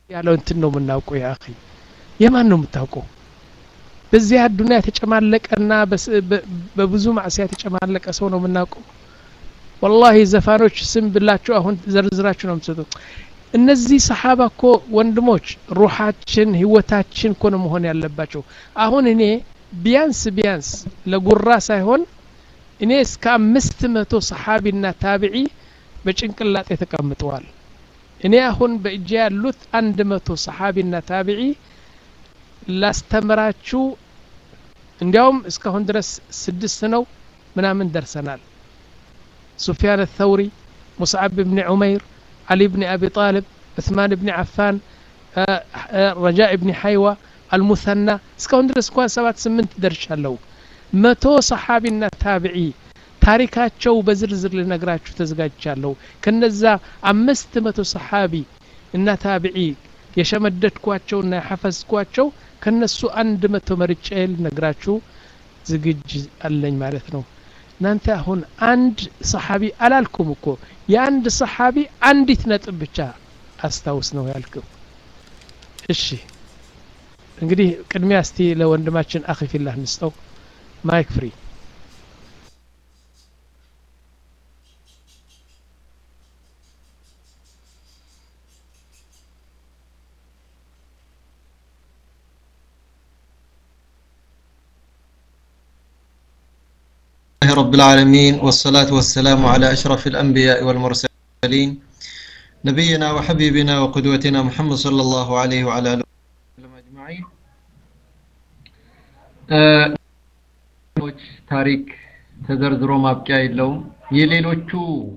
ያለው እንትን ነው የምናውቀው ያ አኺ የማን ነው የምታውቀው በዚህ አዱንያ የተጨማለቀና በብዙ ማዕሲያ የተጨማለቀ ሰው ነው የምናውቀው ወላሂ ዘፋኖች ስም ብላችሁ አሁን ዘርዝራችሁ ነው የምትሰጡት እነዚህ ሰሓባ እኮ ወንድሞች ሩሓችን ህይወታችን እኮ ነው መሆን ያለባቸው አሁን እኔ ቢያንስ ቢያንስ ለጉራ ሳይሆን እኔ እስከ አምስት መቶ ሰሓቢና ታቢዒ በጭንቅላጤ ተቀምጠዋል እኔ አሁን በእጄ ያሉት አንድ መቶ ሰሓቢና ታቢዒ ላስተምራችሁ እንዲያውም እስካሁን ድረስ ስድስት ነው ምናምን ደርሰናል ሱፊያን الثوري ሙስዓብ ብን ዑመይር علي بن أبي طالب عثمان بن عفان رجاء بن حيوة المثنى እስካሁን ድረስ እንኳን ሰባት ስምንት ደርሻለሁ መቶ ሰሓቢና ታቢዒ ታሪካቸው በዝርዝር ልነግራችሁ ተዘጋጅቻለሁ ከነዛ አምስት መቶ ሰሓቢ እና ታቢዒ የሸመደድኳቸውና የሐፈዝኳቸው ከነሱ አንድ መቶ መርጬ ልነግራችሁ ዝግጅ አለኝ ማለት ነው እናንተ አሁን አንድ ሰሓቢ አላልኩም እኮ የአንድ ሰሓቢ አንዲት ነጥብ ብቻ አስታውስ ነው ያልክው እሺ እንግዲህ ቅድሚያ እስቲ ለወንድማችን አኺ ፊላህ ንስጠው ማይክ ፍሪ لله رب العالمين والصلاة والسلام على أشرف الأنبياء والمرسلين نبينا وحبيبنا وقدوتنا محمد صلى الله عليه وعلى آله وسلم أجمعين ታሪክ ተዘርዝሮ ማብቂያ የለውም የሌሎቹ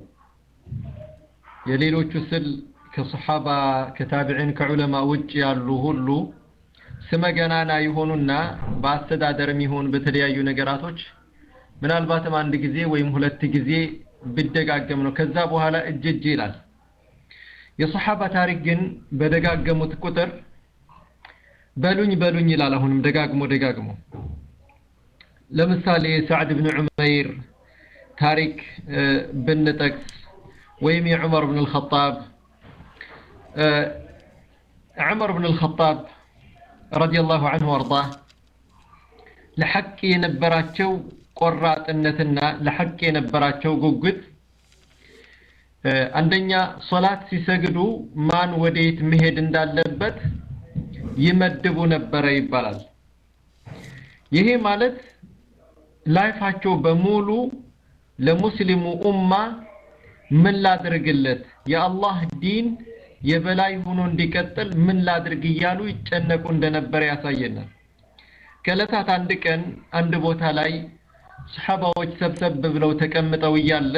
የሌሎቹ ስል ከሰሓባ ከታቢዒን ከዑለማ ውጭ ያሉ ሁሉ ስመ ገናና የሆኑና በአስተዳደርም ይሆን በተለያዩ ነገራቶች ምናልባትም አንድ ጊዜ ወይም ሁለት ጊዜ ብደጋገም ነው ከዛ በኋላ እጅ እጅ ይላል የሰሓባ ታሪክ ግን በደጋገሙት ቁጥር በሉኝ በሉኝ ይላል አሁንም ደጋግሞ ደጋግሞ ለምሳሌ ሳዕድ ብን ዑመይር ታሪክ ብንጠቅስ ወይም የዑመር ብን ልኸጣብ ዑመር ብን ልኸጣብ ረዲየላሁ አንሁ ወአርዳህ ለሐቅ የነበራቸው ቆራጥነትና ለሐቅ የነበራቸው ጉጉት አንደኛ ሶላት ሲሰግዱ ማን ወዴት መሄድ እንዳለበት ይመድቡ ነበረ ይባላል ይሄ ማለት ላይፋቸው በሙሉ ለሙስሊሙ ኡማ ምን ላድርግለት የአላህ ዲን የበላይ ሆኖ እንዲቀጥል ምን ላድርግ እያሉ ይጨነቁ እንደነበረ ያሳየናል ከዕለታት አንድ ቀን አንድ ቦታ ላይ ሰሓባዎች ሰብሰብ ብለው ተቀምጠው እያለ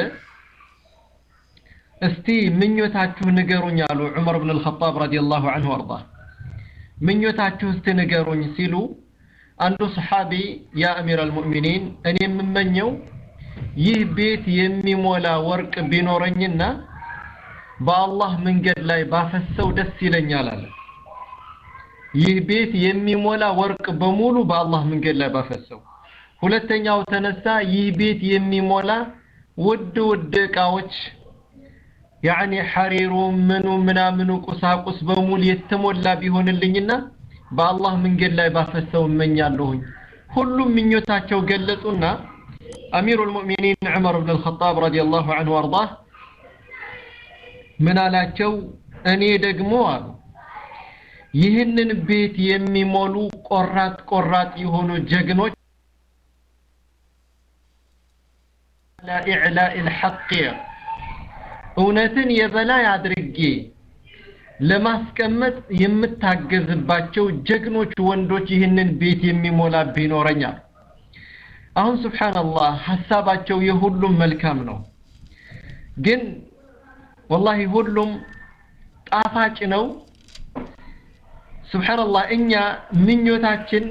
እስቲ ምኞታችሁ ንገሩኝ አሉ ዑመር ብን ልኸጣብ ረዲየላሁ አንሁ አርዳ ምኞታችሁ እስቲ ንገሩኝ ሲሉ አንዱ ሰሓቢ ያ አሚር አልሙእሚኒን እኔ የምመኘው ይህ ቤት የሚሞላ ወርቅ ቢኖረኝና በአላህ መንገድ ላይ ባፈሰው ደስ ይለኛል አለ ይህ ቤት የሚሞላ ወርቅ በሙሉ በአላህ መንገድ ላይ ባፈሰው ሁለተኛው ተነሳ ይህ ቤት የሚሞላ ውድ ውድ እቃዎች ያኒ ሐሪሩ ምኑ ምናምኑ ቁሳቁስ በሙሉ የተሞላ ቢሆንልኝና በአላህ መንገድ ላይ ባፈሰው እመኛለሁኝ ሁሉም ምኞታቸው ገለጹና አሚሩ ልሙእሚኒን ዑመር ብን ልኸጣብ ረዲየላሁ አንሁ አርዳህ ምን አላቸው እኔ ደግሞ አሉ ይህንን ቤት የሚሞሉ ቆራጥ ቆራጥ የሆኑ ጀግኖች ኢዕላኢ ልሐቅ እውነትን የበላይ አድርጌ ለማስቀመጥ የምታገዝባቸው ጀግኖች ወንዶች ይህንን ቤት የሚሞላ ቢኖረኛል አሁን ስብሓንላህ ሀሳባቸው የሁሉም መልካም ነው ግን ወላሂ ሁሉም ጣፋጭ ነው ስብሓንላህ እኛ ምኞታችን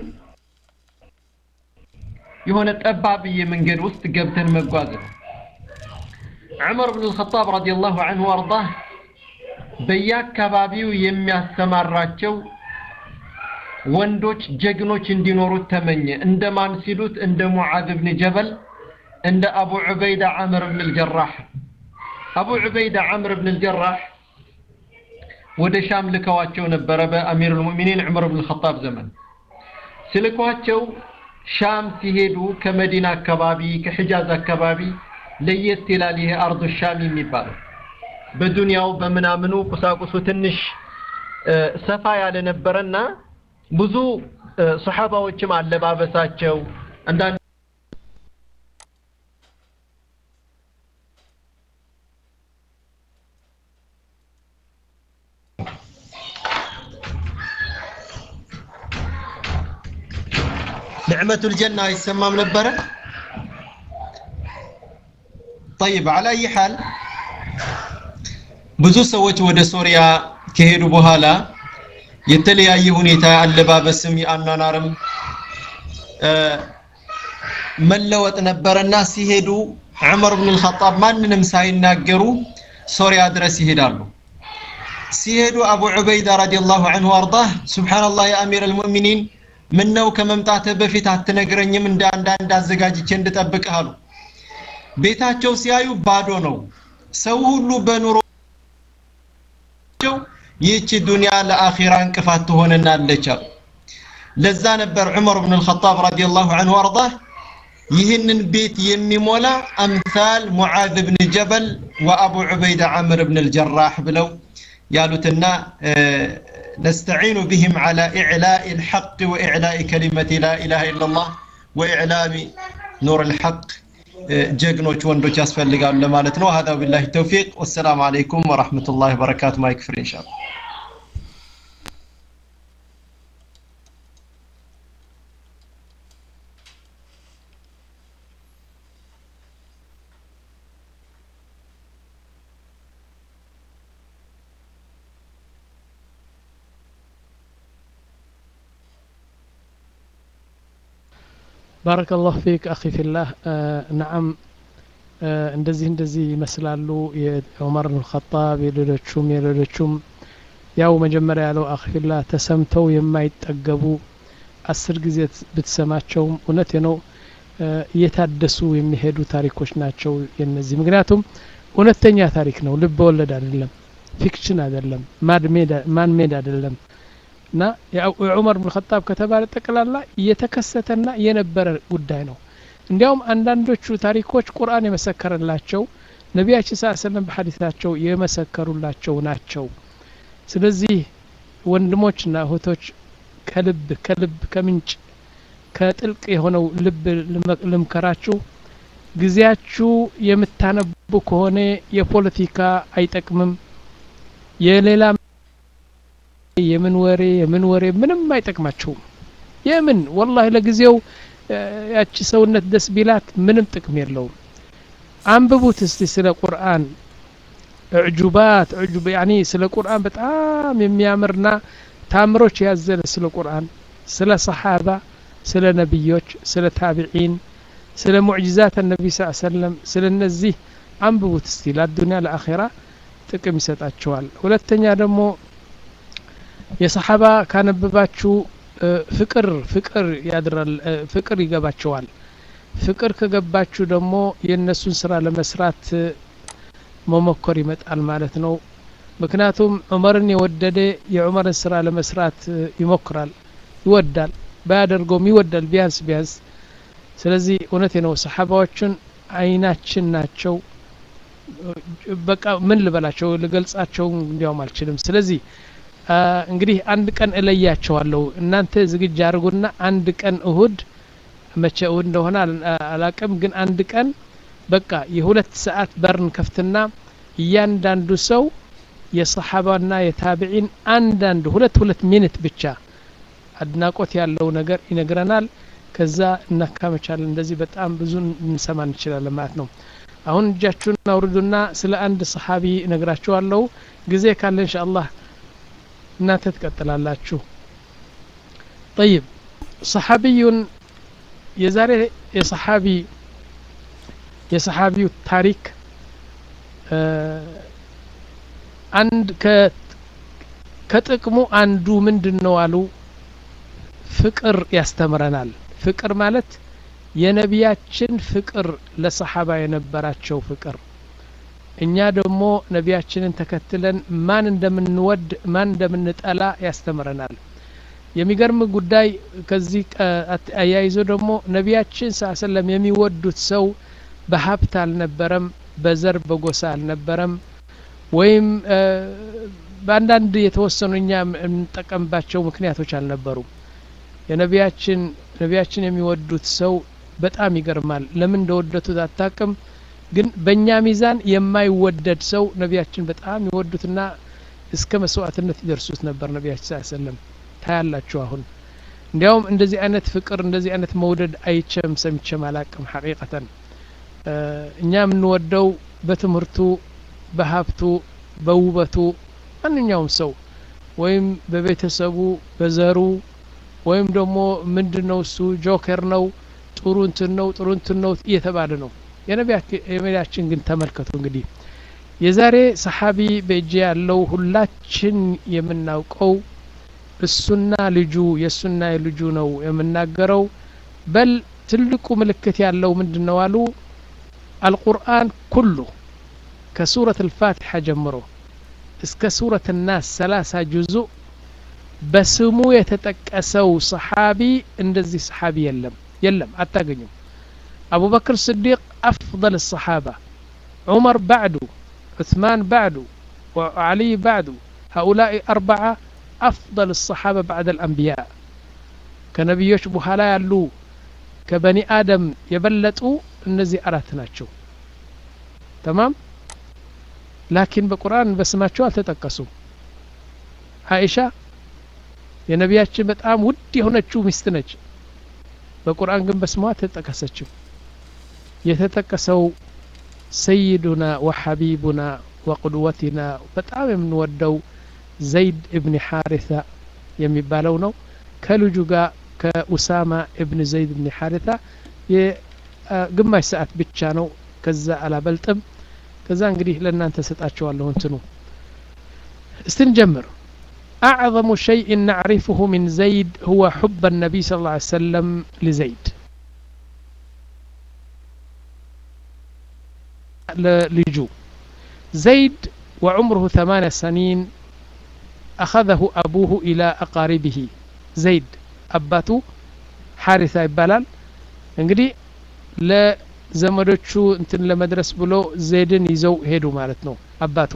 የሆነ ጠባብዬ መንገድ ውስጥ ገብተን መጓዝ ነው ዑመር ብን ልኸጣብ ረዲየላሁ አንሁ አርዳህ በየአካባቢው የሚያሰማራቸው ወንዶች ጀግኖች እንዲኖሩት ተመኘ እንደማን ሲሉት እንደ ሙዓዝ ብን ጀበል እንደ አቡ ዑበይዳ ዓምር ብን ልጀራህ አቡ ዑበይዳ ዓምር ብን ልጀራህ ወደ ሻም ልከዋቸው ነበረ በአሚሩል ሙእሚኒን ዑመር ብን ኸጣብ ዘመን ሲልኳቸው ሻም ሲሄዱ ከመዲና አካባቢ ከሒጃዝ አካባቢ ለየት ይላል ይሄ አርዱ ሻም የሚባለው በዱንያው በምናምኑ ቁሳቁሱ ትንሽ ሰፋ ያለ ነበረና ብዙ ሰሓባዎችም አለባበሳቸው አንዳንድ نعمة الجنة يسمى منبرة طيب على أي حال ብዙ ሰዎች ወደ ሶሪያ ከሄዱ በኋላ የተለያየ ሁኔታ አለባበስም የአኗኗርም መለወጥ ነበረና ሲሄዱ ዑመር ብን አልኸጣብ ማንንም ሳይናገሩ ሶሪያ ድረስ ይሄዳሉ ሲሄዱ አቡ ዑበይዳ ረዲየላሁ ዐንሁ አርዳህ ሱብሓነላህ የአሚር አልሙእሚኒን ምን ነው ከመምጣትህ በፊት አትነግረኝም እንደ አንዳንድ አዘጋጅቼ እንድጠብቅህ አሉ ቤታቸው ሲያዩ ባዶ ነው ሰው ሁሉ በኑሮ ይህቺ ዱንያ ለአኺራ እንቅፋት ትሆነናለች አሉ ለዛ ነበር ዑመር ብን አልኸጣብ ረዲየላሁ ዐንሁ አርዳህ ይህንን ቤት የሚሞላ አምሳል ሙዓዝ ብን ጀበል ወአቡ ዑበይዳ ዓምር ብን አልጀራህ ብለው ያሉትና نستعين بهم على إعلاء الحق وإعلاء كلمة لا إله إلا الله وإعلام نور الحق ጀግኖች ወንዶች ያስፈልጋሉ ለማለት ነው هذا بالله التوفيق والسلام عليكم ورحمة الله وبركاته ما يكفر إن شاء الله ባረከ ላሁ ፊክ አኺ ፊላህ ነዓም እንደዚህ እንደዚህ ይመስላሉ የዑመር ብን ኸጣብ የሌሎቹም የሌሎቹም ያው መጀመሪያ ያለው አኺ ፊላህ ተሰምተው የማይጠገቡ አስር ጊዜ ብትሰማቸውም እውነት ነው እየታደሱ የሚሄዱ ታሪኮች ናቸው የነዚህ ምክንያቱም እውነተኛ ታሪክ ነው ልብ ወለድ አይደለም ፊክሽን አይደለም ማን ሜድ አይደለም እና የዑመር ብን ኸጣብ ከተባለ ጠቅላላ እየተከሰተና የነበረ ጉዳይ ነው እንዲያውም አንዳንዶቹ ታሪኮች ቁርአን የመሰከረላቸው ነቢያችን ስ ሰለም በሐዲታቸው የመሰከሩላቸው ናቸው ስለዚህ ወንድሞችና እህቶች ከልብ ከልብ ከምንጭ ከጥልቅ የሆነው ልብ ልምከራችሁ ጊዜያችሁ የምታነቡ ከሆነ የፖለቲካ አይጠቅምም የሌላ የምን ወሬ የምን ወሬ ምንም አይጠቅማቸውም የምን ወላሂ ለጊዜው ያቺ ሰውነት ደስ ቢላት ምንም ጥቅም የለውም አንብቡት እስቲ ስለ ቁርአን እዕጁባት እዕጁብ ያኒ ስለ ቁርአን በጣም የሚያምርና ታምሮች ያዘለ ስለ ቁርአን ስለ ሰሓባ ስለ ነቢዮች ስለ ታቢዒን ስለ ሙዕጅዛት ነቢ ስ ሰለም ስለ እነዚህ አንብቡት እስቲ ለአዱኒያ ለአኼራ ጥቅም ይሰጣቸዋል ሁለተኛ ደግሞ የሰሓባ ካነበባችሁ ፍቅር ፍቅር ያድራል ፍቅር ይገባቸዋል ፍቅር ከገባችሁ ደግሞ የእነሱን ስራ ለመስራት መሞከር ይመጣል ማለት ነው ምክንያቱም ዑመርን የወደደ የዑመርን ስራ ለመስራት ይሞክራል ይወዳል ባያደርገውም ይወዳል ቢያንስ ቢያንስ ስለዚህ እውነቴ ነው ሰሓባዎችን አይናችን ናቸው በቃ ምን ልበላቸው ልገልጻቸው እንዲያውም አልችልም ስለዚህ እንግዲህ አንድ ቀን እለያቸዋለሁ እናንተ ዝግጅ አድርጉና አንድ ቀን እሁድ መቼ እሁድ እንደሆነ አላቅም ግን አንድ ቀን በቃ የሁለት ሰዓት በርን ከፍትና እያንዳንዱ ሰው የሰሓባና የታቢዒን አንዳንድ ሁለት ሁለት ሚኒት ብቻ አድናቆት ያለው ነገር ይነግረናል ከዛ እናካመቻለን እንደዚህ በጣም ብዙ እንሰማ እንችላለን ማለት ነው አሁን እጃችሁን አውርዱና ስለ አንድ ሰሓቢ እነግራችኋለሁ ጊዜ ካለ እንሻ አላህ እናንተ ትቀጥላላችሁ ጠይብ ሰሓቢዩን የዛሬ የሰሓቢ የሰሓቢው ታሪክ አንድ ከጥቅሙ አንዱ ምንድን ነው አሉ ፍቅር ያስተምረናል ፍቅር ማለት የነቢያችን ፍቅር ለሰሓባ የነበራቸው ፍቅር እኛ ደግሞ ነቢያችንን ተከትለን ማን እንደምንወድ ማን እንደምንጠላ ያስተምረናል የሚገርም ጉዳይ ከዚህ አያይዞ ደግሞ ነቢያችን ስ ሰለም የሚወዱት ሰው በሀብት አልነበረም በዘር በጎሳ አልነበረም ወይም በአንዳንድ የተወሰኑ እኛ የምንጠቀምባቸው ምክንያቶች አልነበሩም የነቢያችን ነቢያችን የሚወዱት ሰው በጣም ይገርማል ለምን እንደወደቱት አታቅም ግን በእኛ ሚዛን የማይወደድ ሰው ነቢያችን በጣም ይወዱትና እስከ መስዋዕትነት ይደርሱት ነበር ነቢያችን ስ ሰለም ታያላችሁ አሁን እንዲያውም እንደዚህ አይነት ፍቅር እንደዚህ አይነት መውደድ አይቸም ሰምቸም አላቅም ሐቂቀተን እኛ የምንወደው በትምህርቱ በሀብቱ በውበቱ ማንኛውም ሰው ወይም በቤተሰቡ በዘሩ ወይም ደግሞ ምንድን ነው እሱ ጆከር ነው ጥሩ እንትን ነው ጥሩ እንትን ነው እየተባለ ነው የነቢያችን ግን ተመልከቱ እንግዲህ የዛሬ ሰሓቢ በእጅ ያለው ሁላችን የምናውቀው እሱና ልጁ የእሱና የልጁ ነው የምናገረው በል ትልቁ ምልክት ያለው ምንድን ነው አሉ አልቁርአን ኩሉ ከሱረት አልፋቲሓ ጀምሮ እስከ ሱረት ናስ ሰላሳ ጁዙእ በስሙ የተጠቀሰው ሰሓቢ እንደዚህ ሰሓቢ የለም የለም አታገኙም አቡበክር ስዲቅ አፍضل الصحابة عمر بعده عثمان بعده وعلي بعده هؤلاء أربعة أفضل الصحابة بعد الأنبياء كنبيوش بحالا يالو كبني آدم يبلطوا እነዚህ አራት ናቸው ተማም ላኪን በቁርአን በስማቸው አልተጠቀሱም አይሻ የነቢያችን በጣም ውድ የሆነችው ሚስት ነች በቁርአን ግን በስሟ አልተጠቀሰችም የተጠቀሰው ሰይዱና ወሐቢቡና ወቁድወቲና በጣም የምንወደው ዘይድ እብን ሓሪታ የሚባለው ነው ከልጁ ጋር ከኡሳማ እብን ዘይድ እብን ሓሪታ ግማሽ ሰዓት ብቻ ነው ከዛ አላበልጥም ከዛ እንግዲህ ለእናንተ ሰጣቸዋለሁ እንትኑ እስቲ እንጀምር أعظم شيء نعرفه من زيد هو حب النبي صلى الله عليه وسلم لزيد لجو زيد وعمره ثمان سنين أخذه أبوه إلى أقاربه زيد أباتو حارثة يبالال እንግዲህ ለዘመዶቹ እንትን ለመድረስ ብሎ ዜድን ይዘው ሄዱ ማለት ነው አባቱ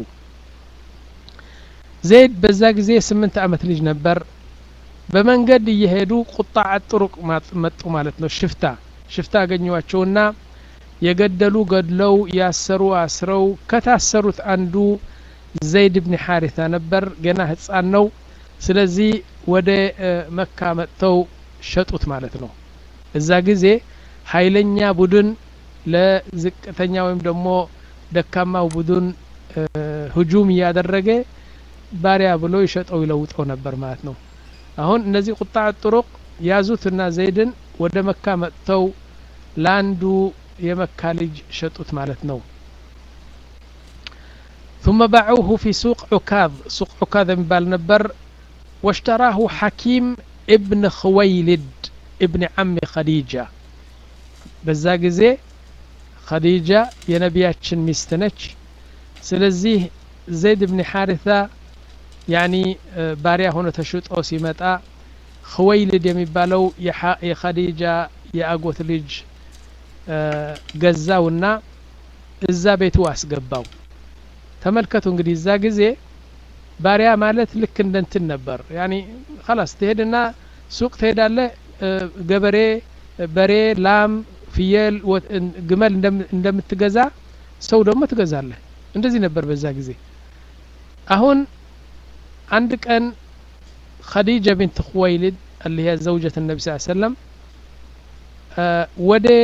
ዜድ በዛ ጊዜ ስምንት አመት ልጅ ነበር በመንገድ እየሄዱ ቁጣ አጥሩቅ መጡ ማለት ነው ሽፍታ ሽፍታ አገኟቸውና የገደሉ ገድለው ያሰሩ አስረው ከታሰሩት አንዱ ዘይድ ብን ሓሪታ ነበር ገና ህፃን ነው ስለዚህ ወደ መካ መጥተው ሸጡት ማለት ነው እዛ ጊዜ ኃይለኛ ቡድን ለዝቅተኛ ወይም ደግሞ ደካማው ቡድን ህጁም እያደረገ ባሪያ ብሎ ይሸጠው ይለውጠው ነበር ማለት ነው አሁን እነዚህ ቁጣ ጥሩቅ ያዙትና ዘይድን ወደ መካ መጥተው ለአንዱ የመካ ልጅ ሸጡት ማለት ነው ثم باعوه في سوق عكاظ سوق عكاظ የሚባል ነበር واشتراه حكيم ابن خويلد ابن عم خديجة በዛ ጊዜ ኸዲጃ የነቢያችን ሚስት ነች ስለዚህ ዘይድ ብን ሓሪታ ያኒ ባሪያ ሆኖ ተሽጦ ሲመጣ ክወይልድ የሚባለው የኸዲጃ የአጎት ልጅ ገዛውና እዛ ቤቱ አስገባው ተመልከቱ እንግዲህ እዛ ጊዜ ባሪያ ማለት ልክ እንደ እንትን ነበር ያኒ ላስ ትሄድና ሱቅ ትሄዳለ ገበሬ በሬ ላም ፍየል ግመል እንደምትገዛ ሰው ደግሞ ትገዛለህ እንደዚህ ነበር በዛ ጊዜ አሁን አንድ ቀን ኸዲጃ ቢንት ኹወይልድ اللي هي زوجة النبي صلى الله عليه وسلم ወደ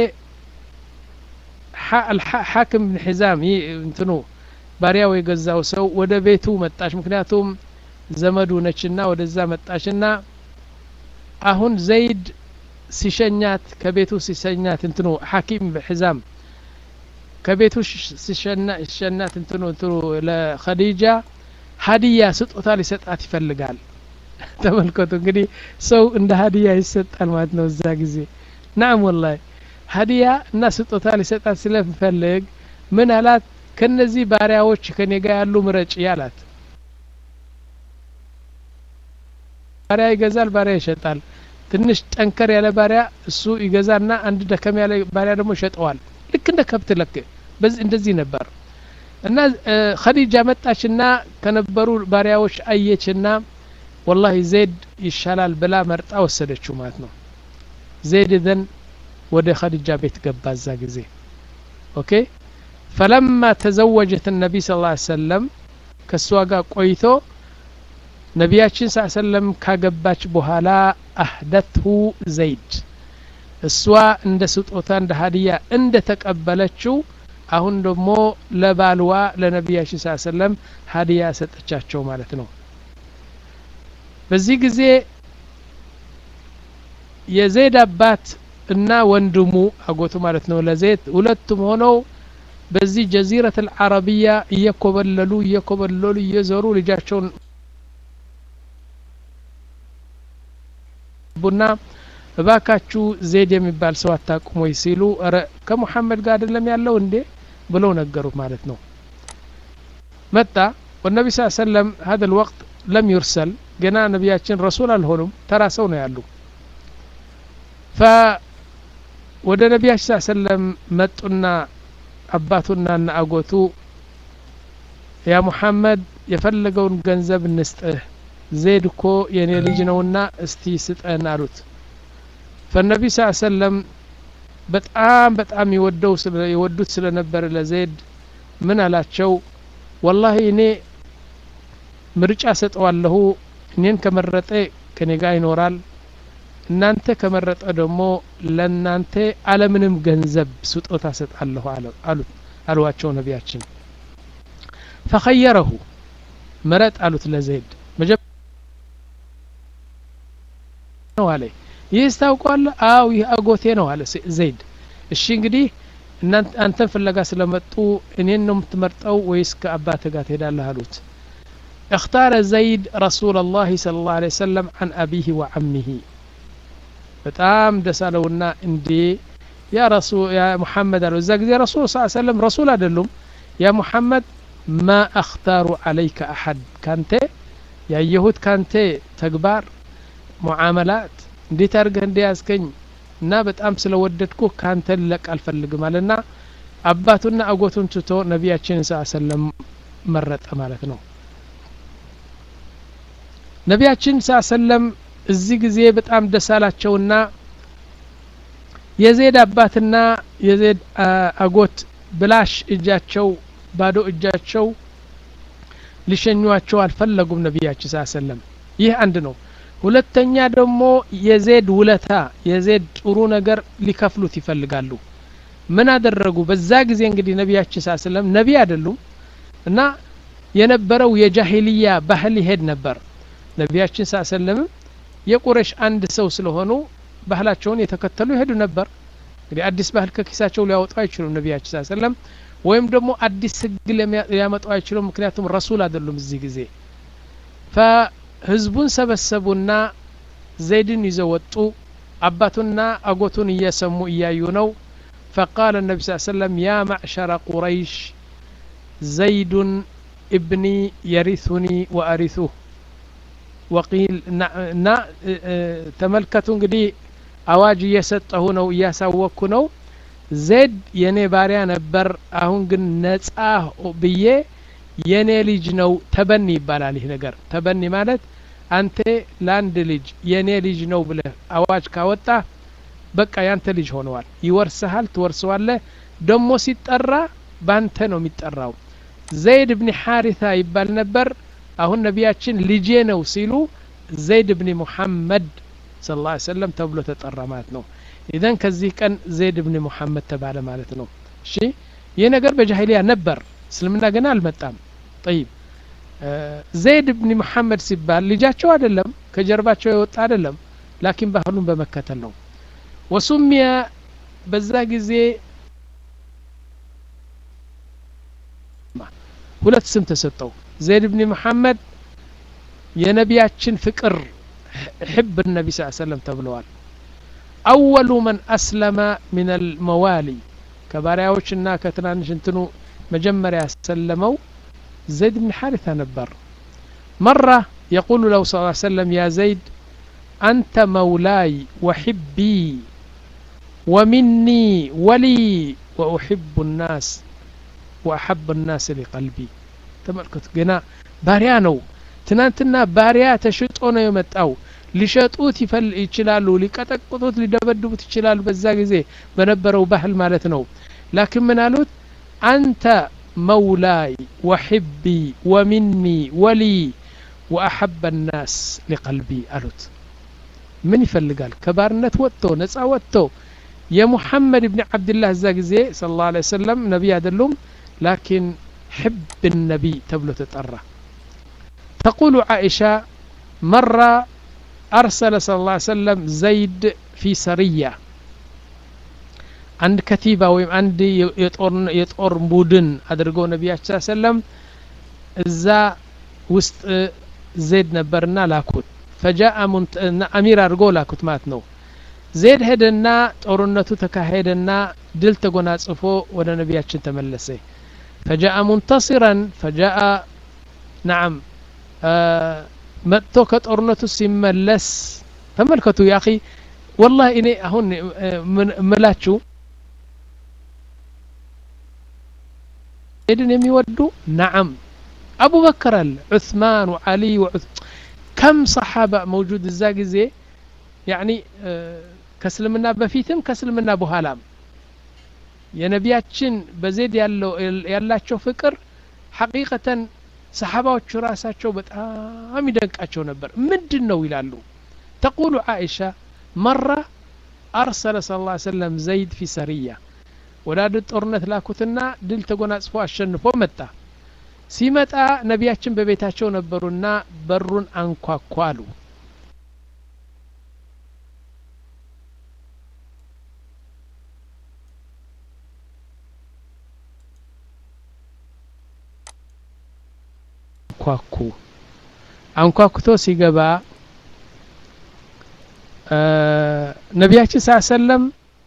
ሐክም ብን ሒዛም ይህ እንትኑ ባሪያው የገዛው ሰው ወደ ቤቱ መጣች ምክንያቱም ዘመዱ ነችና ወደዛ መጣችና አሁን ዘይድ ሲሸኛት ከቤቱ ሲሸኛት እንትኑ ሐኪም ሒዛም ከቤቱ ሲሸናት እንትኑ እንትኑ ለኸዲጃ ሀዲያ ስጦታ ሊሰጣት ይፈልጋል ተመልከቱ እንግዲህ ሰው እንደ ሀዲያ ይሰጣል ማለት ነው እዛ ጊዜ ናም ወላሂ ሀዲያ እና ስጦታ ሊሰጣት ስለምፈልግ ምን አላት ከነዚህ ባሪያዎች ከኔ ጋር ያሉ ምረጭ ያላት ባሪያ ይገዛል ባሪያ ይሸጣል ትንሽ ጠንከር ያለ ባሪያ እሱ ይገዛና አንድ ደከም ያለ ባሪያ ደግሞ ይሸጠዋል ልክ እንደ ከብት ለክ በዚህ እንደዚህ ነበር እና ኸዲጃ መጣችና ከነበሩ ባሪያዎች አየችና ወላሂ ዜድ ይሻላል ብላ መርጣ ወሰደችው ማለት ነው ዜድ ዘን ወደ ኸዲጃ ቤት ገባ እዛ ጊዜ ኦኬ ፈለማ ተዘወጀት ነቢይ ስ ሰለም ከእሷ ጋር ቆይቶ ነቢያችን ስ ሰለም ካገባች በኋላ አህደትሁ ዘይድ እሷ እንደ ስጦታ እንደ ሀዲያ እንደ ተቀበለችው አሁን ደግሞ ለባልዋ ለነቢያችን ስ ሰለም ሀዲያ ሰጠቻቸው ማለት ነው በዚህ ጊዜ የዘይድ አባት እና ወንድሙ አጎቱ ማለት ነው ለዘይድ ሁለቱም ሆነው በዚህ ጀዚረት አልዓረቢያ እየኮበለሉ እየኮበለሉ እየዞሩ ልጃቸውን ቡና እባካችሁ ዜድ የሚባል ሰው አታቁም ወይ ሲሉ ረ ከሙሐመድ ጋር አይደለም ያለው እንዴ ብለው ነገሩት ማለት ነው መጣ ወነቢ ስ ሰለም ሀደ ልወቅት ለም ዩርሰል ገና ነቢያችን ረሱል አልሆኑም ተራ ሰው ነው ያሉ ፈ ወደ ነቢያችን ስ ሰለም መጡና አባቱና እና አጎቱ ያ ሙሐመድ የፈለገውን ገንዘብ እንስጥህ ዜድ እኮ የእኔ ልጅ ነውና እስቲ ስጠን አሉት ፈነቢ ስ ሰለም በጣም በጣም ይወደው የወዱት ስለነበረ ለዜድ ምን አላቸው ወላሂ እኔ ምርጫ ሰጠዋለሁ እኔን ከመረጠ ከኔ ጋር ይኖራል እናንተ ከመረጠ ደግሞ ለእናንተ አለምንም ገንዘብ ስጦታ ሰጣለሁ አሉት አልዋቸው ነቢያችን ፈኸየረሁ ምረጥ አሉት ለዘይድ ነው አለ ይህ ስታውቋለ አው ይህ አጎቴ ነው አለ ዘይድ እሺ እንግዲህ አንተን ፍለጋ ስለመጡ እኔን ነው የምትመርጠው ወይስ ከአባት ጋር ትሄዳለህ አሉት اختار زيد رسول الله صلى الله عليه وسلم عن أبيه وعمه በጣም ደስ አለውና እንዴ ያ ረሱ ያ ሙሐመድ አለው እዛ ጊዜ ረሱል ስ ሰለም ረሱል አይደሉም ያ ሙሐመድ ማ አክታሩ አለይከ አሐድ ካንተ ያየሁት ካንተ ተግባር ሙዓመላት እንዴት አድርገህ እንደ ያዝከኝ እና በጣም ስለወደድኩ ካንተ ልለቅ አልፈልግም አለና አባቱና አጎቱን ትቶ ነቢያችን ስ ሰለም መረጠ ማለት ነው ነቢያችን ስ ሰለም እዚህ ጊዜ በጣም ደስ አላቸውና የዜድ አባትና የዜድ አጎት ብላሽ እጃቸው ባዶ እጃቸው ሊሸኟቸው አልፈለጉም ነቢያችን ስ ሰለም ይህ አንድ ነው ሁለተኛ ደግሞ የዜድ ውለታ የዜድ ጥሩ ነገር ሊከፍሉት ይፈልጋሉ ምን አደረጉ በዛ ጊዜ እንግዲህ ነቢያችን ስ ሰለም ነቢ አይደሉም እና የነበረው የጃሂልያ ባህል ይሄድ ነበር ነቢያችን ስ ሰለምም የቁረሽ አንድ ሰው ስለሆኑ ባህላቸውን የተከተሉ ይሄዱ ነበር እንግዲህ አዲስ ባህል ከኪሳቸው ሊያወጡ አይችሉም ነቢያችን ስ ሰለም ወይም ደግሞ አዲስ ህግ ሊያመጡ አይችሉም ምክንያቱም ረሱል አይደሉም እዚህ ጊዜ ፈህዝቡን ሰበሰቡና ዘይድን ይዘው ወጡ አባቱና አጎቱን እየሰሙ እያዩ ነው فقال النبي صلى الله عليه وسلم يا معشر قريش زيد ابني يرثني وأرثه ወቂል እና ተመልከቱ እንግዲህ አዋጅ እየሰጠሁ ነው እያሳወቅኩ ነው ዜድ የኔ ባሪያ ነበር አሁን ግን ነጻ ብዬ የኔ ልጅ ነው ተበኒ ይባላል ይህ ነገር ተበኒ ማለት አንተ ለአንድ ልጅ የኔ ልጅ ነው ብለህ አዋጅ ካወጣ በቃ ያንተ ልጅ ሆነዋል ይወርስሃል ትወርሰዋለህ ደሞ ሲጠራ ባንተ ነው የሚጠራው ዘይድ ብኒ ሓሪታ ይባል ነበር አሁን ነቢያችን ልጄ ነው ሲሉ ዘይድ ብኒ ሙሐመድ ስ ላ ሰለም ተብሎ ተጠራ ማለት ነው ኢዘን ከዚህ ቀን ዘይድ ብኒ ሙሐመድ ተባለ ማለት ነው እሺ ይህ ነገር በጃሂልያ ነበር እስልምና ገና አልመጣም ጠይብ ዘይድ ብኒ ሙሐመድ ሲባል ልጃቸው አይደለም ከጀርባቸው የወጣ አይደለም ላኪን ባህሉን በመከተል ነው ወሱሚያ በዛ ጊዜ ሁለት ስም ተሰጠው ዘይድ ብኒ መሐመድ የነቢያችን ፍቅር ሕብ ነቢ ስ ሰለም ተብለዋል አወሉ መን አስለመ ምን አልመዋሊ ከባሪያዎችና ከትናንሽ እንትኑ መጀመሪያ ያሰለመው ዘይድ ብን ሓሪታ ነበር መራ የቁሉ ለው ስ ሰለም ያ ዘይድ አንተ መውላይ ወሕቢ ወሚኒ ወሊ ወኡሕቡ ናስ ወአሐብ ናስ ሊቀልቢ ተመልከቱ ገና ባሪያ ነው ትናንትና ባሪያ ተሽጦ ነው የመጣው ሊሸጡት ይችላሉ ሊቀጠቅጡት ሊደበድቡት ይችላሉ በዛ ጊዜ በነበረው ባህል ማለት ነው ላኪን ምን አሉት አንተ መውላይ ወሕቢ ወሚኒ ወሊ ወአሐበ ናስ ሊቀልቢ አሉት ምን ይፈልጋል ከባርነት ወጥቶ ነጻ ወጥቶ የሙሐመድ ብን ዓብድላህ እዛ ጊዜ ስለ ላ ለ ሰለም ነቢይ አይደሉም ላኪን ሕብ ነቢይ ተብሎ ተጠራ ተቁሉ ዓኢሻ መራ أرسل صلى الله عليه وسلم زيد في سرية عند كتيبة ويم عند يطور يطور بودن أدرجو نبي صلى الله عليه وسلم إذا وسط زيد نبرنا لاكوت فجاء منت... أمير أرجو لاكوت ماتنو زيد هدنا ጦርነቱ ተካሄደና ድል ተጎናጽፎ ወደ ነቢያችን ተመለሰ فجاء منتصرا فجاء نعم آه መጥቶ ከጦርነቱ ሲመለስ ተመልከቱ ያ ወላሂ እኔ አሁን ምላችሁ ሄድን የሚወዱ ነዓም አቡበከር አለ ዑስማን ወዓሊ ከም ሰሓባ መውጁድ እዛ ጊዜ ያኒ ከእስልምና በፊትም ከእስልምና በኋላም የነቢያችን በዜድ ያላቸው ፍቅር ሐቂቀተን ሰሓባዎቹ ራሳቸው በጣም ይደንቃቸው ነበር ምንድን ነው ይላሉ ተቁሉ ዓኢሻ መራ አርሰለ ስ ላ ሰለም ዘይድ ፊ ሰሪያ ወደ አንድ ጦርነት ላኩትና ድል ተጎናጽፎ አሸንፎ መጣ ሲመጣ ነቢያችን በቤታቸው ነበሩና በሩን አንኳኳ አሉ አንኳኩ አንኳኩቶ ሲገባ ነቢያችን ስ ሰለም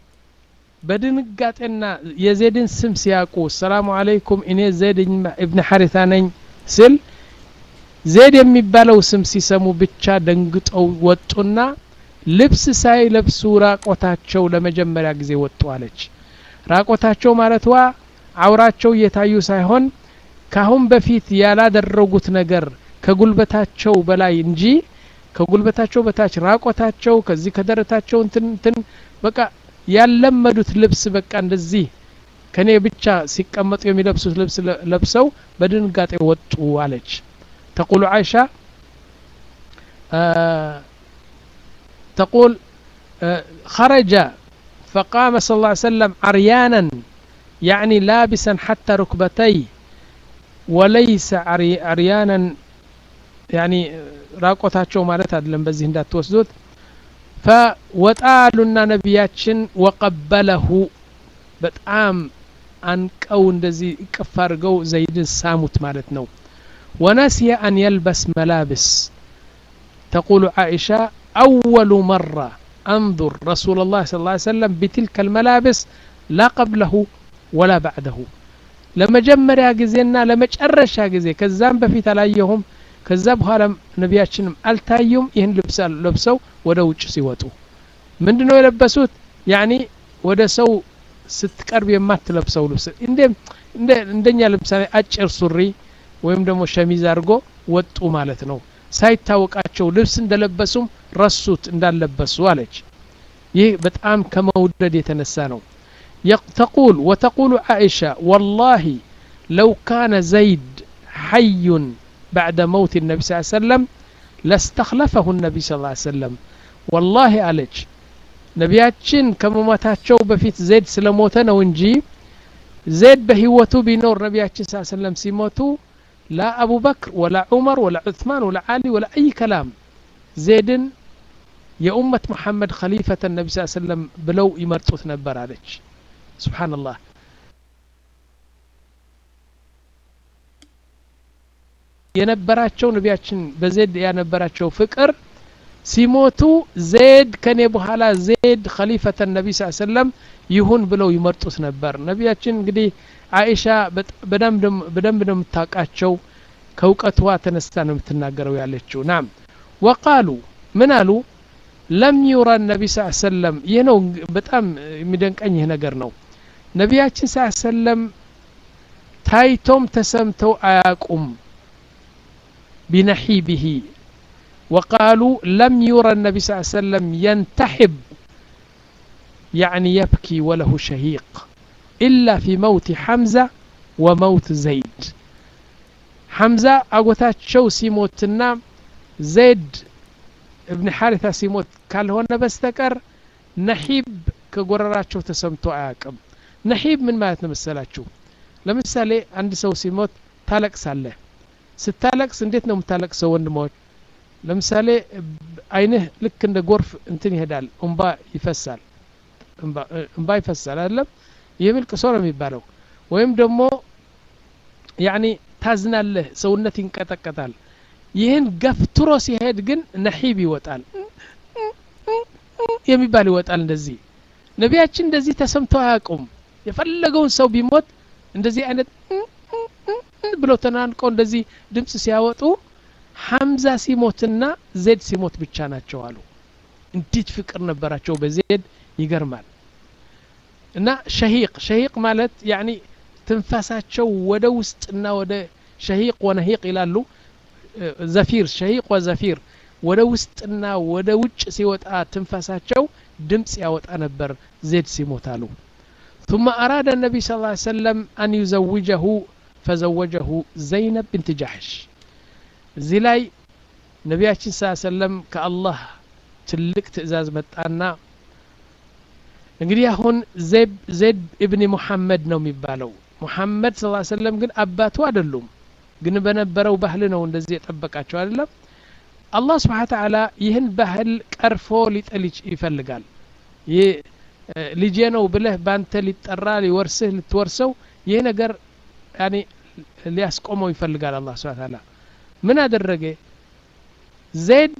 በድንጋጤና የዜድን ስም ሲያውቁ ሰላሙ አለይኩም እኔ ዜድ እብን ሐሪታ ነኝ ስል ዜድ የሚባለው ስም ሲሰሙ ብቻ ደንግጠው ወጡና ልብስ ሳይለብሱ ራቆታቸው ለመጀመሪያ ጊዜ ወጡ አለች ራቆታቸው ማለትዋ አውራቸው እየታዩ ሳይሆን ካሁን በፊት ያላደረጉት ነገር ከጉልበታቸው በላይ እንጂ ከጉልበታቸው በታች ራቆታቸው ከዚህ ከደረታቸው እንትን በቃ ያለመዱት ልብስ በቃ እንደዚህ ከኔ ብቻ ሲቀመጡ የሚለብሱት ልብስ ለብሰው በድንጋጤ ወጡ አለች ተቁሉ አይሻ تقول خرج فقام صلى الله عليه وسلم عريانا يعني لابسا حتى ركبتيه وليس عريانا يعني راقوتاቸው ማለት አይደለም በዚህ እንዳትወስዱት ፈወጣሉና ነቢያችን ወቀበለሁ በጣም አንቀው እንደዚህ እቅፍ አድርገው ዘይድን ሳሙት ማለት ነው ወነስየ አን የልበስ መላብስ ተቁሉ ዓኢሻ أول مرة أنظر رسول الله صلى الله عليه وسلم بتلك الملابس لا قبله ولا بعده ለመጀመሪያ ጊዜና ለመጨረሻ ጊዜ ከዛም በፊት አላየሁም ከዛ በኋላ ነቢያችንም አልታዩም ይህን ልብስ ለብሰው ወደ ውጭ ሲወጡ ምንድ ነው የለበሱት ያኒ ወደ ሰው ስትቀርብ የማትለብሰው ልብስ እንደኛ ለምሳሌ አጭር ሱሪ ወይም ደግሞ ሸሚዝ አድርጎ ወጡ ማለት ነው ሳይታወቃቸው ልብስ እንደለበሱም ረሱት እንዳለበሱ አለች ይህ በጣም ከመውደድ የተነሳ ነው تقول وتقول عائشة والله لو كان زيد حي بعد موت النبي صلى الله عليه وسلم لاستخلفه النبي صلى الله عليه وسلم والله عليك ነቢያችን ከመሞታቸው በፊት ዜድ ስለሞተ ነው እንጂ ዜድ በህይወቱ ቢኖር ነቢያችን ስ ሰለም ሲሞቱ ላ አቡበክር ወላ ዑመር ወላ ዑትማን ወላ ዓሊ ወላ አይ ከላም ዜድን የኡመት መሐመድ ከሊፈተ ነቢ ስ ሰለም ብለው ይመርጡት ነበር አለች ስብሓንላህ የነበራቸው ነቢያችን በዜድ ያነበራቸው ፍቅር ሲሞቱ ዜድ ከኔ በኋላ ዜድ ከሊፈተ ነቢ ስ ሰለም ይሁን ብለው ይመርጡት ነበር ነቢያችን እንግዲህ አይሻ በደንብ ነው የምታውቃቸው ከእውቀትዋ ተነስታ ነው የምትናገረው ያለችው ናም ወቃሉ ምን አሉ ለም ዩራ ነቢ ስ ሰለም ይህ ነው በጣም የሚደንቀኝ ይህ ነገር ነው ነቢያችን ስ ሰለም ታይቶም ተሰምተው አያቁም ቢነሒቢሂ وقالوا لم يرى النبي صلى الله عليه وسلم ينتحب يعني يبكي وله شهيق إلا في موت حمزة وموت زيد حمزة أقوتات شو سيموتنا زيد ابن حارثة سيموت قال هنا بستكر نحيب كقرراتشو تسمتو آكم نحيب من ما يتنمسلاتشو ለምሳሌ አንድ ሰው ሲሞት ታለቅሳለህ ስታለቅስ እንዴት ነው የምታለቅሰው ወንድሞች ለምሳሌ አይንህ ልክ እንደ ጎርፍ እንትን ይሄዳል እንባ ይፈሳል እንባ ይፈሳል አይደለም ይህ ልቅሶ ነው የሚባለው ወይም ደግሞ ያኒ ታዝናለህ ሰውነት ይንቀጠቀጣል ይህን ገፍትሮ ሲሄድ ግን ነሒብ ይወጣል የሚባል ይወጣል እንደዚህ ነቢያችን እንደዚህ ተሰምተው አያውቁም የፈለገውን ሰው ቢሞት እንደዚህ አይነት ብለው ተናንቀው እንደዚህ ድምፅ ሲያወጡ ሐምዛ ሲሞትና ዜድ ሲሞት ብቻ ናቸው አሉ እንዴት ፍቅር ነበራቸው በዜድ ይገርማል እና ሸሂቅ ሸሂቅ ማለት ያኒ ትንፋሳቸው ወደ ውስጥና ወደ ሸሂቅ ወነሂቅ ይላሉ ዘፊር ሸሂቅ ወዘፊር ወደ ውስጥና ወደ ውጭ ሲወጣ ትንፋሳቸው ድምፅ ያወጣ ነበር ዜድ ሲሞት አሉ ثم أراد النبي صلى الله عليه وسلم أن يزوجه فزوجه زينب بنت جحش እዚህ ላይ ነቢያችን ስ ሰለም ከአላህ ትልቅ ትእዛዝ መጣና እንግዲህ አሁን ዜድ እብኒ ሙሐመድ ነው የሚባለው ሙሐመድ ስ ሰለም ግን አባቱ አይደሉም ግን በነበረው ባህል ነው እንደዚህ የጠበቃቸው አይደለም አላህ ስብሓን ተዓላ ይህን ባህል ቀርፎ ሊጥል ይፈልጋል ይህ ልጄ ነው ብለህ ባንተ ሊጠራ ሊወርስህ ልትወርሰው ይህ ነገር ያኔ ሊያስቆመው ይፈልጋል አላህ ስብሓን ተዓላ ምን አደረገ ዜድ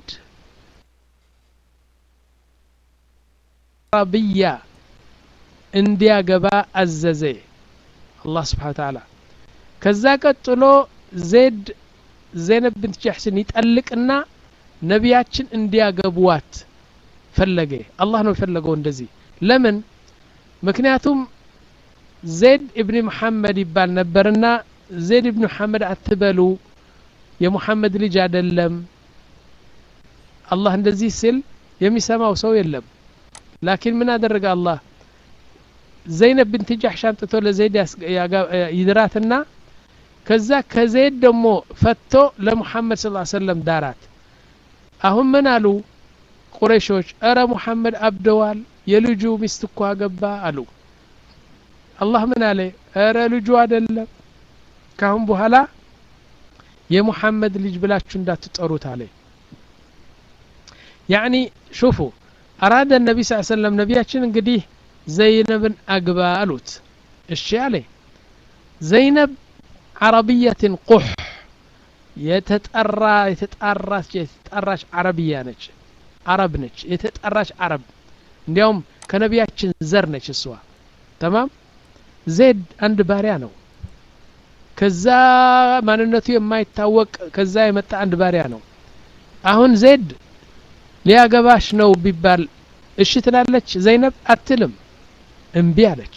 አረብያ እንዲያገባ አዘዘ አላህ ስብሓን ተዓላ ከዛ ቀጥሎ ዜድ ዘይነብ ብንት ጃሕስን ይጠልቅና ነቢያችን እንዲያገቡዋት ፈለገ አላህ ነው የፈለገው እንደዚህ ለምን ምክንያቱም ዜድ እብኒ መሐመድ ይባል ነበርና ዜድ እብኒ መሐመድ አትበሉ የሙሐመድ ልጅ አይደለም አላህ እንደዚህ ሲል የሚሰማው ሰው የለም ላኪን ምን አደረገ አላህ ዘይነብ ብንት ጃሕሽ አምጥቶ ለዘይድ ይድራትና ከዛ ከዘይድ ደግሞ ፈቶ ለሙሐመድ ስ ሰለም ዳራት አሁን ምን አሉ ቁረይሾች እረ ሙሐመድ አብደዋል የልጁ ሚስት እኮ አገባ አሉ አላህ ምን አለ እረ ልጁ አይደለም ካሁን በኋላ የሙሐመድ ልጅ ብላችሁ እንዳትጠሩት አለ ያኒ ሹፉ አራደ ነቢ ስ ሰለም ነቢያችን እንግዲህ ዘይነብን አግባ አሉት እሺ አለ ዘይነብ ዓረብየትን ቁሕ የተጠራ የተጣራች የተጣራች ዓረብያ ነች አረብ ነች የተጠራች አረብ እንዲያውም ከነቢያችን ዘር ነች እሷ ተማም ዜድ አንድ ባሪያ ነው ከዛ ማንነቱ የማይታወቅ ከዛ የመጣ አንድ ባሪያ ነው አሁን ዜድ ሊያገባሽ ነው ቢባል እሺ ትላለች ዘይነብ አትልም እምቢ አለች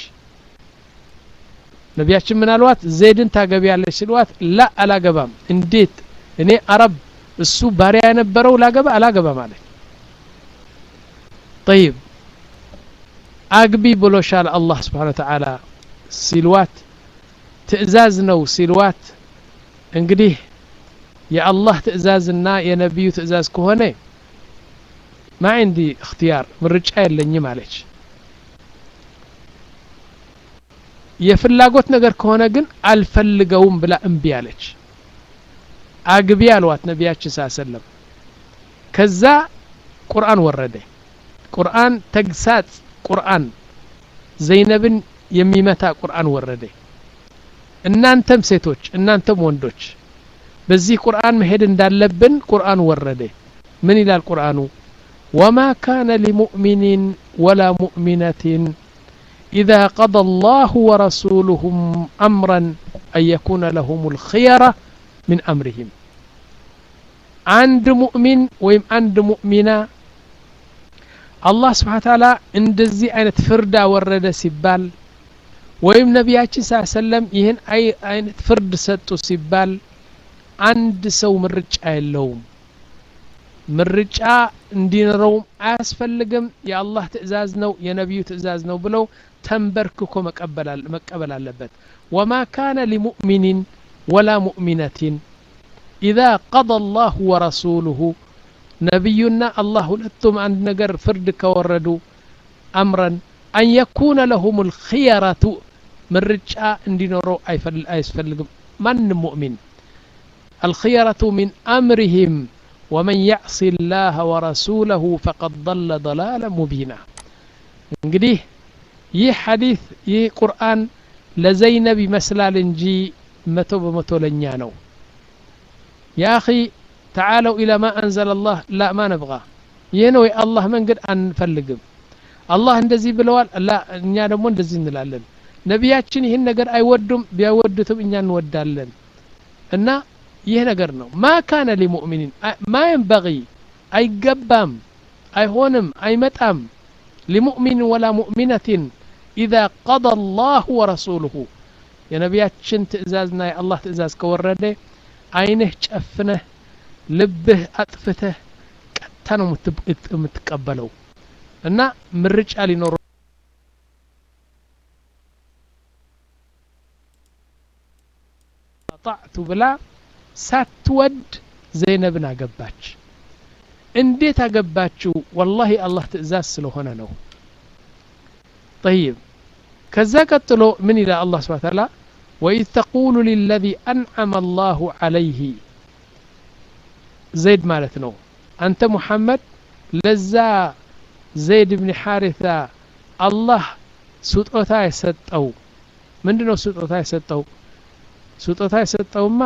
ነቢያችን ምን አልዋት ዜድን ታገቢያለች ሲልዋት ላ አላገባም እንዴት እኔ አረብ እሱ ባሪያ የነበረው ላገባ አላገባም አለች ጠይብ አግቢ ብሎሻል አላህ ስብሓን ተዓላ ሲልዋት ትእዛዝ ነው ሲልዋት እንግዲህ የአላህ ትእዛዝና የነቢዩ ትእዛዝ ከሆነ ማ ዕንዲ እክትያር ምርጫ የለኝም አለች የፍላጎት ነገር ከሆነ ግን አልፈልገውም ብላ እምቢ አለች አግቢ አልዋት ነቢያችን ስ ሰለም ከዛ ቁርአን ወረደ ቁርአን ተግሳጽ ቁርአን ዘይነብን የሚመታ ቁርአን ወረደ እናንተም ሴቶች እናንተም ወንዶች በዚህ ቁርአን መሄድ እንዳለብን ቁርአን ወረደ ምን ይላል ቁርአኑ ወማ ካነ ሊሙእሚኒን ወላ ሙእሚነትን إذا قضى الله ورسوله أمرا أن يكون لهم الخيرة من أمرهم عند مؤمن ويم عند مؤمنة الله سبحانه وتعالى እንደዚህ አይነት ፍርድ አወረደ ሲባል ወይም ነቢያችን ስ ሰለም ይህን አይነት ፍርድ ሰጡ ሲባል አንድ ሰው ምርጫ የለውም ምርጫ እንዲኖረውም አያስፈልግም የአላህ ትእዛዝ ነው የነቢዩ ትእዛዝ ነው ብለው ተንበርክኮ መቀበል አለበት ወማ ካነ ሊሙእሚኒን ወላ ሙእሚነትን ኢዛ ቀضى الله ورسوله ነቢዩና አላህ ሁለቱም አንድ ነገር ፍርድ ከወረዱ አምረን አን የኩነ ለሁም ልክየረቱ ምርጫ እንዲኖረው አያስፈልግም ማንም ሙእሚን الخيرة من أمرهم ومن يعص الله ورسوله فقد ضل ضلالا مبينا እንግዲህ ይህ ሐዲት ይህ ቁርአን ለዘይነብ ይመስላል እንጂ መቶ በመቶ ለኛ ነው ያ አኺ ተዓለው ኢላ ማ አንዘለ አላህ ላ ማ ነብጋ ይህ ነው የአላህ መንገድ አንፈልግም አላህ እንደዚህ ብለዋል ላ እኛ ደግሞ እንደዚህ እንላለን ነቢያችን ይህን ነገር አይወዱም ቢያወዱትም እኛ እንወዳለን እና ይህ ነገር ነው ማ ካነ ሊሙእሚኒን ማ የንበቂ አይገባም አይሆንም አይመጣም ሊሙእሚን ወላ ሙእሚነትን ኢዛ ቀضى አላሁ ወረሱሉሁ የነቢያችን ትእዛዝና የአላህ ትእዛዝ ከወረደ አይንህ ጨፍነህ ልብህ አጥፍተህ ቀጥታ ነው የምትቀበለው እና ምርጫ ሊኖረ ጣዕቱ ብላ ሳትወድ ዘይነብን አገባች እንዴት አገባችው ወላሂ አላህ ትእዛዝ ስለሆነ ነው طيب ከዛ ቀጥሎ ምን ይላል አላህ ስብሐ ተዓላ وإذ تقول للذي أنعم الله عليه ዘይድ ማለት ነው አንተ ሙሐመድ ለዛ ዘይድ ብን ሓሪታ አላህ ስጦታ የሰጠው ምንድ ነው ስጦታ የሰጠው ስጦታ የሰጠውማ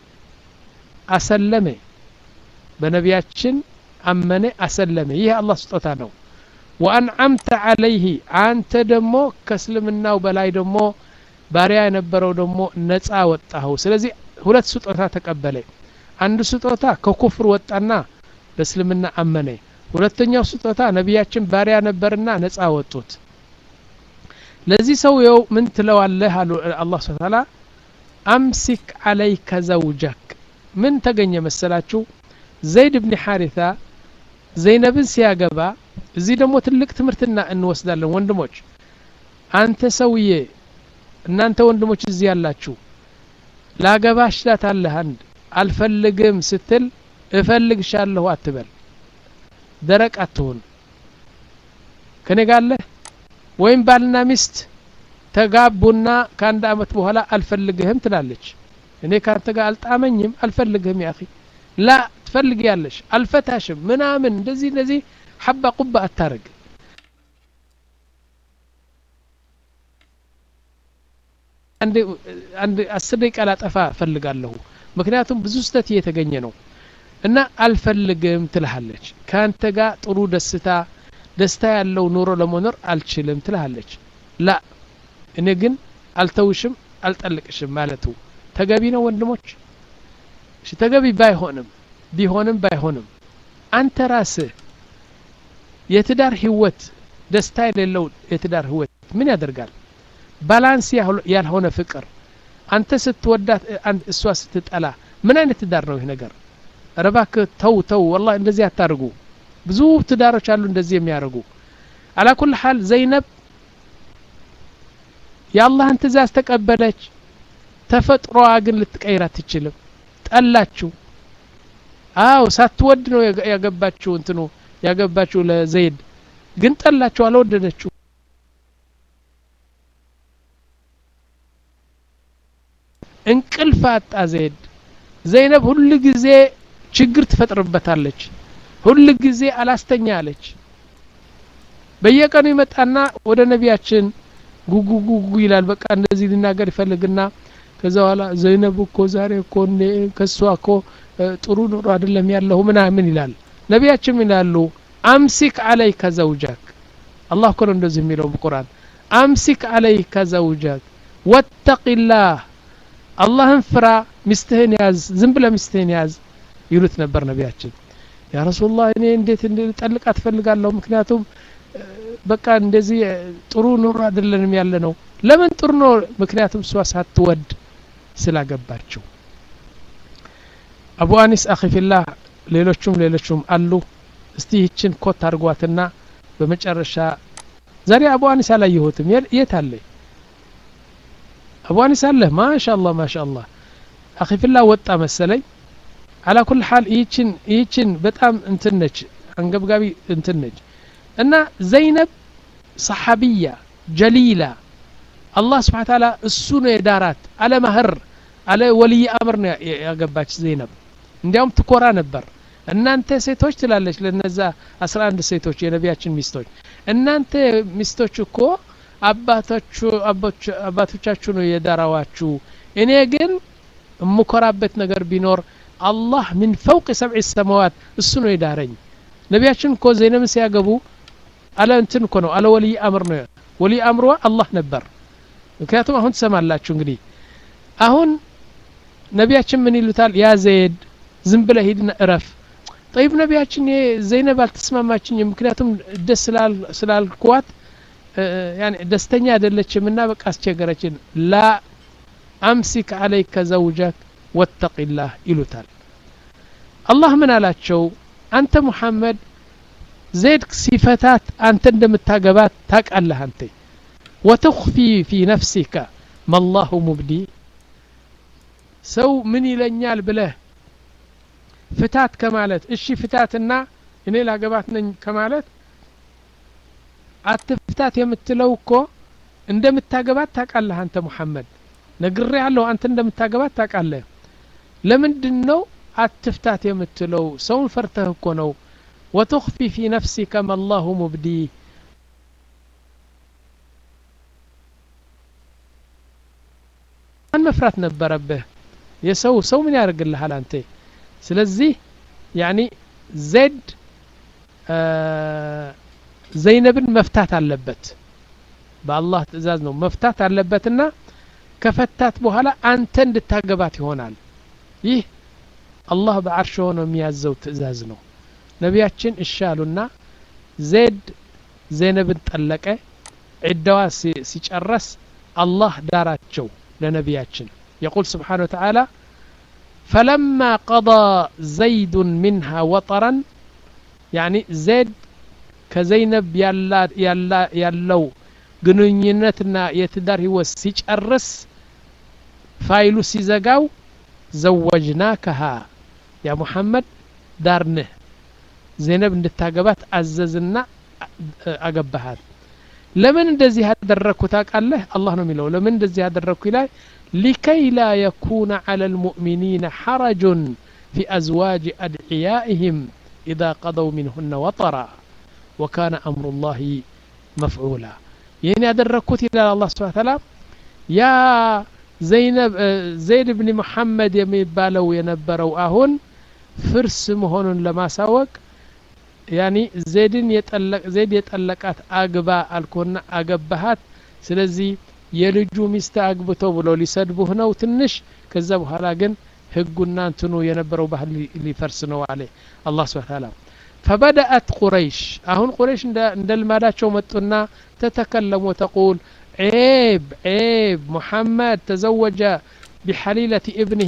አሰለመ በነቢያችን አመነ አሰለመ ይህ አላህ ስጦታ ነው ወአንዓምተ ዓለይህ አንተ ደግሞ ከእስልምናው በላይ ደግሞ ባሪያ የነበረው ደግሞ ነፃ ወጣኸው ስለዚህ ሁለት ስጦታ ተቀበለ አንዱ ስጦታ ከኩፍር ወጣና በእስልምና አመነ ሁለተኛው ስጦታ ነቢያችን ባሪያ ነበርና ነፃ ወጡት ለዚህ ሰውየው ምን ትለዋለህ አሉ አላህ ስብሐ ተዓላ አምሲክ አለይከ ዘውጀክ ምን ተገኘ መሰላችሁ ዘይድ ብን ሓሪታ ዘይነብን ሲያገባ እዚህ ደግሞ ትልቅ ትምህርትና እንወስዳለን ወንድሞች አንተ ሰውዬ እናንተ ወንድሞች እዚህ ያላችሁ ላገባሽ ላታለህ አንድ አልፈልግም ስትል እፈልግሻለሁ አትበል ደረቅ አትሁን ከኔ ጋለህ ወይም ባልና ሚስት ተጋቡና ከአንድ አመት በኋላ አልፈልግህም ትላለች እኔ ካንተ ጋር አልጣመኝም አልፈልግህም ያ ላ ትፈልግ ያለሽ አልፈታሽም ምናምን እንደዚህ እንደዚህ ሐባ ቁባ አታረግ አንድ አስር ደቂቃ ላጠፋ እፈልጋለሁ ምክንያቱም ብዙ ስተት እየተገኘ ነው እና አልፈልግም ትልሃለች ከአንተ ጋር ጥሩ ደስታ ደስታ ያለው ኑሮ ለመኖር አልችልም ትልሃለች ላ እኔ ግን አልተውሽም አልጠልቅሽም ማለቱ ተገቢ ነው ወንድሞች እሺ ተገቢ ባይሆንም ቢሆንም ባይሆንም አንተ ራስህ የትዳር ህይወት ደስታ የሌለው የትዳር ህይወት ምን ያደርጋል ባላንስ ያልሆነ ፍቅር አንተ ስትወዳት እሷ ስትጠላ ምን አይነት ትዳር ነው ይህ ነገር ረባክ ተው ተው ወላ እንደዚህ አታርጉ ብዙ ትዳሮች አሉ እንደዚህ የሚያደርጉ አላኩል ሀል ዘይነብ የአላህን ትእዛዝ ተቀበለች ተፈጥሮዋ ግን ልትቀይር አትችልም ጠላችሁ አው ሳትወድ ነው ያገባችው እንትኑ ያገባችው ለዘይድ ግን ጠላችሁ አልወደደችው እንቅልፍ አጣ ዘይድ ዘይነብ ሁል ጊዜ ችግር ትፈጥርበታለች ሁል ጊዜ አላስተኛ አለች በየቀኑ ይመጣና ወደ ነቢያችን ጉጉ ጉጉ ይላል በቃ እንደዚህ ሊናገር ይፈልግና ከዛ በኋላ ዘይነብ እኮ ዛሬ እኮ ከሷ እኮ ጥሩ ኑሮ አይደለም ያለሁ ምናምን ይላል ነቢያችን ይላሉ አምሲክ አለይከ ዘውጃክ አላህ እኮ ነው እንደዚህ የሚለው በቁርአን አምሲክ አለይከ ዘውጀክ ወተቂላህ አላህን ፍራ ሚስትህን ያዝ ዝም ብለ ሚስትህን ያዝ ይሉት ነበር ነቢያችን ያ ረሱላህ እኔ እንዴት ጠልቃት ትፈልጋለሁ ምክንያቱም በቃ እንደዚህ ጥሩ ኑሮ አይደለንም ያለ ነው ለምን ጥሩ ነው ምክንያቱም እሷ ሳትወድ ስላገባችው አቡ አኒስ አኺፊላህ ሌሎቹም ሌሎቹም አሉ እስቲ ይችን ኮት አድርጓትና በመጨረሻ ዛሬ አቡ አኒስ አላየሁትም የት አለ አቡ አኒስ አለ ማሻአላህ ማሻአላህ አኺፊላህ ወጣ መሰለኝ አላ ኩል ሐል ይችን ይችን በጣም እንትን ነች አንገብጋቢ እንትን ነች እና ዘይነብ ሰሓቢያ ጀሊላ አላህ ስብሓን ታላ እሱ ነው የዳራት አለ ማህር አለ ወልይ አምር ነው ያገባች ዘይነብ እንዲያውም ትኮራ ነበር እናንተ ሴቶች ትላለች ለነዛ አስራ አንድ ሴቶች የነቢያችን ሚስቶች እናንተ ሚስቶች እኮ አባቶቻችሁ ነው የዳራዋችሁ እኔ ግን የምኮራበት ነገር ቢኖር አላህ ምን ፈውቅ ሰብዕ ሰማዋት እሱ ነው የዳረኝ ነቢያችን እኮ ዘይነብን ሲያገቡ አለ እንትን እኮ ነው አለ ወልይ አምር ነው ወልይ አምሯ አላህ ነበር ምክንያቱም አሁን ትሰማላችሁ እንግዲህ አሁን ነቢያችን ምን ይሉታል ያ ዘይድ ዝም ብለ ሂድና እረፍ ጠይብ ነቢያችን ዘይነብ አልተስማማችኝም ምክንያቱም ደስ ስላልኳት ደስተኛ አይደለችም እና በቃ አስቸገረችን ላ አምሲክ አለይከ ዘውጀክ ወተቂላህ ይሉታል አላህ ምን አላቸው አንተ ሙሐመድ ዘይድ ሲፈታት አንተ እንደምታገባት ታቃለህ አንተ ወተኽፊ ፊ ነፍሲከ መላሁ ሙብዲ ሰው ምን ይለኛል ብለህ ፍታት ከማለት እሺ ፍታትና እኔ ላገባት ነኝ ከማለት አትፍታት የምትለው እኮ እንደምታገባት ታቃለህ አንተ ሙሐመድ ነግሬ ያለሁ አንተ እንደምታገባት ታቃለህ ለምንድን ነው አትፍታት የምትለው ሰውን ፈርተህ እኮ ነው ወትኽፊ ፊ ነፍሲከ መላሁ ሙብዲ ማን መፍራት ነበረብህ የሰው ሰው ምን ያደርግልሃል አንተ ስለዚህ ያኒ ዜድ ዘይነብን መፍታት አለበት በአላህ ትእዛዝ ነው መፍታት አለበትና ከፈታት በኋላ አንተ እንድታገባት ይሆናል ይህ አላህ በአርሽ ሆኖ የሚያዘው ትእዛዝ ነው ነቢያችን እሻሉና ዜድ ዘይነብን ጠለቀ ዒዳዋ ሲጨረስ አላህ ዳራቸው ለነቢያችን የቁል ስብሓን ወተዓላ ፈለማ ቀضى ዘይዱ ምንሃ ወጠረን ያኒ ዜድ ከዘይነብ ያለው ግንኙነትና የትዳር ህይወት ሲጨርስ ፋይሉ ሲዘጋው ዘወጅናከሃ ያ ሙሐመድ ዳርንህ ዘይነብ እንድታገባት አዘዝና አገባሃት ለምን እንደዚህ ያደረግኩ ታውቃለህ አላህ ነው የሚለው ለምን እንደዚህ ያደረግኩ ይላል ሊከይ ላ የኩነ ዐላ ልሙእሚኒነ ሐረጁን ፊ አዝዋጅ አድዕያኢህም ኢዛ ቀضው ሚንሁነ ወጠራ ወካነ አምሩ ላህ መፍዑላ ይህን ያደረግኩት ይላል አላህ ስብሓ ተላ ያ ዘይነብ ዘይድ ብኒ ሙሐመድ የሚባለው የነበረው አሁን ፍርስ መሆኑን ለማሳወቅ ያኒ ዜድን ዜድ የጠለቃት አግባ አልኮና አገባሃት ስለዚህ የልጁ ሚስት አግብቶ ብሎ ሊሰድቡህ ነው ትንሽ ከዛ በኋላ ግን ህጉና እንትኑ የነበረው ባህል ሊፈርስ ነው አለ አላህ ስብሓ ታላ ፈበደአት ቁረይሽ አሁን ቁረይሽ እንደ ልማዳቸው መጡና ተተከለሙ ተቁል عيب عيب محمد تزوج بحليلة ابنه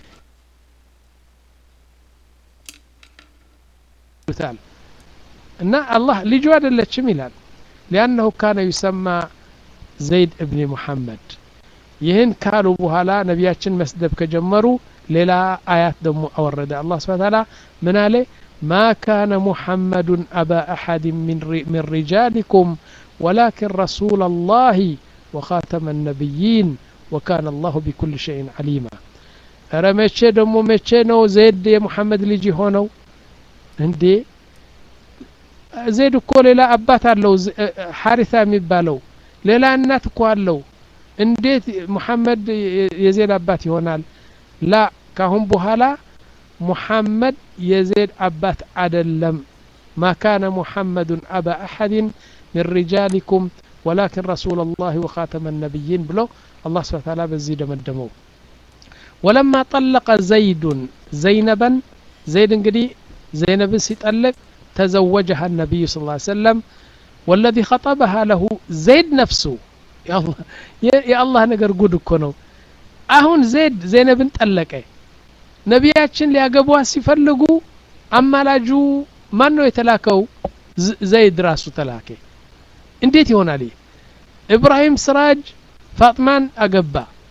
مثال እና አላህ ልጁ አይደለችም ይላል ሊአነሁ ካነ ዩሰማ ዘይድ እብኒ ሙሐመድ ይህን ካሉ በኋላ ነቢያችን መስደብ ከጀመሩ ሌላ አያት ደግሞ አወረደ አላህ ስብሓ ታላ ምን አለ ማ ካነ ሙሐመዱን አባ አሐድ ምን ሪጃሊኩም ولكن رسول الله وخاتم النبيين وكان الله بكل شيء عليما ኧረ መቼ ደግሞ መቼ ነው ዜድ የሙሐመድ ልጅ ሆነው እንዴ ዜድ እኮ ሌላ አባት አለው ሐሪታ የሚባለው ሌላ እናት እኮ አለው እንዴት ሙሐመድ የዜድ አባት ይሆናል ላ ካሁን በኋላ ሙሐመድ የዜድ አባት አደለም ማ ካነ ሙሐመዱን አባ አሐድን من رجالكم ወላኪን ረሱላ ላህ ወኻተመ ነቢይን ብሎ አላህ ስብሐ ተዓላ በዚህ ደመደመው ወለማ ጠለቀ ዘይዱን ዘይነበን ዘይድ እንግዲህ ዘይነብን ሲጠልቅ ተዘወጀሃ ነቢዩ ስ ሰለም ወለዚ ኸጠበሃ ለሁ ዘይድ ነፍሱ የአላህ ነገር ጉድ እኮ ነው አሁን ዘይድ ዘይነብን ጠለቀ ነቢያችን ሊያገቧት ሲፈልጉ አማላጁ ማን ነው የተላከው ዘይድ ራሱ ተላከ እንዴት ይሆናል ይህ ኢብራሂም ስራጅ ፋጥማን አገባ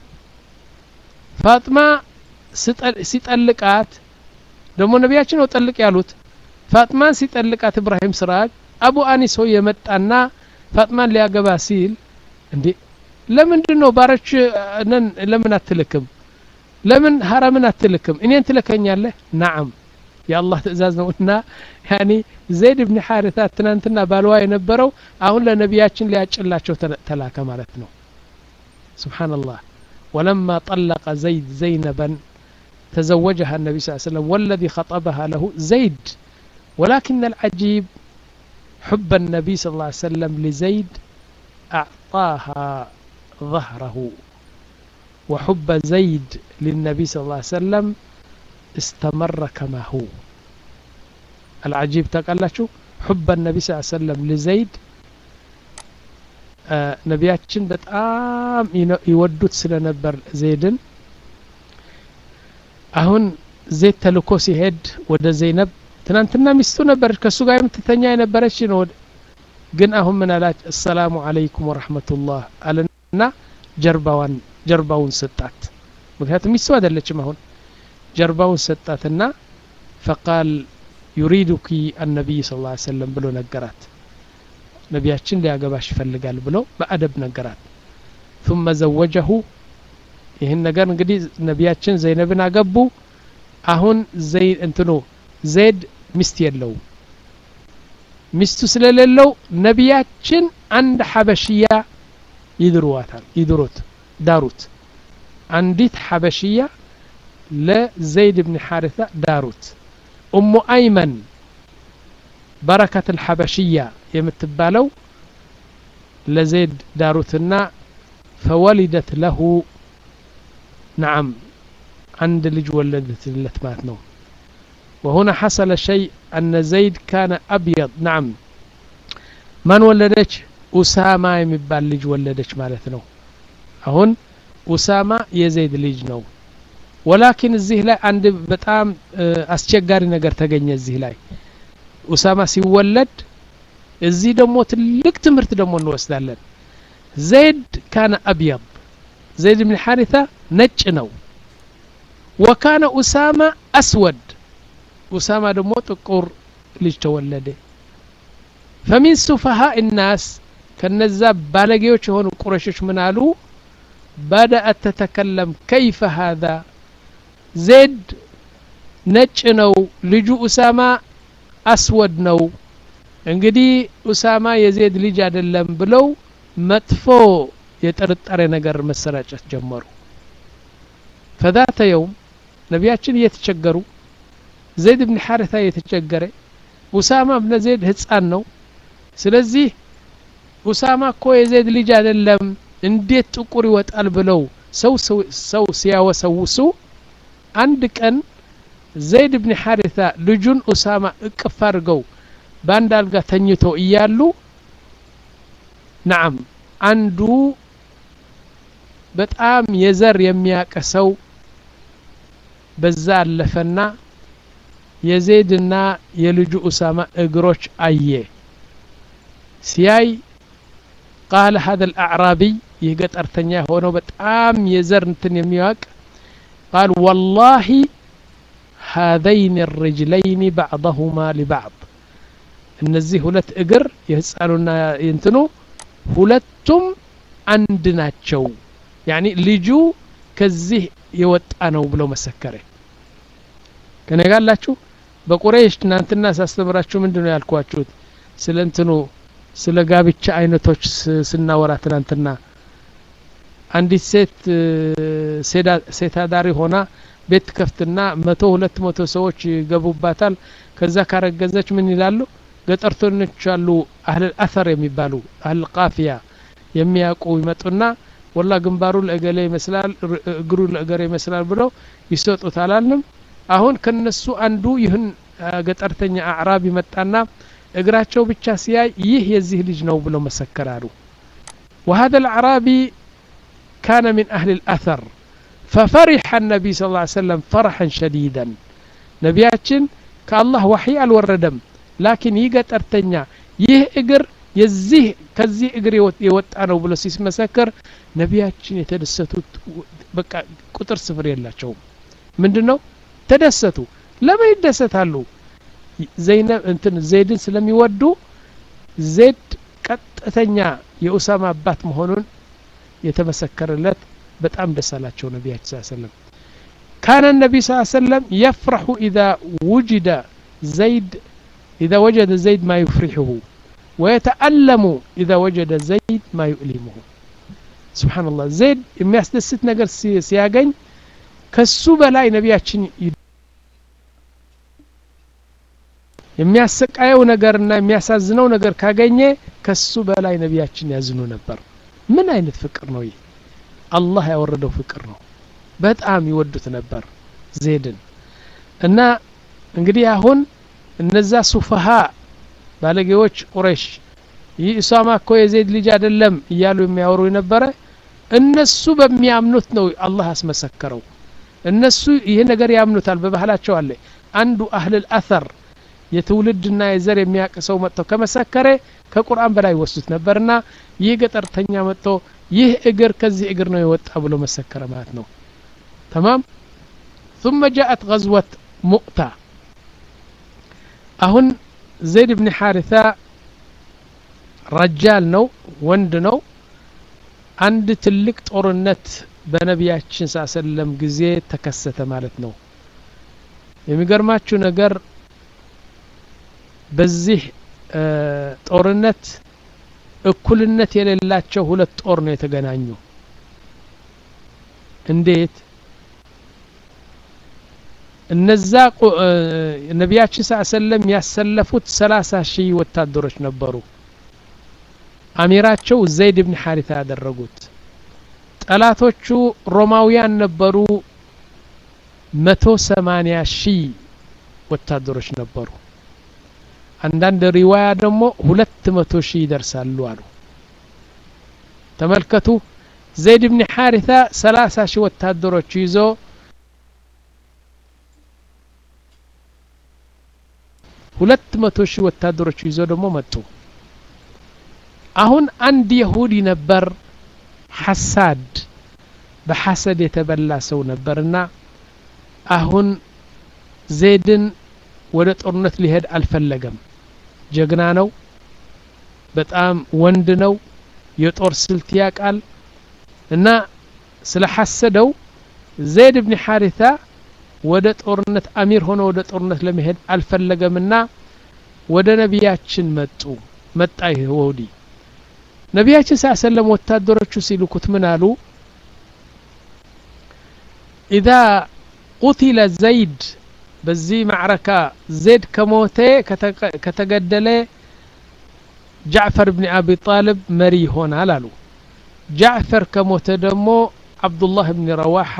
ፋጥማ ሲጠልቃት ደግሞ ነቢያችን ነው ጠልቅ ያሉት ፋጥማን ሲጠልቃት ኢብራሂም ስራጅ አቡ አኒሶ የመጣና ፋጥማን ሊያገባ ሲል እንዴ ለምንድን ነው ባሮች ነን ለምን አትልክም ለምን ሀረምን አትልክም እኔን ትልከኛለህ ናዓም የአላህ ትእዛዝ ነው እና ያኒ ዘይድ ብን ሓሪታ ትናንትና ባልዋ የነበረው አሁን ለነቢያችን ሊያጭላቸው ተላከ ማለት ነው ስብሓንላህ ولما طلق زيد زينبا تزوجها النبي صلى الله عليه وسلم والذي خطبها له زيد ولكن العجيب حب النبي صلى الله عليه وسلم لزيد أعطاها ظهره وحب زيد للنبي صلى الله عليه وسلم استمر كما هو العجيب تقالاتشو حب النبي صلى الله عليه وسلم لزيد ነቢያችን በጣም ይወዱት ስለነበር ዘይድን አሁን ዘይድ ተልኮ ሲሄድ ወደ ዘይነብ ትናንትና ሚስቱ ነበረች ከእሱ ጋር የምትተኛ የነበረች ነው ግን አሁን ምን አላች አሰላሙ አለይኩም ወረሕመቱላህ አለና ጀርባዋን ጀርባውን ሰጣት ምክንያቱም ሚስቱ አይደለችም አሁን ጀርባውን ሰጣትና ፈቃል ዩሪዱኪ አነቢይ ስ ላ ሰለም ብሎ ነገራት ነቢያችን ሊያገባሽ ይፈልጋል ብሎ በአደብ ነገራት ثم ዘወጀሁ ይህን ነገር እንግዲህ ነቢያችን ዘይነብን አገቡ አሁን ዘይ እንትኑ ዘይድ ሚስት የለውም ሚስቱ ስለሌለው ነቢያችን አንድ ሐበሽያ ይድሩዋታል ይድሩት ዳሩት አንዲት ሐበሽያ ለዘይድ ብን ሓሪታ ዳሩት እሙ አይመን በረከት ልሐበሽያ የምትባለው ለዘይድ ዳሩትና ፈወሊደት ለሁ ነዓም አንድ ልጅ ወለደትለት ማለት ነው وهنا حصل شيء أن زيد كان أبيض نعم من ولدش أسامة يمبال لج ولدش مالتنا هون أسامة يزيد لج نو ولكن الزيه لا عند بتام أسشجاري نجر تجني الزيه لا ኡሳማ ሲወለድ እዚህ ደግሞ ትልቅ ትምህርት ደግሞ እንወስዳለን ዘይድ ካነ አብየብ ዘይድ ብን ሓሪታ ነጭ ነው ወካነ ኡሳማ አስወድ ኡሳማ ደግሞ ጥቁር ልጅ ተወለደ ፈሚን ሱፈሃ ናስ ከነዛ ባለጌዎች የሆኑ ቁረሾች ምን አሉ በደአት ተተከለም ከይፈ ሃذا ዜድ ነጭ ነው ልጁ ኡሳማ አስወድ ነው እንግዲህ ኡሳማ የዜድ ልጅ አይደለም ብለው መጥፎ የጥርጣሬ ነገር መሰራጨት ጀመሩ ፈዛተ የውም ነቢያችን እየተቸገሩ ዘይድ ብን ሓሪታ እየተቸገረ ኡሳማ ብነ ዘይድ ህፃን ነው ስለዚህ ኡሳማ እኮ የዘይድ ልጅ አይደለም እንዴት ጥቁር ይወጣል ብለው ሰው ሰው ሲያወሰውሱ አንድ ቀን ዘይድ ብን ሓሪታ ልጁን ኡሳማ እቅፍ አድርገው በአንድ አልጋ ተኝቶ እያሉ ናዓም አንዱ በጣም የዘር የሚያቀሰው በዛ አለፈና የዘይድና የልጁ ኡሳማ እግሮች አየ ሲያይ ቃለ ሀذا الأعرابي ይህ ገጠርተኛ የሆነው በጣም የዘር እንትን የሚያውቅ ቃል ወላሂ هذين الرجلين بعضهما لبعض እነዚህ ሁለት እግር የህፃኑና የእንትኑ ሁለቱም አንድ ናቸው ያኒ ልጁ ከዚህ የወጣ ነው ብሎ መሰከረ ከነጋላችሁ በቁረይሽ ትናንትና ሳስተምራችሁ ምንድን ነው ያልኳችሁት ስለ እንትኑ ስለ ጋብቻ አይነቶች ስናወራ ትናንትና አንዲት ሴት ሴት አዳሪ ሆና ቤት ከፍትና መቶ ሁለት መቶ ሰዎች ይገቡባታል ከዛ ካረገዘች ምን ይላሉ ገጠርተኞች አሉ አህል አተር የሚባሉ አህል ቃፊያ የሚያውቁ ይመጡና ወላ ግንባሩ ለእገሌ ይመስላል እግሩ ለእገሌ ይመስላል ብለው ይሰጡት አላልንም አሁን ከነሱ አንዱ ይህን ገጠርተኛ አዕራብ ይመጣና እግራቸው ብቻ ሲያይ ይህ የዚህ ልጅ ነው ብለው መሰከራሉ وهذا الأعرابي كان من أهل الأثر ففرح النبي صلى الله عليه وسلم فرحا شديدا ነቢያችን ከአላህ ዋሕይ አልወረደም ላኪን ይህ ገጠርተኛ ይህ እግር የዚህ ከዚህ እግር የወጣ ነው ብሎ ሲመሰከር ነቢያችን የተደሰቱት በቃ ቁጥር ስፍር የላቸውም ምንድን ነው ተደሰቱ ለምን ይደሰታሉ ዘይነብ እንትን ዘይድን ስለሚወዱ ዜድ ቀጥተኛ የኡሳማ አባት መሆኑን የተመሰከረለት በጣም ደስ አላቸው ነቢያችን ስ ሰለም كان النبي صلى الله عليه وسلم يفرح إذا وجد زيد إذا وجد زيد ما يفرحه ويتألم إذا وجد زيد ما يؤلمه سبحان الله زيد የሚያስደስት ነገር ሲያገኝ ከሱ በላይ ነቢያችን የሚያሰቃየው ነገርና የሚያሳዝነው ነገር ካገኘ ከሱ በላይ ነቢያችን ያዝኑ ነበር ምን አይነት ፍቅር ነው ይህ አላህ ያወረደው ፍቅር ነው በጣም ይወዱት ነበር ዜድን እና እንግዲህ አሁን እነዛ ሱፈሃ ባለጌዎች ቁረሽ ይህ እሷማ እኮ የዜድ ልጅ አይደለም እያሉ የሚያወሩ የነበረ እነሱ በሚያምኑት ነው አላህ አስመሰከረው እነሱ ይህ ነገር ያምኑታል በባህላቸው አለ አንዱ አህልል አተር የትውልድና የዘር የሚያውቅ ሰው መጥቶ ከመሰከረ ከቁርአን በላይ ይወስዱት ነበርና ይህ ገጠርተኛ መጥቶ ይህ እግር ከዚህ እግር ነው የወጣ ብሎ መሰከረ ማለት ነው تمام ثم جاءت غزوة مؤتة أهن زيد بن حارثة رجال نو وند نو عند تلك ጦርነት በነቢያችን ስ ሰለም ጊዜ ተከሰተ ማለት ነው የሚገርማችሁ ነገር በዚህ ጦርነት እኩልነት የሌላቸው ሁለት ጦር ነው የተገናኙ እንዴት እነዛ ነቢያችን ስ ሰለም ያሰለፉት ሰላሳ ሺህ ወታደሮች ነበሩ አሚራቸው ዘይድ ብን ሐሪታ ያደረጉት ጠላቶቹ ሮማውያን ነበሩ መቶ ሰማኒያ ሺህ ወታደሮች ነበሩ አንዳንድ ሪዋያ ደግሞ ሁለት መቶ ሺህ ይደርሳሉ አሉ ተመልከቱ ዘይድ ብን ሐሪታ ሰላሳ ሺህ ወታደሮች ይዞ ሁለት መቶ ሺህ ወታደሮች ይዞ ደግሞ መጡ አሁን አንድ የሁዲ ነበር ሐሳድ በሐሰድ የተበላ ሰው ነበርና አሁን ዜድን ወደ ጦርነት ሊሄድ አልፈለገም ጀግና ነው በጣም ወንድ ነው የጦር ስልት ያቃል እና ስለ ሐሰደው ዘይድ ብን ሐሪታ ወደ ጦርነት አሚር ሆኖ ወደ ጦርነት ለመሄድ አልፈለገምና ወደ ነቢያችን መጡ መጣ ይህ ወዲ ነቢያችን ስ ሰለም ወታደሮቹ ሲልኩት ምን አሉ ኢዛ ቁቲለ ዘይድ በዚህ ማዕረካ ዜድ ከሞተ ከተገደለ ጃዕፈር ብን አቢ ጣልብ መሪ ይሆናል አሉ ጃዕፈር ከሞተ ደግሞ አብዱላህ ብን ረዋሓ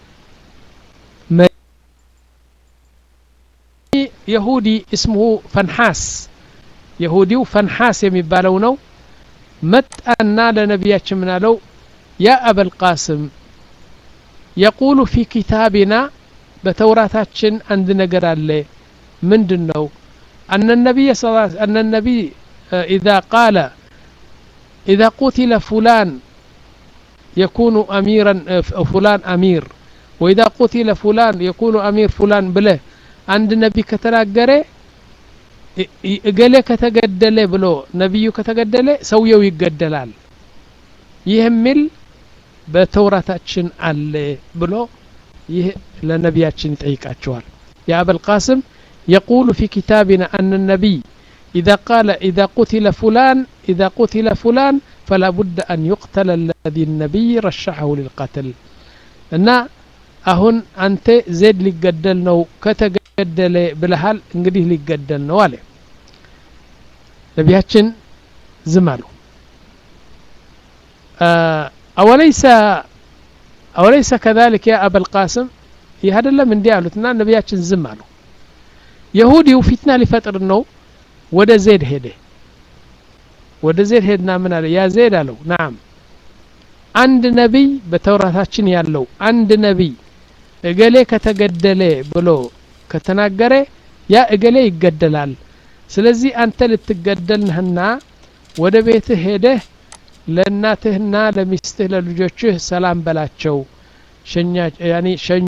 የሁዲ እስምሁ ፈንሓስ የሁዲው ፈንሓስ የሚባለው ነው መጣና ለነቢያችን ምን አለው ያ አበልቃስም የቁሉ ፊ ኪታቢና በተውራታችን አንድ ነገር አለ ምንድን ነው أن النبي صلى الله عليه وسلم أن النبي إذا قال إذا قتل فلان يكون أميرا فلان أمير وإذا قتل فلان يكون أمير فلان بله عند النبي كتناገረ እገሌ ከተገደለ ብሎ ነቢዩ ከተገደለ ሰውየው ይገደላል ይህ የሚል በተውራታችን አለ ብሎ ይህ ለነቢያችን ይጠይቃቸዋል የአበ القاسم يقول في كتابنا أن النبي إذا قال إذا قتل فلان إذا قتل فلان فلا بد أن يقتل الذي النبي رشحه للقتل እና አሁን አንተ ዜድ ሊገደል ነው ከተገደለ ብለሃል እንግዲህ ሊገደል ነው አለ ነቢያችን ዝም አሉ አወለይሰ አወለይሰ ከዛሊክ ያ አበልቃስም ይህ አይደለም እንዲህ አሉትና ነቢያችን ዝም አሉ የሁዲው ፊትና ሊፈጥር ነው ወደ ዜድ ሄደ ወደ ዜድ ሄድና ምን አለ ያ ዜድ አለው ናም አንድ ነቢይ በተውራታችን ያለው አንድ ነቢይ እገሌ ከተገደለ ብሎ ከተናገረ ያ እገሌ ይገደላል ስለዚህ አንተ ልትገደል ነህና ወደ ቤትህ ሄደህ ለእናትህና ለሚስትህ ለልጆችህ ሰላም በላቸው ሸኛ ያኒ ሸኛ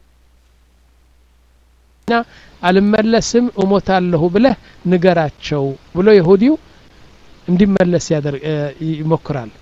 አልመለስም እሞታለሁ ብለህ ንገራቸው ብሎ የሁዲው እንዲመለስ ይሞክራል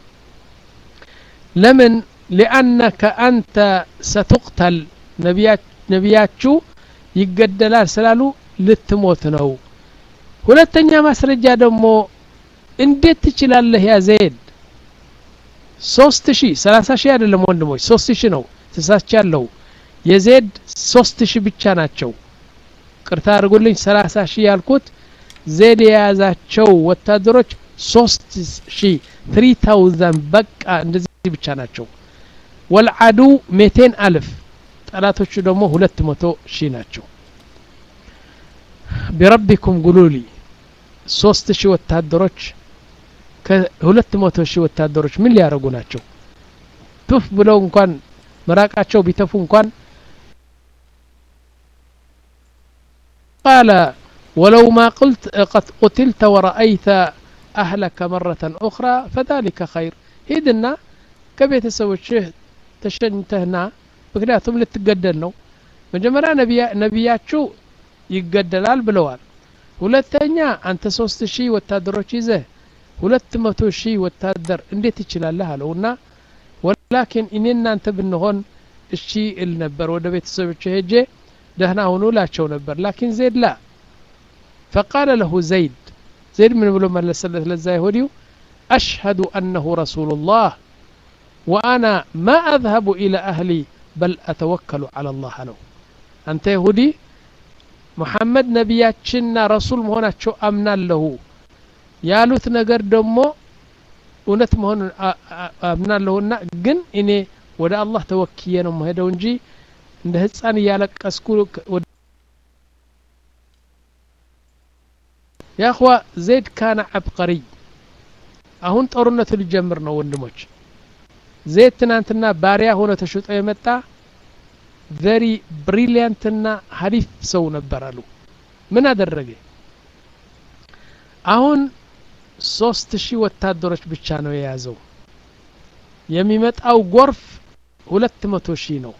ለምን ሊአነከ አንተ ሰቱቅተል ነቢያችሁ ይገደላል ስላሉ ልትሞት ነው ሁለተኛ ማስረጃ ደግሞ እንዴት ትችላለህ ያ ዘይድ ሶስት ሺህ ሰላሳ ሺህ አይደለም ወንድሞች ሶስት ሺህ ነው ተሳስቻለሁ የዜድ ሶስት ሺህ ብቻ ናቸው ቅርታ አድርጉልኝ ሰላሳ ሺህ ያልኩት ዜድ የያዛቸው ወታደሮች ሶስት ሺህ ትሪ ታውዘንድ በቃ እንደዚህ ብቻ ናቸው ወልዓዱ ሜቴን አልፍ ጠላቶቹ ደግሞ ሁለት መቶ ሺህ ናቸው ቢረቢኩም ጉሉሊ ሶስት ሺህ ወታደሮች ከሁለት መቶ ሺህ ወታደሮች ምን ሊያደርጉ ናቸው ቱፍ ብለው እንኳን መራቃቸው ቢተፉ እንኳን ቃለ ወለው ማ ቁልት ቀድ ቁትልተ ወረአይተ አህለከ መረة أخرى فذلك خير ሂድና ከቤተሰቦችህ ተሸኝተህና ምክንያቱም ልትገደል ነው መጀመሪያ ነቢያችሁ ይገደላል ብለዋል ሁለተኛ አንተ ሶስት ሺህ ወታደሮች ይዘህ ሁለት መቶ ሺህ ወታደር እንዴት ትችላለህ አለውና ወላኪን እኔ እናንተ ብንሆን እሺ እል ነበር ወደ ቤተሰቦች ሄጄ ደህና ሁኑ ላቸው ነበር ላኪን ዘይድ ላ ፈቃለ ለሁ ዘይድ ዘይድ ምን ብሎ መለሰለት ለዛ ይሁዲው አሽሀዱ አነሁ ረሱሉላህ ወአና ማ አዝሀቡ ኢላ አህሊ በል አተወከሉ አላ ላህ አለው አንተ ይሁዲ ሙሐመድ ነቢያችንና ረሱል መሆናቸው አምናለሁ ያሉት ነገር ደግሞ እውነት መሆኑን አምናለሁና ግን እኔ ወደ አላህ ተወክዬ ነው መሄደው እንጂ እንደ ህፃን እያለቀስኩ ያእኽዋ ዘይድ ካነ አብቀሪይ አሁን ጦርነቱ ሊጀምር ነው ወንድሞች ዘይድ ትናንትና ባሪያ ሆነ ተሽጦ የመጣ ቨሪ ብሪሊያንትና ሀሪፍ ሰው ነበር አሉ ምን አደረገ አሁን ሶስት ሺህ ወታደሮች ብቻ ነው የያዘው የሚመጣው ጎርፍ ሁለት መቶ ሺህ ነው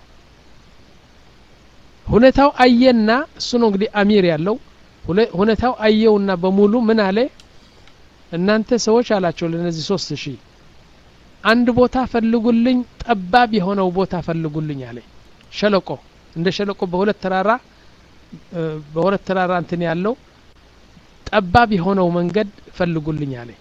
ሁኔታው አየና እሱ ነው እንግዲህ አሚር ያለው ሁኔታው አየውና በሙሉ ምን አለ እናንተ ሰዎች አላቸው ለነዚህ ሶስት ሺህ አንድ ቦታ ፈልጉልኝ ጠባብ የሆነው ቦታ ፈልጉልኝ አለ ሸለቆ እንደ ሸለቆ በሁለት ተራራ በሁለት ተራራ እንትን ያለው ጠባብ የሆነው መንገድ ፈልጉልኝ አለ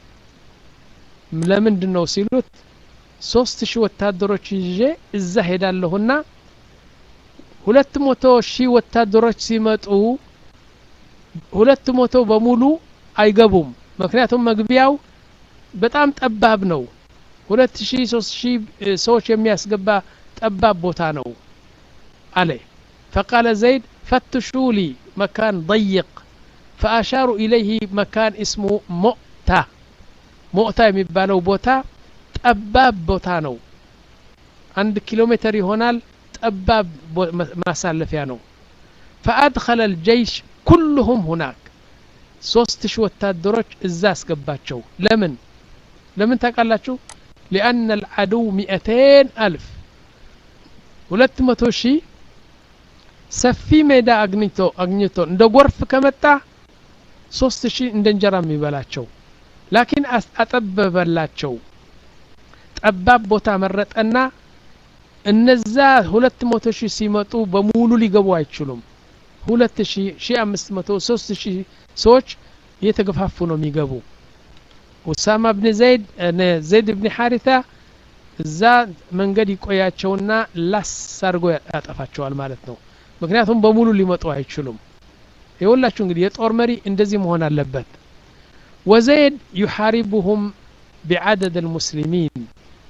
ለምንድን ነው ሲሉት ሶስት ሺህ ወታደሮች ይዤ እዛ ሄዳለሁና ሁለት መቶ ሺህ ወታደሮች ሲመጡ ሁለት መቶ በሙሉ አይገቡም ምክንያቱም መግቢያው በጣም ጠባብ ነው ሁለት ሺህ ሶስት ሺህ ሰዎች የሚያስገባ ጠባብ ቦታ ነው አለ ፈቃለ ዘይድ ፈትሹ ሊ መካን ضይቅ ፈአሻሩ ኢለይህ መካን እስሙ ሞእታ ሞእታ የሚባለው ቦታ ጠባብ ቦታ ነው አንድ ኪሎ ሜትር ይሆናል ጠባብ ማሳለፊያ ነው ፈአድኸለ ልጀይሽ ኩልሁም ሁናክ ሶስት ሺህ ወታደሮች እዛ አስገባቸው ለምን ለምን ታውቃላችሁ ሊአነ ልዓድው ሚእቴን አልፍ ሁለት መቶ ሺህ ሰፊ ሜዳ አግኝቶ አግኝቶ እንደ ጎርፍ ከመጣ ሶስት ሺህ እንደ እንጀራ የሚበላቸው ላኪን አጠበበላቸው ጠባብ ቦታ መረጠና እነዛ ሁለት መቶ ሺህ ሲመጡ በሙሉ ሊገቡ አይችሉም ሁለት ሺህ ሺህ አምስት መቶ ሶስት ሺህ ሰዎች እየተገፋፉ ነው የሚገቡ ኡሳማ ብን ዘይድ ዘይድ ብን ሐሪታ እዛ መንገድ ይቆያቸውና ላስ አድርጎ ያጠፋቸዋል ማለት ነው ምክንያቱም በሙሉ ሊመጡ አይችሉም የሁላችሁ እንግዲህ የጦር መሪ እንደዚህ መሆን አለበት ወዘይድ ዩሓሪቡሁም ቢዓደድ ልሙስሊሚን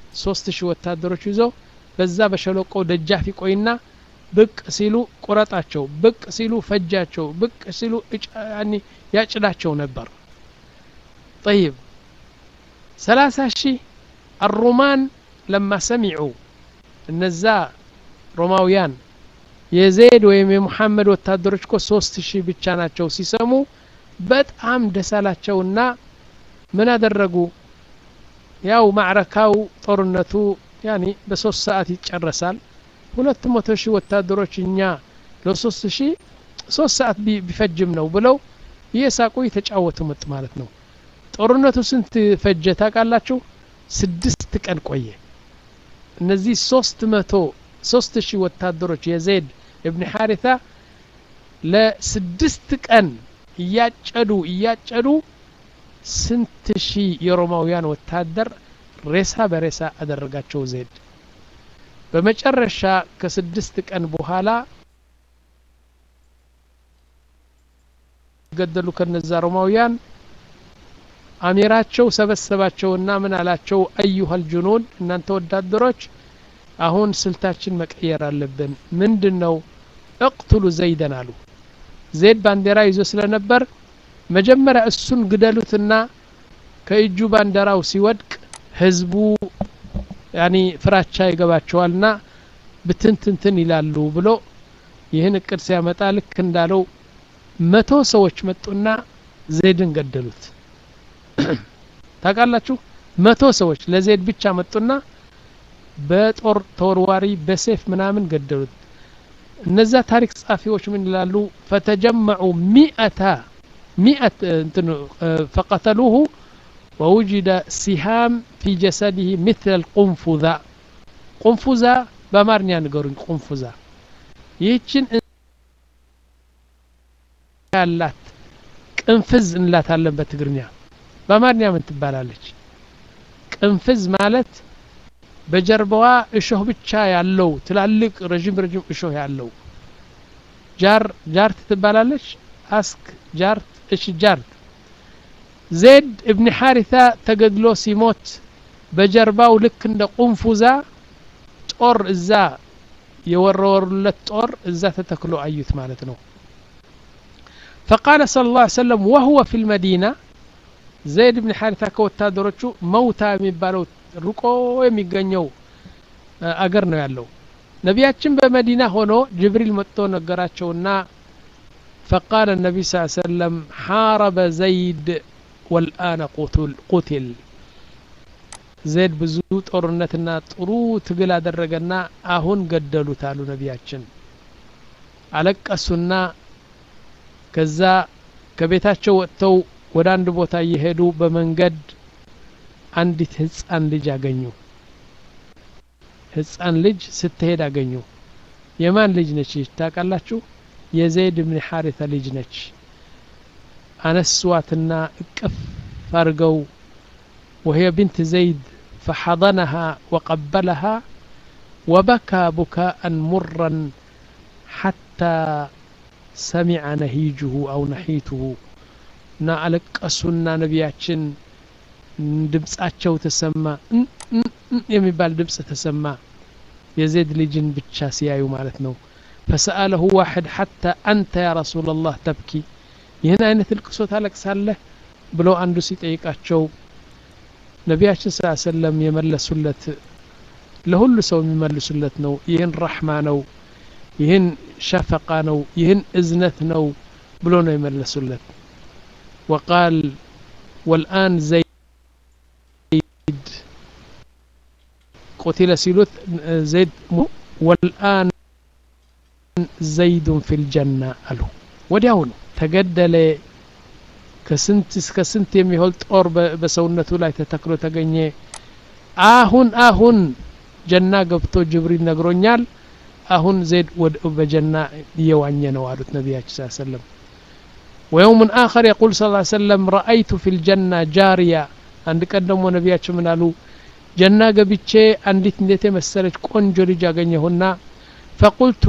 ሶስት ሺህ ወታደሮች ይዞ በዛ በሸለቆ ደጃፍ ይቆይና ብቅ ሲሉ ቁረጣቸው፣ ብቅ ሲሉ ፈጃቸው፣ ብቅ ሲሉ ያጭዳቸው ነበር። ጠይብ ሰላሳ ሺህ አሩማን ለማ ሰሚዑ እነዛ ሮማውያን የዘይድ ወይም የሙሐመድ ወታደሮች እኮ ሶስት ሺህ ብቻ ናቸው ሲሰሙ በጣም ደስ አላቸውና ምን አደረጉ? ያው ማዕረካው ጦርነቱ ያኒ በሶስት ሰዓት ይጨረሳል። ሁለት መቶ ሺህ ወታደሮች እኛ ለሶስት ሺህ ሶስት ሰዓት ቢፈጅም ነው ብለው እየሳቁ የተጫወቱ መጥ ማለት ነው። ጦርነቱ ስንት ፈጀ ታውቃላችሁ? ስድስት ቀን ቆየ። እነዚህ ሶስት መቶ ሶስት ሺህ ወታደሮች የዘይድ እብን ሐሪታ ለስድስት ቀን እያጨዱ እያጨዱ ስንት ሺህ የሮማውያን ወታደር ሬሳ በሬሳ አደረጋቸው ዘይድ። በመጨረሻ ከስድስት ቀን በኋላ ገደሉ ከነዛ ሮማውያን አሚራቸው ሰበሰባቸውና ምን አላቸው? አዩሀል ጁኑድ እናንተ ወታደሮች አሁን ስልታችን መቀየር አለብን። ምንድን ነው? እቅትሉ ዘይደን አሉ። ዘይድ ባንዲራ ይዞ ስለነበር መጀመሪያ እሱን ግደሉትና ከእጁ ባንዲራው ሲወድቅ ህዝቡ ያኒ ፍራቻ ይገባቸዋልና ብትንትንትን ይላሉ ብሎ ይህን እቅድ ሲያመጣ ልክ እንዳለው መቶ ሰዎች መጡና ዘይድን ገደሉት። ታውቃላችሁ፣ መቶ ሰዎች ለዘይድ ብቻ መጡና በጦር ተወርዋሪ በሴፍ ምናምን ገደሉት። እነዛ ታሪክ ጸሐፊዎች ምን ይላሉ? ፈተጀመዑ ሚአታ ሚአት እንትን ፈቀተሉሁ ወውጅደ ሲሃም ፊ ጀሰዲህ ምትለ ልቁንፉዛ ቁንፉዛ በአማርኛ ንገሩኝ። ቁንፉዛ ይህችን ያላት ቅንፍዝ እንላታለን በትግርኛ። በአማርኛ ምን ትባላለች? ቅንፍዝ ማለት በጀርባዋ እሾህ ብቻ ያለው ትላልቅ ረዥም ረዥም እሾህ ያለው ጃር ጃርት ትባላለች። አስክ ጃርት። እሺ ጃርት። ዜድ እብኒ ሐሪታ ተገድሎ ሲሞት በጀርባው ልክ እንደ ቁንፉዛ ጦር እዛ የወረወሩለት ጦር እዛ ተተክሎ አዩት ማለት ነው። ፈቃለ ሰለላሁ ዐለይሂ ወሰለም ወሁወ ፊል መዲና ዘይድ እብኒ ሐሪታ ከወታደሮቹ መውታ የሚባለው ርቆ የሚገኘው አገር ነው ያለው። ነቢያችን በመዲና ሆኖ ጅብሪል መጥቶ ነገራቸውና ፈቃለ ነቢይ ስ ሰለም ሓረበ ዘይድ ወልአነ ቁትል ዘይድ ብዙ ጦርነትና ጥሩ ትግል አደረገና አሁን ገደሉት አሉ ነቢያችን። አለቀሱና ከዛ ከቤታቸው ወጥተው ወደ አንድ ቦታ እየሄዱ በመንገድ አንዲት ህፃን ልጅ አገኙ። ህፃን ልጅ ስትሄድ አገኙ። የማን ልጅ ነች ታውቃላችሁ? የዘይድ ብን ሐሪታ ልጅ ነች። አነሷትና እቅፍ አድርገው ወህየ ብንት ዘይድ ፈሐضነሃ ወቀበለሃ ወበካ ቡካአን ሙራን ሓታ ሰሚዐ ነሂጅሁ አው ነሒትሁ እና አለቀሱና ነቢያችን ድምጻቸው ተሰማ የሚባል ድምጽ ተሰማ። የዘይድ ልጅን ብቻ ሲያዩ ማለት ነው። ፈሰአለሁ ዋሕድ ሓታ አንተ ያ ረሱላላህ ተብኪ ይህን አይነት እልቅሶ ታለቅሳለህ ብሎ አንዱ ሲጠይቃቸው ነቢያችን ስ ሰለም የመለሱለት ለሁሉ ሰው የሚመልሱለት ነው። ይህን ረሕማ ነው፣ ይህን ሸፈቃ ነው፣ ይህን እዝነት ነው ብሎ ነው የመለሱለት። ወቃል ወልአን ዘይ ቆቲለ ሲሉት ዘይድ ወልአን ዘይዱን ፊል ጀና አሉ። ወዲያውኑ ተገደለ። ከስንት እስከ ስንት የሚሆን ጦር በሰውነቱ ላይ ተተክሎ ተገኘ። አሁን አሁን ጀና ገብቶ ጅብሪል ነግሮኛል። አሁን ዘይድ በጀና እየዋኘ ነው አሉት ነቢያችን ስ ሰለም። ወየውምን አኸር የቁል ስ ሰለም ረአይቱ ፊል ጀና ጃሪያ። አንድ ቀን ደግሞ ነቢያችን ምን አሉ? ጀና ገብቼ አንዲት እንዴት የመሰለች ቆንጆ ልጅ አገኘሁና ፈቁልቱ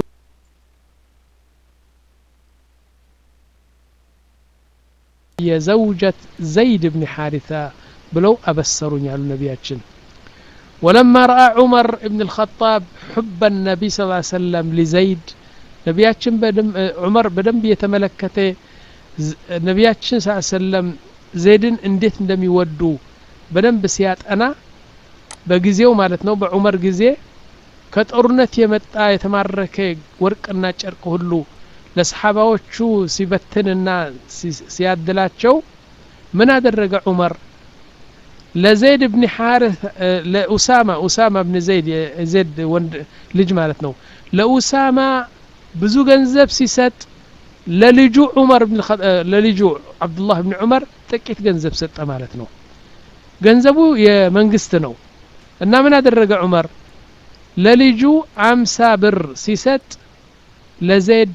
የዘውጀት ዘይድ ብን ሐሪታ ብለው አበሰሩኝ አሉ ነቢያችን። ولما رأى عمر بن الخطاب حب النبي صلى الله عليه وسلم لزيد ነቢያችን ዑመር በደንብ የተመለከተ ነቢያችን ስ ሰለም ዘይድን እንዴት እንደሚወዱ በደንብ ሲያጠና በጊዜው ማለት ነው በዑመር ጊዜ ከጦርነት የመጣ የተማረከ ወርቅና ጨርቅ ሁሉ ለሰሓባዎቹ ሲበትንና ሲያድላቸው ምን አደረገ ዑመር ለዘይድ ብን ሓርት ለኡሳማ ኡሳማ ብን ዘይድ የዘይድ ወንድ ልጅ ማለት ነው ለኡሳማ ብዙ ገንዘብ ሲሰጥ ለልጁ ዑመር ለልጁ አብዱላህ ብን ዑመር ጥቂት ገንዘብ ሰጠ ማለት ነው ገንዘቡ የመንግስት ነው እና ምን አደረገ ዑመር ለልጁ አምሳ ብር ሲሰጥ ለዘይድ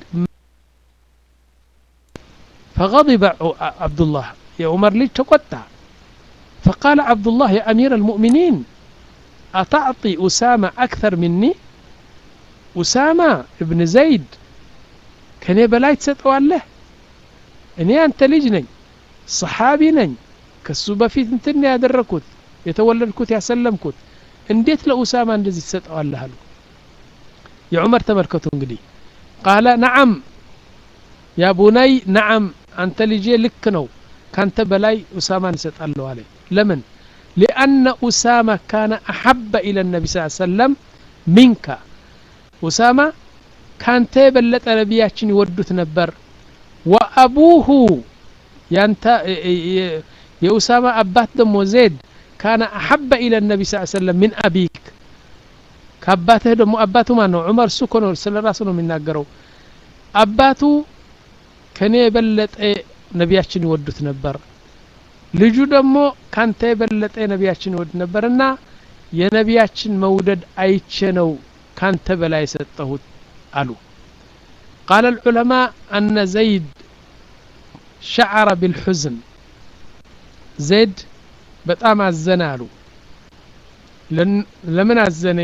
فغضب عبد الله يا عمر ليش تقطع فقال عبد الله يا أمير المؤمنين أتعطي أسامة أكثر مني أسامة ابن زيد كان بلاي تسطوالله እኔ አንተ ልጅ ነኝ ሰሓቢ ነኝ ከሱ በፊት እንትን ያደረግኩት የተወለድኩት ያሰለምኩት እንዴት ለኡሳማ እንደዚህ ትሰጠዋለህ አሉ የዑመር ተመልከቱ እንግዲህ ቃለ ነዓም ያ ቡነይ ነዓም አንተ ልጄ ልክ ነው ካንተ በላይ ኡሳማን እሰጣለሁ አለ ለምን ሊአነ ኡሳማ ካነ አሐበ ኢለ ነቢ ስ ሰለም ሚንካ ኡሳማ ካንተ የበለጠ ነቢያችን ይወዱት ነበር ወአቡሁ ያንተ የኡሳማ አባት ደግሞ ዜድ ካነ አሐበ ኢለ ነቢ ስ ሰለም ምን አቢክ ከአባትህ ደግሞ አባቱ ማን ነው ዑመር እሱ እኮ ነው ስለ ራሱ ነው የሚናገረው አባቱ ከኔ የበለጠ ነቢያችን ይወዱት ነበር ልጁ ደግሞ ካንተ የበለጠ ነቢያችን ይወድ ነበርና የነቢያችን መውደድ አይቼ ነው ካንተ በላይ የሰጠሁት አሉ قال العلماء أن زيد شعر بالحزن زيد በጣም አዘነ አሉ ለምን አዘነ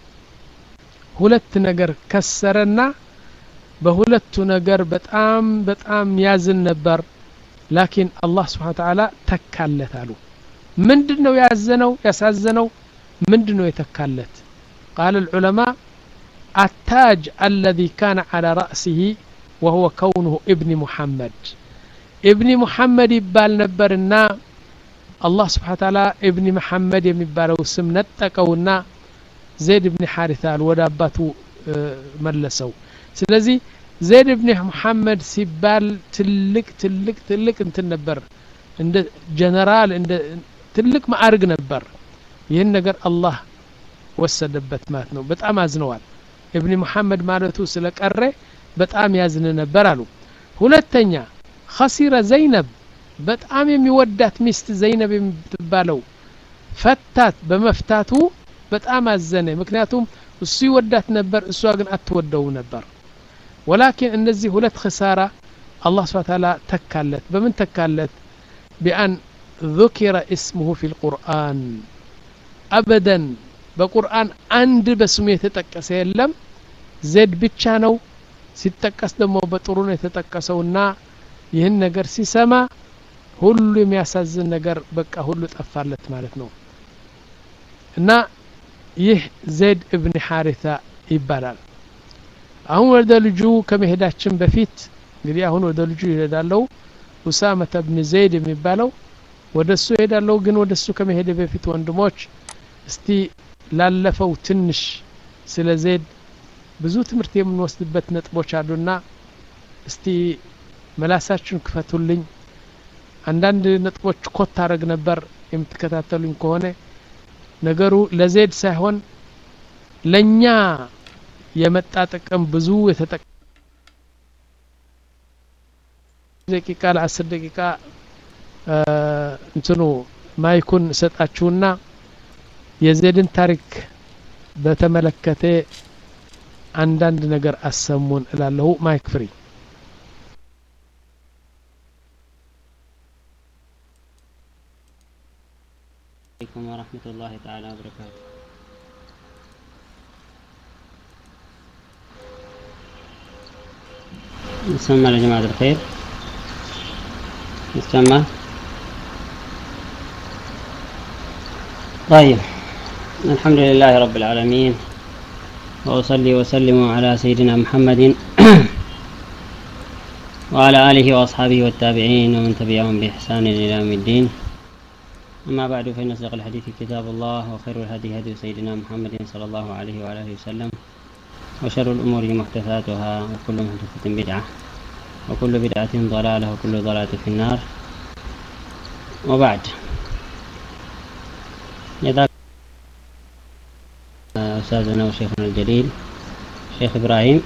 ሁለት ነገር ከሰረና በሁለቱ ነገር በጣም በጣም ያዝን ነበር ላኪን አላህ ስብሓን ተዓላ ተካለት አሉ ምንድን ነው ያዘነው ያሳዘነው ምንድን ነው የተካለት ቃል العلماء التاج الذي كان على رأسه وهو كونه ابن محمد ابن محمد يبال نبرنا الله سبحانه وتعالى ابن محمد የሚባለው ስም ነጠቀውና ዘይድ ብን ሓሪታ ወደ አባቱ መለሰው ስለዚህ ዘይድ ብን ሙሐመድ ሲባል ትልቅ ትልቅ ትልቅ እንትን ነበር እንደ ጀነራል እንደ ትልቅ ማዕርግ ነበር ይህን ነገር አላህ ወሰደበት ማለት ነው በጣም አዝነዋል እብኒ ሙሐመድ ማለቱ ስለቀረ በጣም ያዝን ነበር አሉ ሁለተኛ ኸሲረ ዘይነብ በጣም የሚወዳት ሚስት ዘይነብ የምትባለው ፈታት በመፍታቱ በጣም አዘነ ምክንያቱም እሱ ይወዳት ነበር እሷ ግን አትወደው ነበር ወላኪን እነዚህ ሁለት ክሳራ አላህ ስብሓ ታላ ተካለት በምን ተካለት ቢአን ذكر اسمه في القرآن أبدا በቁርአን አንድ በስሙ የተጠቀሰ የለም ዜድ ብቻ ነው ሲጠቀስ ደግሞ በጥሩ ነው የተጠቀሰውና ይህን ነገር ሲሰማ ሁሉ የሚያሳዝን ነገር በቃ ሁሉ ጠፋለት ማለት ነው እና ይህ ዜድ እብን ሓሪታ ይባላል አሁን ወደ ልጁ ከመሄዳችን በፊት እንግዲህ አሁን ወደ ልጁ ይሄዳለው ኡሳመተ ብን ዘይድ የሚባለው ወደ እሱ ይሄዳለው ግን ወደ እሱ ከመሄደ በፊት ወንድሞች እስቲ ላለፈው ትንሽ ስለ ዜድ ብዙ ትምህርት የምንወስድበት ነጥቦች አሉና እስቲ መላሳችሁን ክፈቱልኝ አንዳንድ ነጥቦች ኮት አረግ ነበር የምትከታተሉኝ ከሆነ ነገሩ ለዜድ ሳይሆን ለእኛ የመጣ ጥቅም ብዙ የተጠቀ ደቂቃ ለአስር ደቂቃ እንትኑ ማይኩን እሰጣችሁና የዜድን ታሪክ በተመለከተ አንዳንድ ነገር አሰሙን እላለሁ ማይክ ፍሪ عليكم ورحمة الله تعالى وبركاته نسمى يا جماعة الخير نسمى طيب الحمد لله رب العالمين وأصلي وسلم على سيدنا محمد وعلى آله وأصحابه والتابعين ومن تبعهم بإحسان إلى يوم الدين أما بعد فإن أصدق الحديث كتاب الله وخير الهدي هدي سيدنا محمد صلى الله عليه وعلى آله وسلم وشر الأمور محدثاتها وكل محدثة بدعة وكل بدعة ضلالة وكل ضلالة في النار وبعد يذاك أستاذنا وشيخنا الجليل شيخ إبراهيم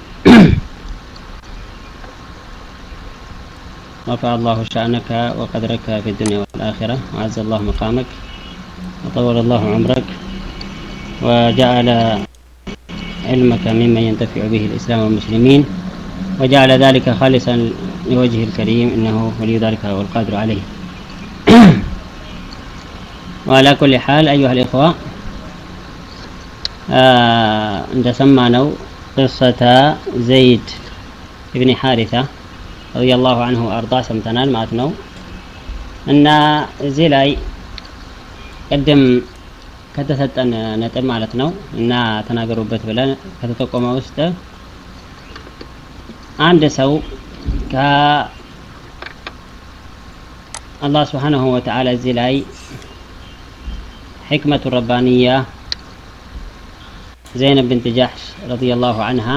رفع الله شأنك وقدرك في الدنيا والآخرة وعز الله مقامك وطول الله عمرك وجعل علمك ممن ينتفع به الإسلام والمسلمين وجعل ذلك خالصا لوجهه الكريم إنه ولي ذلك والقادر عليه وعلى كل حال أيها الإخوة እንደሰማነው ቅሰተ ዘይድ እብኒ ሓሪታ ረዲየላሁ አንሁ አርዳ ሰምተናል ማለት ነው እና እዚህ ላይ ቅድም ከተሰጠን ነጥብ ማለት ነው እና ተናገሩበት ብለን ከተጠቆመ ውስጥ አንድ ሰው ከአላህ ስብሓንሁ ወተዓላ እዚህ ላይ ሕክመቱ ረባንያ ዘይነብ ብንት ጃሕሽ ረዲየላሁ አንሃ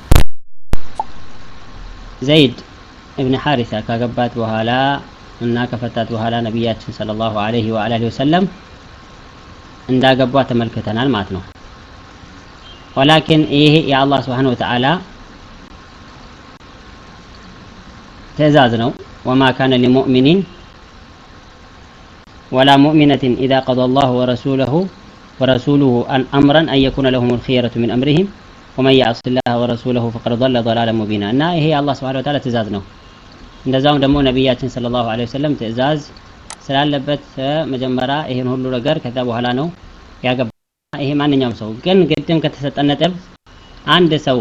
ዘይድ እብን ሓሪሳ ካገባት በኋላ እና ከፈታት በኋላ ነቢያችን ሰለላሁ ዐለይሂ ወአሊሂ ወሰለም እንዳገቧ ተመልክተናል ማለት ነው። ወላኪን ይሄ የአላህ ስብሓነ ወተዓላ ትእዛዝ ነው። ወማ ካነ ሊሙእሚኒን ወላ ሙእሚነትን ኢዛ ቀደ አላሁ ወረሱለሁ ورسوله أن أمرا أن يكون لهم الخيرة من أمرهم ومن يعص الله ورسوله فقد ضل ضلالا مبينا እና ይሄ የአላህ ስብሐነ ወተዓላ ትእዛዝ ነው። እንደዛውም ደግሞ ነቢያችን ሰለላሁ ዐለይሂ ወሰለም ትእዛዝ ስላለበት መጀመሪያ ይሄን ሁሉ ነገር ከዛ በኋላ ነው ያገባ። ይሄ ማንኛውም ሰው ግን ቅድም ከተሰጠን ነጥብ አንድ ሰው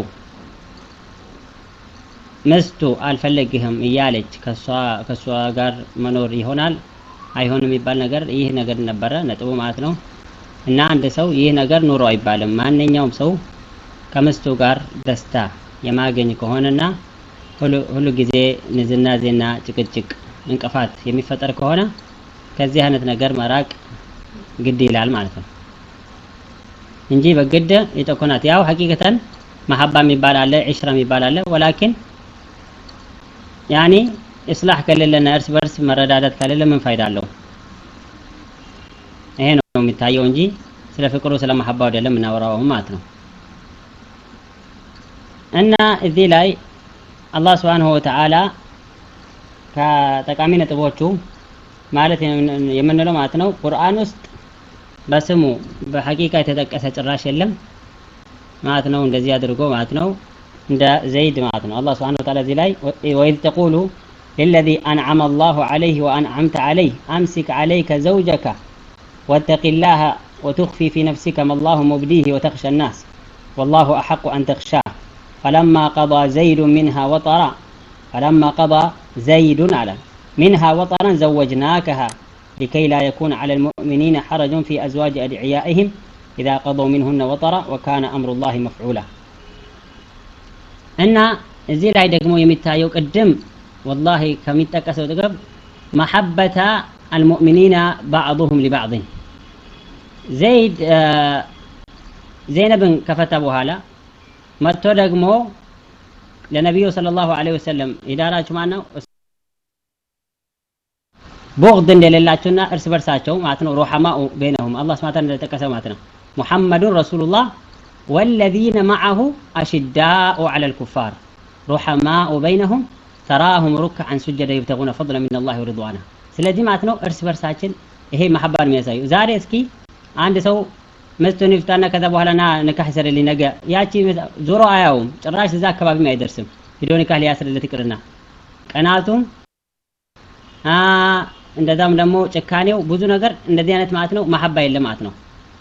ምስቱ አልፈለግህም እያለች ከእሷ ጋር መኖር ይሆናል አይሆንም የሚባል ነገር ይህ ነገር ነበረ ነጥቡ ማለት ነው። እና አንድ ሰው ይህ ነገር ኑሮ አይባልም። ማንኛውም ሰው ከምስቱ ጋር ደስታ የማገኝ ከሆነና ሁሉ ጊዜ ንዝናዜና ጭቅጭቅ እንቅፋት የሚፈጠር ከሆነ ከዚህ አይነት ነገር መራቅ ግድ ይላል ማለት ነው እንጂ በግድ የጠኮናት ያው ሀቂቀተን መሀባ የሚባል አለ፣ ዒሽራ የሚባል አለ። ወላኪን ያኔ እስላህ ከሌለና እርስ በርስ መረዳዳት ከሌለ ምን ፋይዳ አለው? ይሄ ነው የሚታየው እንጂ ስለ ፍቅሩ ስለ መሐባው አይደለም የምናወራው ማለት ነው። እና እዚህ ላይ አላህ ስብሓንሁ ወተዓላ ከጠቃሚ ነጥቦቹ ማለት የምንለው ማለት ነው ቁርአን ውስጥ በስሙ በሐቂቃ የተጠቀሰ ጭራሽ የለም ማለት ነው። እንደዚህ አድርጎ ማለት ነው እንደ ዘይድ ማለት ነው። አላህ ስብሓንሁ ወተዓላ እዚህ ላይ ወኢዝ ተቁሉ ሊለዚ አንዓመ አላሁ ዐለይህ ወአንዓምተ ዐለይህ አምሲክ ዐለይከ ዘውጀከ واتق الله وتخفي في نفسك ما الله مبديه وتخشى الناس والله أحق أن تخشاه فلما قضى زيد منها وطرا فلما قضى زيد على منها وطرا زوجناكها لكي لا يكون على المؤمنين حرج في أزواج أدعيائهم إذا قضوا منهن وطرا وكان أمر الله مفعولا أن زي لا يدقموا يمتايو قدم والله كمتكسو تقرب محبة المؤمنين بعضهم لبعض ዘይድ ዘይነብን ከፈታ በኋላ መጥቶ ደግሞ ለነቢዩ ሰለላሁ ዐለይሂ ወሰለም የዳራችሁ ማን ነው? ቡግድ እንደሌላቸውና እርስ በርሳቸው ማለት ነው ሩሐማኡ በይነሁም አላህ ስብሐ እንደጠቀሰ ማለት ነው ሙሐመዱን ረሱሉላህ ወለዚነ መዐሁ አሽዳኡ ዐለል ኩፋር ሩሐማኡ በይነሁም ተራሁም ሩክዐን ሱጀደ ይብተጉነ ፈድለ ሚነላሂ ወሪድዋና ስለዚህ ማለት ነው እርስ በርሳችን ይሄ መሐባን የሚያሳዩ ዛሬ እስኪ አንድ ሰው ምስቱን ይፍታና ከዛ በኋላ ና ንካህ ይሰረልኝ ነገ ያቺ ዞሮ አያውም ጭራሽ እዛ አካባቢም አይደርስም ሂዶ ንካህ ሊያስርለት ይቅርና ቀናቱም እንደዛም ደግሞ ጭካኔው ብዙ ነገር እንደዚህ አይነት ማለት ነው መሐባ የለም ማለት ነው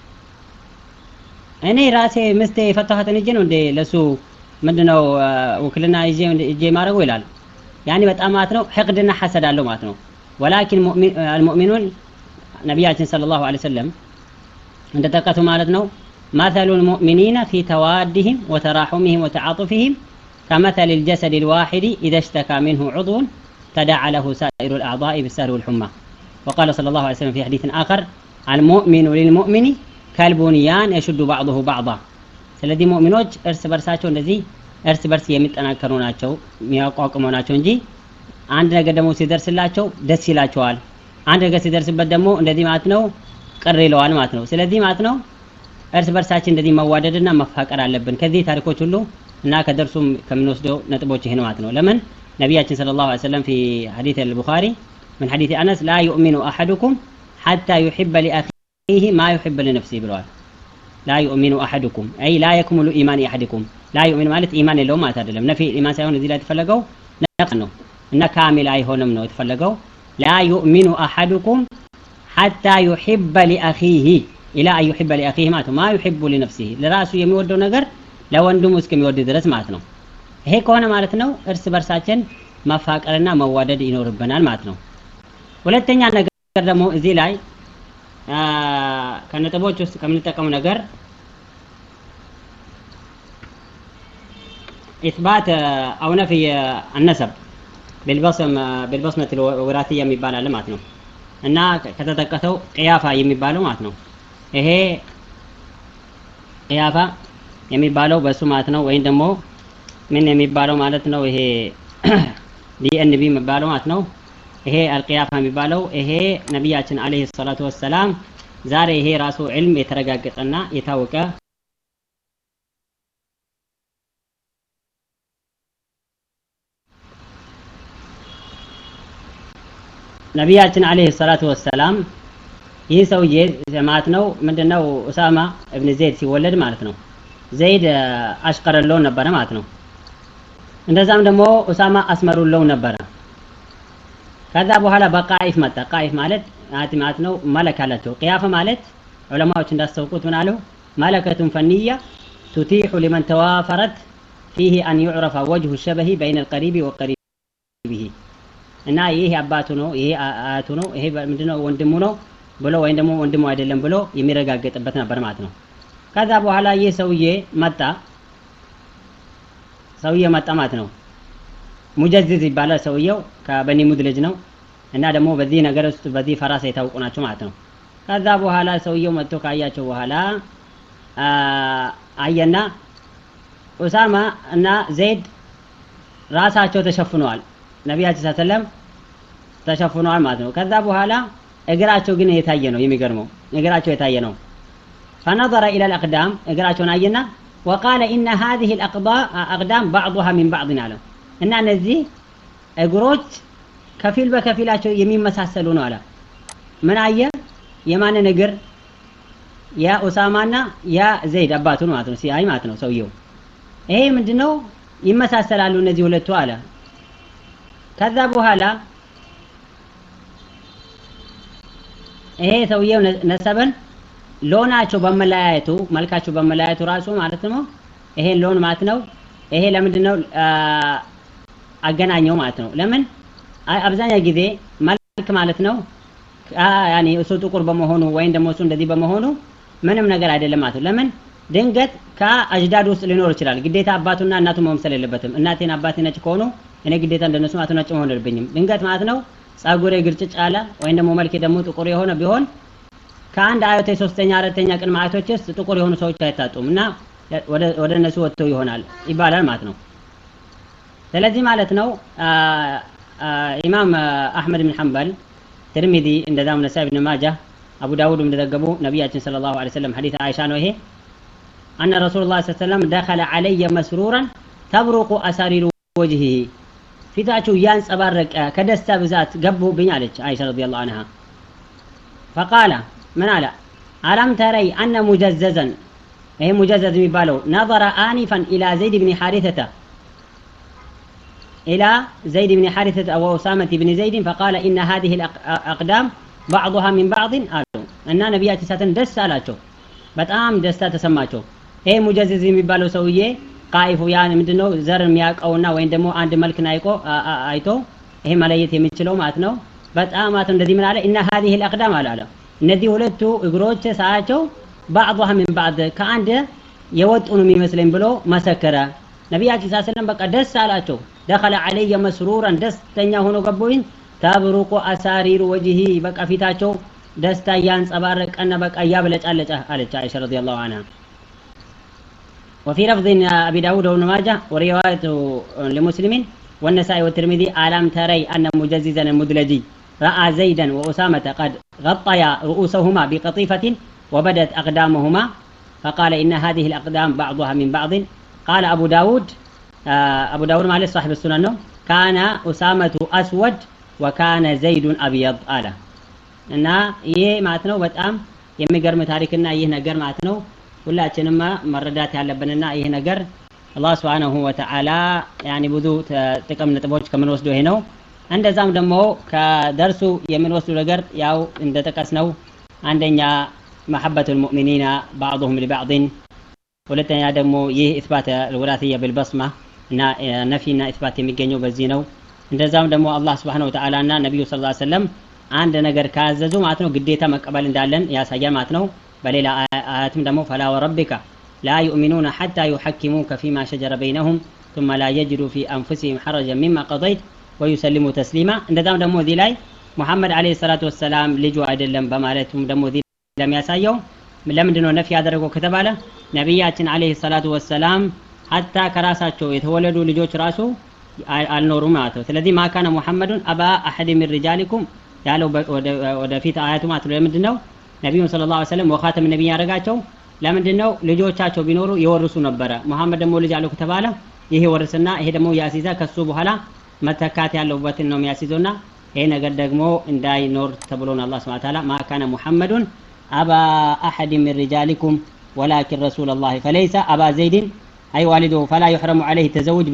እኔ ራሴ ምስቴ የፈታኋትን እጄ ነው እንዴ ለሱ ምንድነው ውክልና ይዤ እጄ ማድረጉ ይላል ያኔ በጣም ማለት ነው ሕቅድና ሐሰድ አለው ማለት ነው ወላኪን አልሙእሚኑን ነቢያችን ሰለላሁ ዐለይሂ ወሰለም እንደጠቀሱ ማለት ነው مثل المؤمنين في توادهم وتراحمهم وتعاطفهم كمثل الجسد الواحد إذا اشتكى منه عضو تداعى له سائر الأعضاء بالسهر والحمى وقال صلى الله عليه وسلم في حديث آخر المؤمن للمؤمن كالبنيان يشد بعضه بعضا ስለዚህ ሙእሚኖች እርስ በርሳቸው እንደዚህ እርስ በርስ የሚጠናከሩ ናቸው የሚያቋቁሙ ናቸው እንጂ አንድ ነገር ደግሞ ሲደርስላቸው ደስ ይላቸዋል አንድ ነገር ሲደርስበት ደግሞ እንደዚህ ማለት ነው ቅር ይለዋል ማለት ነው ስለዚህ ማለት ነው እርስ በርሳችን እንደዚህ መዋደድና መፋቀር አለብን ከዚህ ታሪኮች ሁሉ እና ከደርሱም ከምንወስደው ነጥቦች ይሄ ማለት ነው ለምን ነቢያችን ስለ ላሁ ሰለም ፊ ሐዲት አልቡኻሪ من حديث أنس لا يؤمن أحدكم حتى يحب لأخيه ما يحب لنفسه ብለዋል لا يؤمن أحدكم أي لا يكمل إيمان أحدكم لا يؤمن ማለት ኢማን የለውም ማለት አይደለም ነፊ ኢማን ሳይሆን እዚህ ላይ የተፈለገው ነቅስ ነው እና ካሚል አይሆንም ነው የተፈለገው لا يؤمن أحدكم حتى يحب لأخيه إلى أن يحب لأخيه ማለት ነው ما يحب لنفسه ለራሱ የሚወደው ነገር ለወንድሙ እስከሚወድ ድረስ ማለት ነው ይሄ ከሆነ ማለት ነው እርስ በርሳችን መፋቀርና መዋደድ ይኖርብናል ማለት ነው ሁለተኛ ነገር ደግሞ እዚህ ላይ ከነጥቦች ውስጥ ከምንጠቀሙ ነገር ኢስባት አው ነፍይ አነሰብ بالبصم بالبصمة الوراثية የሚባል አለ ማለት ነው እና ከተጠቀሰው ቅያፋ የሚባለው ማለት ነው ይሄ ቅያፋ የሚባለው በሱ ማለት ነው ወይም ደግሞ ምን የሚባለው ማለት ነው ይሄ ዲኤንቢ የሚባለው ማለት ነው ይሄ አልቅያፋ የሚባለው ይሄ ነቢያችን አለይሂ ሰላቱ ወሰላም ዛሬ ይሄ ራሱ ዕልም የተረጋገጠና የታወቀ ነቢያችን አለይሂ ሰላቱ ወሰላም ይህ ሰውዬ ማለት ነው ምንድነው ኡሳማ እብን ዘይድ ሲወለድ ማለት ነው ዘይድ አሽቀረለው ነበረ ማለት ነው እንደዛም ደግሞ ኡሳማ አስመሩለው ነበረ ከዛ በኋላ በቃኢፍ መጣ ቃኢፍ ማለት ማለት ነው መለክ አላቸው ቅያፈ ማለት ዑለማዎች እንዳስታውቁት ምን አለው መለከቱን ፈንያ ቱቲሑ ሊመን ተዋፈረት ፊህ አን ዩዕረፈ ወጅሁ ሸበሂ በይነ አልቀሪቢ ወቀሪቢሂ እና ይህ አባቱ ነው ይሄ አያቱ ነው ይሄ ምንድነው ወንድሙ ነው ብሎ ወይም ደግሞ ወንድሙ አይደለም ብሎ የሚረጋገጥበት ነበር ማለት ነው ከዛ በኋላ ይህ ሰውዬ መጣ ሰውዬ መጣ ማለት ነው ሙጀዝዝ ይባላል ሰውየው ከበኒ ሙድ ልጅ ነው እና ደግሞ በዚህ ነገር ውስጥ በዚህ ፈራሳ የታወቁ ናቸው ማለት ነው ከዛ በኋላ ሰውየው መጥቶ ካያቸው በኋላ አየና ኡሳማ እና ዘይድ ራሳቸው ተሸፍነዋል ነቢያችን ሰለም ተሸፍነዋል ማለት ነው ከዛ በኋላ እግራቸው ግን የታየ ነው የሚገርመው እግራቸው የታየ ነው فنظر إلى الأقدام እግራቸውን አየና وقال إن هذه الأقدام بعضها من بعض አለ እና እነዚህ እግሮች ከፊል በከፊላቸው የሚመሳሰሉ ነው አለ ምን አየ የማንን እግር ያ ኡሳማና ያ ዘይድ አባቱ ማለት ነው ሲያይ ማለት ነው ሰውየው ይሄ ምንድነው ይመሳሰላሉ እነዚህ ሁለቱ አለ ከዛ በኋላ ይሄ ሰውየው ነሰበን ሎናቸው በመለያየቱ መልካቸው በመለያየቱ ራሱ ማለት ነው ይሄን ሎን ማለት ነው ይሄ ለምንድን ነው አገናኘው ማለት ነው ለምን አብዛኛው ጊዜ መልክ ማለት ነው ያኔ እሱ ጥቁር በመሆኑ ወይም ደግሞ እሱ እንደዚህ በመሆኑ ምንም ነገር አይደለም ማለት ነው ለምን ድንገት ከአጅዳድ ውስጥ ሊኖር ይችላል ግዴታ አባቱና እናቱ መምሰል የለበትም እናቴን አባቴ ነጭ ከሆኑ እኔ ግዴታ እንደነሱ ማለት ነጭ መሆን የለብኝም ድንገት ማለት ነው ጸጉሬ ግርጭጭ አለ ወይም ደግሞ መልኬ ደግሞ ጥቁር የሆነ ቢሆን ከአንድ አያቴ ሶስተኛ አራተኛ ቅድመ አያቶች ውስጥ ጥቁር የሆኑ ሰዎች አይታጡም እና ወደ እነሱ ወጥተው ይሆናል ይባላል ማለት ነው ስለዚህ ማለት ነው ኢማም አሕመድ ብን ሐንበል ትርሚዚ እንደዛም ነሳይ ብን ማጃ አቡ ዳውድ እንደዘገቡ ነቢያችን ስለ ላሁ ለ ሰለም ሐዲስ አይሻ ነው ይሄ أن رسول الله صلى الله عليه وسلم دخل علي مسرورا تبرق أسارير وجهه ፊታቸው እያንጸባረቀ ከደስታ ብዛት ገቡብኝ አለች አይሻ ረዲየላሁ ዐንሃ ፈቃለ ምን አለ አለም ተረይ አነ ሙጀዘዘን ይሄ ሙጀዘዝ የሚባለው ነظረ አኒፈን ኢላ ዘይድ ብን ሐሪተተ إلى زيد بن حارثة وأسامة بن زيد فقال إن هذه الأقدام بعضها من بعض قالوا أن نبيات ساتن دس አላቸው በጣም ደስታ ተሰማቸው ይሄ ሙጀዝዝ የሚባለው ሰውዬ ቃይፉ ያን ምንድነው ዘር የሚያውቀውና ወይም ደግሞ አንድ መልክን አይቆ አይቶ ይሄ መለየት የሚችለው ማለት ነው በጣም ማለት እንደዚህ ምን አለ እና هذه الاقدام አለ እነዚህ ሁለቱ እግሮች ሳያቸው ባዕضها من بعض ከአንድ የወጡ ነው የሚመስለኝ ብሎ መሰከረ። ነቢያችን ስ ሰለም በቃ ደስ አላቸው። ደኸለ ዐለየ መስሩረን ደስተኛ ሆኖ ገቡኝ። ተብሩቁ አሳሪሩ ወጅሂ በቃ ፊታቸው ደስታ እያንጸባረቀና በቃ እያብለጫለጨ አለች አይሻ ረዲየላሁ ዐንሃ። وفي لفظ أبي داود وابن ماجه ورواية لمسلم والنسائي والترمذي ألم تري أن مجززا المدلجي رأى زيدا وأسامة قد غطيا رؤوسهما بقطيفة وبدت أقدامهما فقال إن هذه الأقدام بعضها من بعض قال أبو داود أبو داود معلش صاحب السنن كان أسامة أسود وكان زيد أبيض آله እና ይሄ ማለት ነው በጣም የሚገርም ታሪክና ይህ ነገር ማለት ነው ሁላችንም መረዳት ያለብንና ይህ ነገር አላህ ስብሓነሁ ወተዓላ ያኒ ብዙ ጥቅም ነጥቦች ከምንወስዱ ይሄ ነው። እንደዛም ደግሞ ከደርሱ የምንወስዱ ነገር ያው እንደጠቀስ ነው አንደኛ መሐበቱል ሙእሚኒና ባዕضሁም ሊባዕድን፣ ሁለተኛ ደግሞ ይህ ኢስባት ልውላትያ ብልበስማ እና ነፊና ኢስባት የሚገኘው በዚህ ነው። እንደዛም ደግሞ አላህ ስብሓነሁ ወተዓላ እና ነቢዩ ሰለላሁ ዐለይሂ ወሰለም አንድ ነገር ካዘዙ ማለት ነው ግዴታ መቀበል እንዳለን ያሳያል ማለት ነው። በሌላ አያትም ደግሞ ፈላ ወረቢከ ላ ዩእሚኑነ ሐታ ዩሐኪሙከ ፊማ ሸጀረ በይነሁም ثم لا يجدوا في أنفسهم حرجا مما قضيت ويسلموا تسليما እንደዛም ደግሞ እዚህ ላይ ሙሐመድ ዓለይሂ ሰላቱ ወሰላም ልጁ አይደለም በማለቱም ደግሞ እዚህ ለሚያሳየው ለምንድን ነው ነፊ ያደረገው ከተባለ ነቢያችን ዓለይሂ ሰላቱ ወሰላም ሀታ ከራሳቸው የተወለዱ ልጆች ራሱ አልኖሩም ማለት ነው። ስለዚህ ማካነ ሙሐመዱን አባ አሐድ ሚን ሪጃሊኩም ያለው ወደፊት አያቱ ማለት ነው። ለምንድን ነው ነቢዩን ሰለላሁ ዐለይሂ ወሰለም ወኻተም ነቢይ ያደረጋቸው? ለምንድን ነው ልጆቻቸው ቢኖሩ የወርሱ ነበረ። ሙሐመድ ደግሞ ልጅ አለው ከተባለ ይሄ ወርስና ይሄ ደግሞ ያሲዛ ከሱ በኋላ መተካት ያለበትን ነው የሚያስይዘውና ይሄ ነገር ደግሞ እንዳይኖር ተብሎ ነው አላህ ሱብሓነሁ ወተዓላ ማካነ ሙሐመዱን አባ አሐድ ሚን ሪጃሊኩም ወላኪን ረሱለላህ ፈለይሰ አባ ዘይድን አይ ዋሊዱ ፈላ ዩሕረሙ ዐለይሂ ተዘውጅ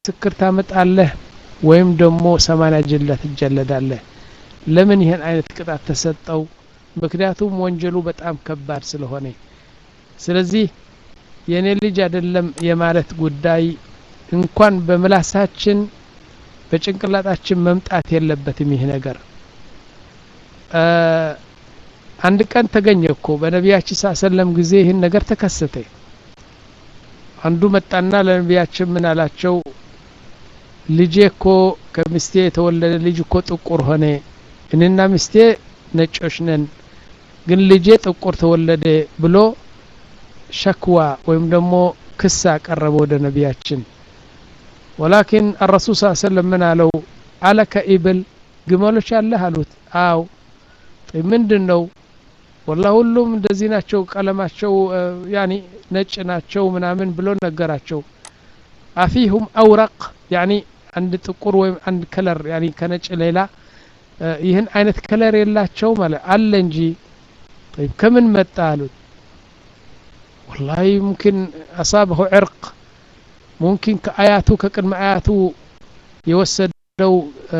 ምስክር ታመጣለህ ወይም ደግሞ ሰማንያ ጅላ ትጀለዳለህ ለምን ይህን አይነት ቅጣት ተሰጠው ምክንያቱም ወንጀሉ በጣም ከባድ ስለሆነ ስለዚህ የእኔ ልጅ አይደለም የማለት ጉዳይ እንኳን በምላሳችን በጭንቅላታችን መምጣት የለበትም ይህ ነገር አንድ ቀን ተገኘ እኮ በነቢያችን ሳ ሰለም ጊዜ ይህን ነገር ተከሰተ አንዱ መጣና ለነቢያችን ምን አላቸው ልጄ እኮ ከሚስቴ የተወለደ ልጅ እኮ ጥቁር ሆነ እኔና ሚስቴ ነጮች ነን ግን ልጄ ጥቁር ተወለደ ብሎ ሸክዋ ወይም ደግሞ ክስ አቀረበ ወደ ነቢያችን ወላኪን አረሱል ስ ሰለም ምን አለው አለከ ኢብል ግመሎች አለህ አሉት አው ምንድን ነው ወላ ሁሉም እንደዚህ ናቸው ቀለማቸው ያኒ ነጭ ናቸው ምናምን ብሎ ነገራቸው አፊሁም አውረቅ ያኒ አንድ ጥቁር ወይም አንድ ከለር ያኒ ከነጭ ሌላ ይህን አይነት ከለር የላቸው ማለት አለ እንጂ طيب ከምን መጣ አሉት ወላሂ ሙምኪን አሳበሁ ዕርቅ ሙምኪን ከአያቱ ከቅድመ አያቱ የወሰደው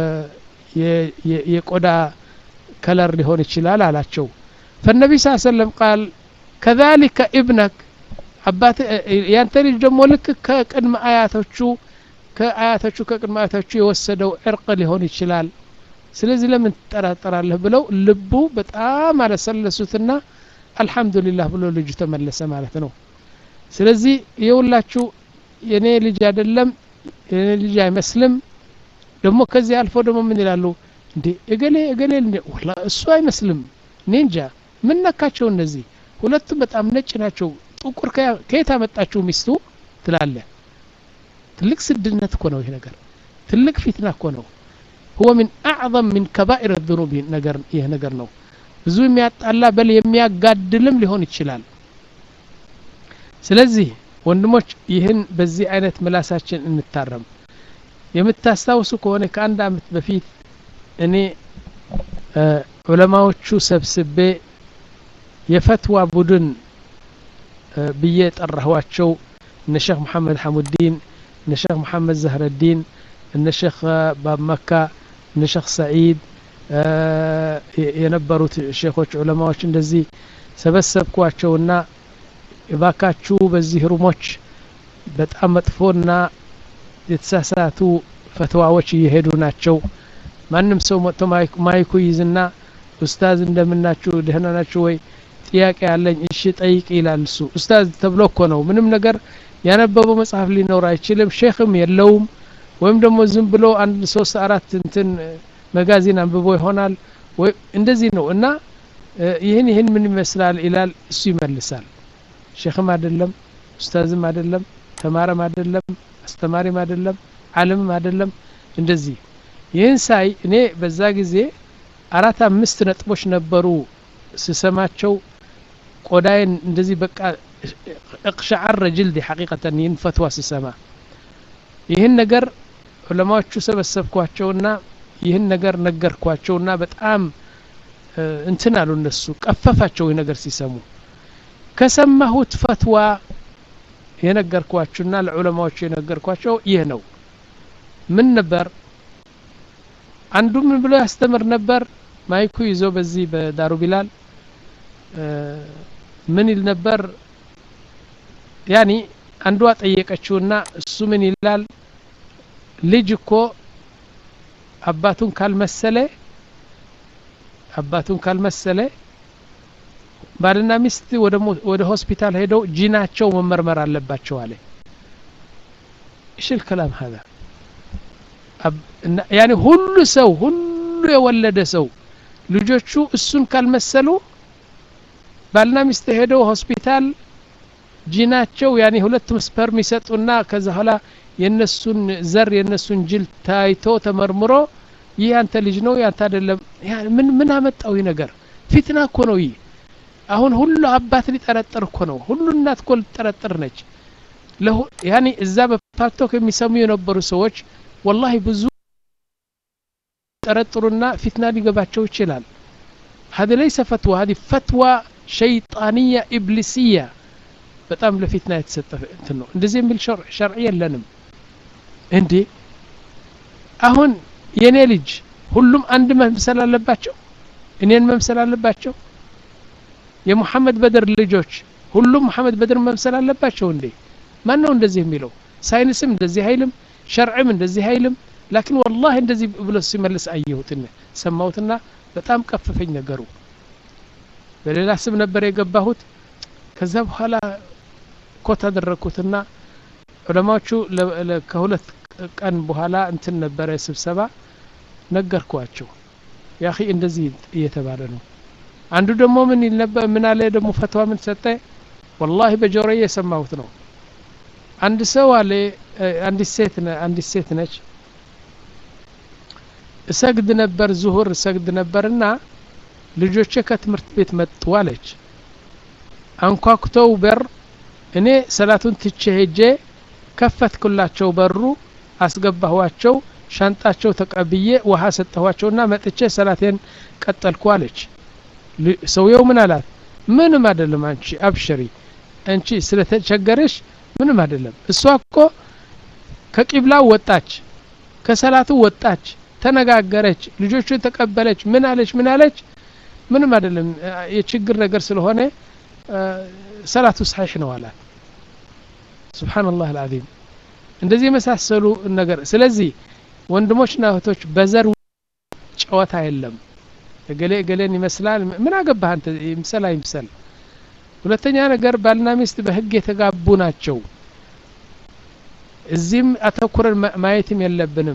የቆዳ ከለር ሊሆን ይችላል አላቸው ፈነቢ ስ ሰለም ቃል ከዛሊከ ኢብነክ አባት ያንተ ልጅ ደግሞ ልክ ከቅድመ አያቶቹ ከአያቶቹ ከቅድመ አያቶቹ የወሰደው ዕርቅ ሊሆን ይችላል ስለዚህ ለምን ትጠራጠራለህ ብለው ልቡ በጣም አለሰለሱትና አልሐምዱሊላህ ብሎ ልጁ ተመለሰ ማለት ነው ስለዚህ የሁላችሁ የኔ ልጅ አይደለም የኔ ልጅ አይመስልም ደግሞ ከዚህ አልፎ ደግሞ ምን ይላሉ እንዴ እገሌ እገሌ ወላ እሱ አይመስልም እኔ እንጃ ምን ነካቸው እነዚህ ሁለቱም በጣም ነጭ ናቸው ጥቁር ከየት አመጣችሁ ሚስቱ ትላለ ትልቅ ስድነት እኮ ነው ይህ ነገር ትልቅ ፊትና እኮ ነው هو من أعظم من كبائر الذنوب ነገር ይህ ነገር ነው ብዙ የሚያጣላ በል የሚያጋድልም ሊሆን ይችላል ስለዚህ ወንድሞች ይህን በዚህ አይነት ምላሳችን እንታረም የምታስታውሱ ከሆነ ከአንድ አመት በፊት እኔ ዑለማዎቹ ሰብስቤ የፈትዋ ቡድን ብዬ ጠራኋቸው እነ ሼክ መሐመድ ሐሙዲን እነ ሼክ መሐመድ ዘህረዲን እነ ሼክ ባብመካ እነ ሼክ ሰዒድ የነበሩት ሼኮች ዑለማዎች እንደዚህ ሰበሰብኳቸውና እባካችሁ በዚህ ሩሞች በጣም መጥፎና የተሳሳቱ ፈትዋዎች እየሄዱ ናቸው ማንም ሰው መጥቶ ማይኩ ይዝና ኡስታዝ እንደምናችሁ ደህና ናችሁ ወይ ጥያቄ ያለኝ እሺ ጠይቅ ይላል እሱ ኡስታዝ ተብሎ እኮ ነው ምንም ነገር ያነበበው መጽሐፍ ሊኖር አይችልም ሼክም የለውም ወይም ደግሞ ዝም ብሎ አንድ ሶስት አራት እንትን መጋዚን አንብቦ ይሆናል ወይ እንደዚህ ነው እና ይህን ይህን ምን ይመስላል ይላል እሱ ይመልሳል ሼክም አይደለም ኡስታዝም አይደለም ተማረም አይደለም አስተማሪም አይደለም አለምም አይደለም እንደዚህ ይህን ሳይ እኔ በዛ ጊዜ አራት አምስት ነጥቦች ነበሩ ስሰማቸው ቆዳይን እንደዚህ በቃ እቅሻዓረ ጅልዲ ሐቂቀተን ይህን ፈትዋ ስሰማ ይህን ነገር ዑለማዎቹ ሰበሰብኳቸውና ይህን ነገር ነገርኳቸውና በጣም እንትን አሉ እነሱ ቀፈፋቸው ይህ ነገር ሲሰሙ ከሰማሁት ፈትዋ የነገርኳችሁና ለዑለማዎቹ የነገርኳቸው ይህ ነው ምን ነበር አንዱ ምን ብሎ ያስተምር ነበር ማይኩ ይዞ በዚህ በዳሩ ቢላል ምን ይል ነበር ያኒ አንዷ ጠየቀችውና እሱ ምን ይላል ልጅ እኮ አባቱን ካልመሰለ አባቱን ካልመሰለ ባልና ሚስት ወደ ሆስፒታል ሄደው ጂናቸው መመርመር አለባቸው አለ እሺ الكلام هذا ያኒ ሁሉ ሰው ሁሉ የወለደ ሰው ልጆቹ እሱን ካልመሰሉ ባልና ሚስት ሄደው ሆስፒታል ጂናቸው ያኒ ሁለቱም ስፐርም ይሰጡና ከዛ ኋላ የነሱን ዘር የነሱን ጅል ታይቶ ተመርምሮ ይህ ያንተ ልጅ ነው ያንተ አይደለም ምን ምን አመጣው ይህ ነገር ፊትና እኮ ነው ይህ አሁን ሁሉ አባት ሊጠረጥር እኮ ነው ሁሉ እናት እኮ ሊጠረጥር ነች ያኒ እዛ በፓርቶክ የሚሰሙ የነበሩ ሰዎች ወላሂ ብዙ ጠረጥሩና ፊትና ሊገባቸው ይችላል هذا ليس فتوى هذه فتوى شيطانية إبليسية በጣም ለፊትና የተሰጠ እንትን ነው እንደዚህ የሚል ሸርዕ የለንም እንዴ አሁን የኔ ልጅ ሁሉም አንድ መምሰል አለባቸው እኔን መምሰል አለባቸው የሙሐመድ በድር ልጆች ሁሉም ሙሐመድ በድር መምሰል አለባቸው እንዴ ማን ነው እንደዚህ የሚለው ሳይንስም እንደዚህ አይልም ሸርዕም እንደዚህ አይልም ላኪን ወላሂ እንደዚህ ብሎ ሲመልስ አየሁትና ሰማሁትና በጣም ቀፈፈኝ ነገሩ በሌላ ስም ነበር የገባሁት ከዛ በኋላ ኮት አደረግኩትና ዑለማዎቹ ከሁለት ቀን በኋላ እንትን ነበረ ስብሰባ ነገርኳቸው ያኺ እንደዚህ እየተባለ ነው አንዱ ደግሞ ምን ይል ነበር ምን አለ ደግሞ ፈትዋ ምን ሰጠ ወላሂ በጆሮዬ የሰማሁት ነው አንድ ሰው አለ አንዲት ሴት አንዲት ሴት ነች እሰግድ ነበር ዙሁር እሰግድ ነበርና ልጆቼ ከትምህርት ቤት መጡ አለች አንኳኩተው በር እኔ ሰላቱን ትቼ ሄጄ ከፈትኩላቸው በሩ አስገባኋቸው ሻንጣቸው ተቀብዬ ውሃ ሰጠኋቸውና መጥቼ ሰላቴን ቀጠልኩ አለች ሰውየው ምን አላት ምንም አይደለም አንቺ አብሽሪ አንቺ ስለተቸገረሽ ምንም አይደለም እሷ እኮ ከቂብላው ወጣች ከሰላቱ ወጣች ተነጋገረች ልጆቹን ተቀበለች ምን አለች ምን አለች ምንም አይደለም የችግር ነገር ስለሆነ ሰላቱ ሳሒሕ ነው አላት ስብሓንላህ አልዓዚም እንደዚህ የመሳሰሉ ነገር ስለዚህ ወንድሞችና እህቶች በዘር ጨዋታ የለም እገሌ እገሌን ይመስላል ምን አገባህ አንተ ይምሰል አይምሰል ሁለተኛ ነገር ባልና ሚስት በህግ የተጋቡ ናቸው እዚህም አተኩረን ማየትም የለብንም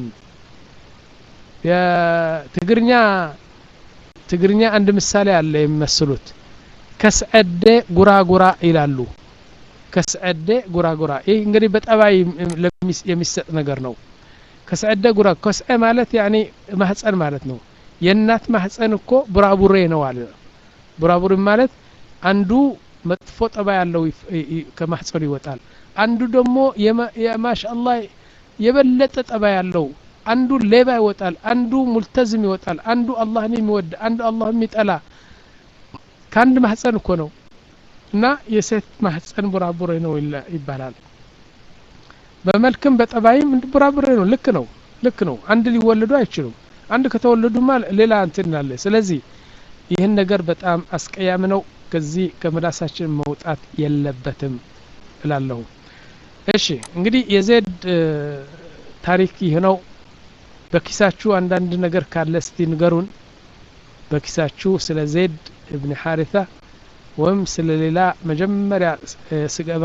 የትግርኛ ትግርኛ አንድ ምሳሌ አለ የሚመስሉት ከስዐደ ጉራጉራ ይላሉ ከስዐደ ጉራጉራ ይህ እንግዲህ በጠባይ የሚሰጥ ነገር ነው ከስዐደ ጉራ ከስዐ ማለት ያኒ ማህፀን ማለት ነው የእናት ማህፀን እኮ ቡራቡሬ ነው አለ ቡራቡሬ ማለት አንዱ መጥፎ ጠባ ያለው ከማህፀኑ ይወጣል አንዱ ደግሞ ማሻአላህ የበለጠ ጠባ ያለው አንዱ ሌባ ይወጣል አንዱ ሙልተዝም ይወጣል አንዱ አላህን የሚወድ አንዱ አላህ የሚጠላ ከአንድ ማህፀን እኮ ነው እና የሴት ማህፀን ቡራቡሬ ነው ይባላል በመልክም በጠባይም ቡራቡሬ ነው ልክ ነው ልክ ነው አንድ ሊወለዱ አይችሉም አንድ ከተወለዱማ ሌላ እንትን አለ ስለዚህ ይህን ነገር በጣም አስቀያም ነው ከዚህ ከምላሳችን መውጣት የለበትም እላለሁ እሺ እንግዲህ የዜድ ታሪክ ይህ ነው በኪሳችሁ አንዳንድ ነገር ካለ እስቲ ንገሩን በኪሳችሁ ስለ ዜድ እብን ሐሪታ ወይም ስለ ሌላ መጀመሪያ ስገባ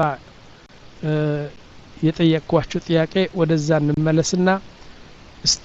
የጠየቅኳችሁ ጥያቄ ወደዛ እንመለስና እስቲ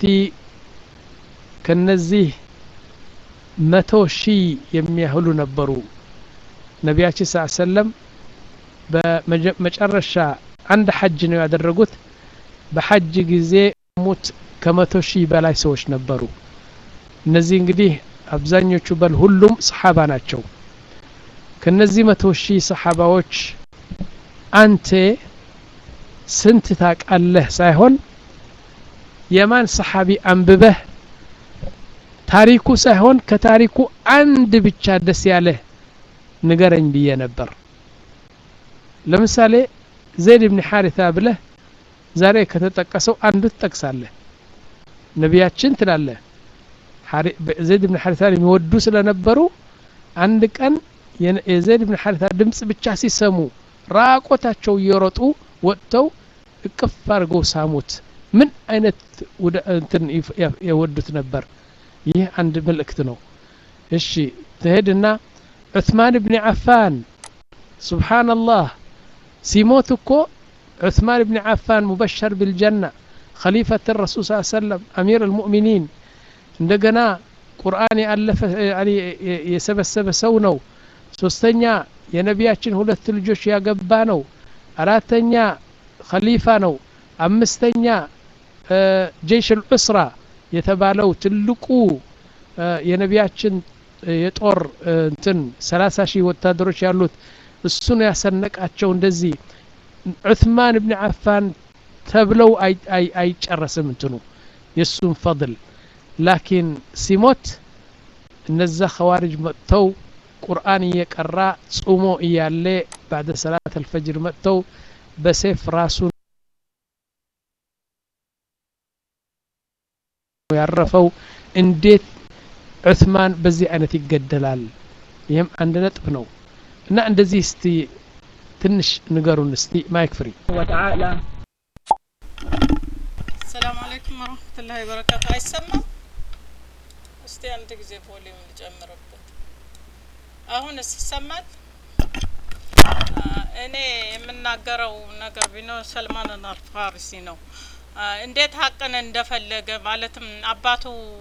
ከነዚህ መቶ ሺህ የሚያህሉ ነበሩ ነቢያችን ስ ሰለም በመጨረሻ አንድ ሐጅ ነው ያደረጉት በሐጅ ጊዜ ሙት ከመቶ ሺህ በላይ ሰዎች ነበሩ እነዚህ እንግዲህ አብዛኞቹ በል ሁሉም ሰሓባ ናቸው ከነዚህ መቶ ሺህ ሰሓባዎች አንተ ስንት ታቃለህ ሳይሆን የማን ሰሓቢ አንብበህ ታሪኩ ሳይሆን ከታሪኩ አንድ ብቻ ደስ ያለህ ንገረኝ ብዬ ነበር ለምሳሌ ዘይድ ብን ሐሪታ ብለህ ዛሬ ከተጠቀሰው አንዱ ትጠቅሳለህ ነቢያችን ትላለህ ዘይድ ብን ሐሪታን የሚወዱ ስለነበሩ አንድ ቀን የዘይድ ብን ሐሪታ ድምፅ ብቻ ሲሰሙ ራቆታቸው እየሮጡ ወጥተው እቅፍ አድርገው ሳሙት ምን አይነት እንትን የወዱት ነበር ይህ አንድ መልእክት ነው እሺ ትሄድና ዑትማን ብን ዓፋን ስብሓንላህ ሲሞት እኮ ዑትማን ብን ዓፋን ሙበሸር ብልጀና ኸሊፈት ረሱል ስ ሰለም አሚር አልሙእሚኒን እንደገና ቁርአን ያለፈ የሰበሰበ ሰው ነው ሶስተኛ የነቢያችን ሁለት ልጆች ያገባ ነው አራተኛ ኸሊፋ ነው አምስተኛ ጀይሽ ልዑስራ የተባለው ትልቁ የነቢያችን የጦር እንትን ሰላሳ ሺህ ወታደሮች ያሉት እሱን ያሰነቃቸው እንደዚህ ዑትማን ብን ዓፋን ተብለው አይጨረስም እንትኑ የእሱን ፈضል ላኪን ሲሞት እነዛ ኸዋሪጅ መጥተው ቁርአን እየቀራ ጹሞ እያለ ባዕደ ሰላት አልፈጅር መጥተው በሴፍ ራሱን ያረፈው እንዴት ዑስማን በዚህ አይነት ይገደላል ይህም አንድ ነጥብ ነው እና እንደዚህ እስቲ ትንሽ ንገሩን እስቲ ማይክ ፍሪ وتعالى ሰላም አለይኩም ወረህመቱላሂ ወበረካቱ። አይሰማም? እስቲ አንድ ጊዜ ቮሊዩም ልጨምርበት። አሁንስ ይሰማል? አ፣ እኔ የምናገረው ነገር ቢኖር ሰልማን አልፋሪሲ ነው። አ፣ እንዴት ሀቅን እንደፈለገ ማለትም አባቱ